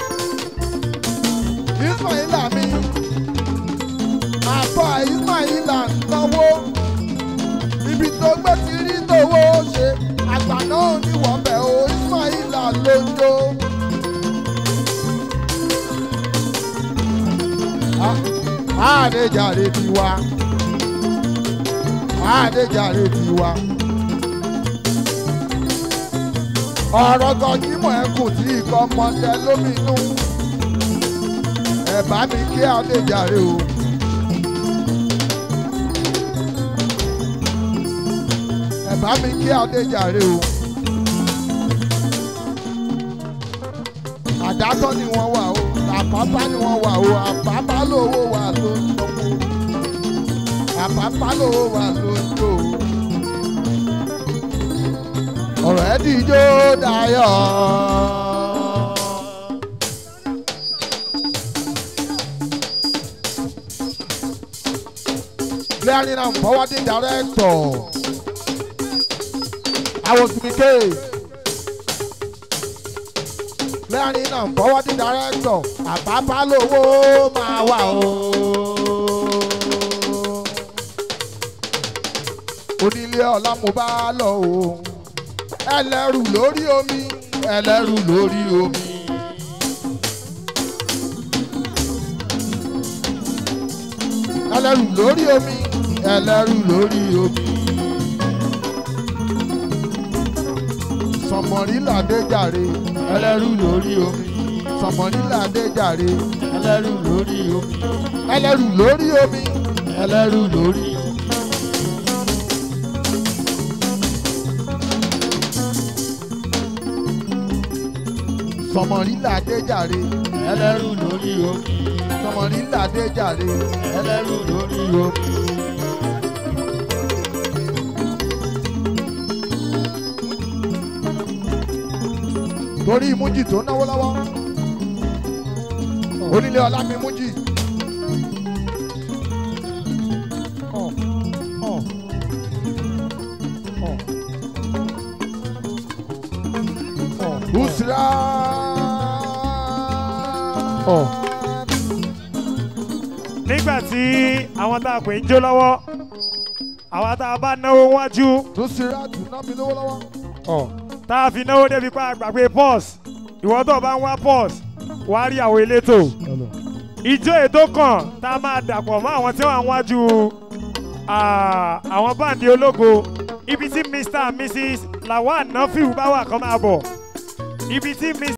ismaila mi àbọ̀ ismaila náwó ibi tó gbé ti rí tówó ṣe àgbà náà ní wọ́bẹ̀ o ismaila lójó. àdéjàre tiwa àdéjàre tiwa ọ̀rọ̀ gọ̀jímọ̀ ẹkùn tí ikọ̀ mọ̀tẹ́ lóminú ẹ bá mi kí adéjàre o. ẹ bá mi kí adéjàre o. àdátọ́ ni wọ́n wà o àpápá ni wọ́n wà o àpápá lówó wà ló ń lọ́wọ́ àpápá lówó wà ló ń lò ó. ọ̀rọ̀ ẹ̀ dìjọ́ dayọ̀. clearing and forwarding director. I was Mike. Clearing and forwarding director. Àpápá lówó máa wà o. Onílé ọlá mo bá lọ o. Ẹlẹ́rù lórí omi. Ẹlẹ́rù lórí omi. Ẹlẹ́rù lórí omi ẹlẹ́rù lórí omi. Sọ̀mọ̀rílàdé jàre ẹlẹ́rù lórí omi. Sọ̀mọ̀rílàdé jàre ẹlẹ́rù lórí omi. Ẹlẹ́rù lórí omi ẹlẹ́rù lórí omi. Sọ̀mọ̀rílàdé jàre ẹlẹ́rù lórí omi. Sọ̀mọ̀rílàdé jàre ẹlẹ́rù lórí omi. torí mújì tó náwó lọ́wọ́ onílé ọlá mi mújì. ọ̀ ọ̀ ọ̀ ọ̀ Busra. ọ̀. nígbà tí àwọn tá a pè ń jó lọ́wọ́ àwọn tá a bá náwó wájú Busra tún ná mi lówó lọ́wọ́. ọ̀ tá a fi náwó débi pa àgbàgbé pọ́s ìwọ́n tó bá ń wá pọ́s wàá rí àwọn elétò ìjó ètò kan tá a máa dàpọ̀ mọ́ àwọn tí wọ́n wájú Ah, àwọn báńdì ológo ibi tí mr and mrs lawal nafiu bá wà kọ́ máa bọ̀ ibi tí mr.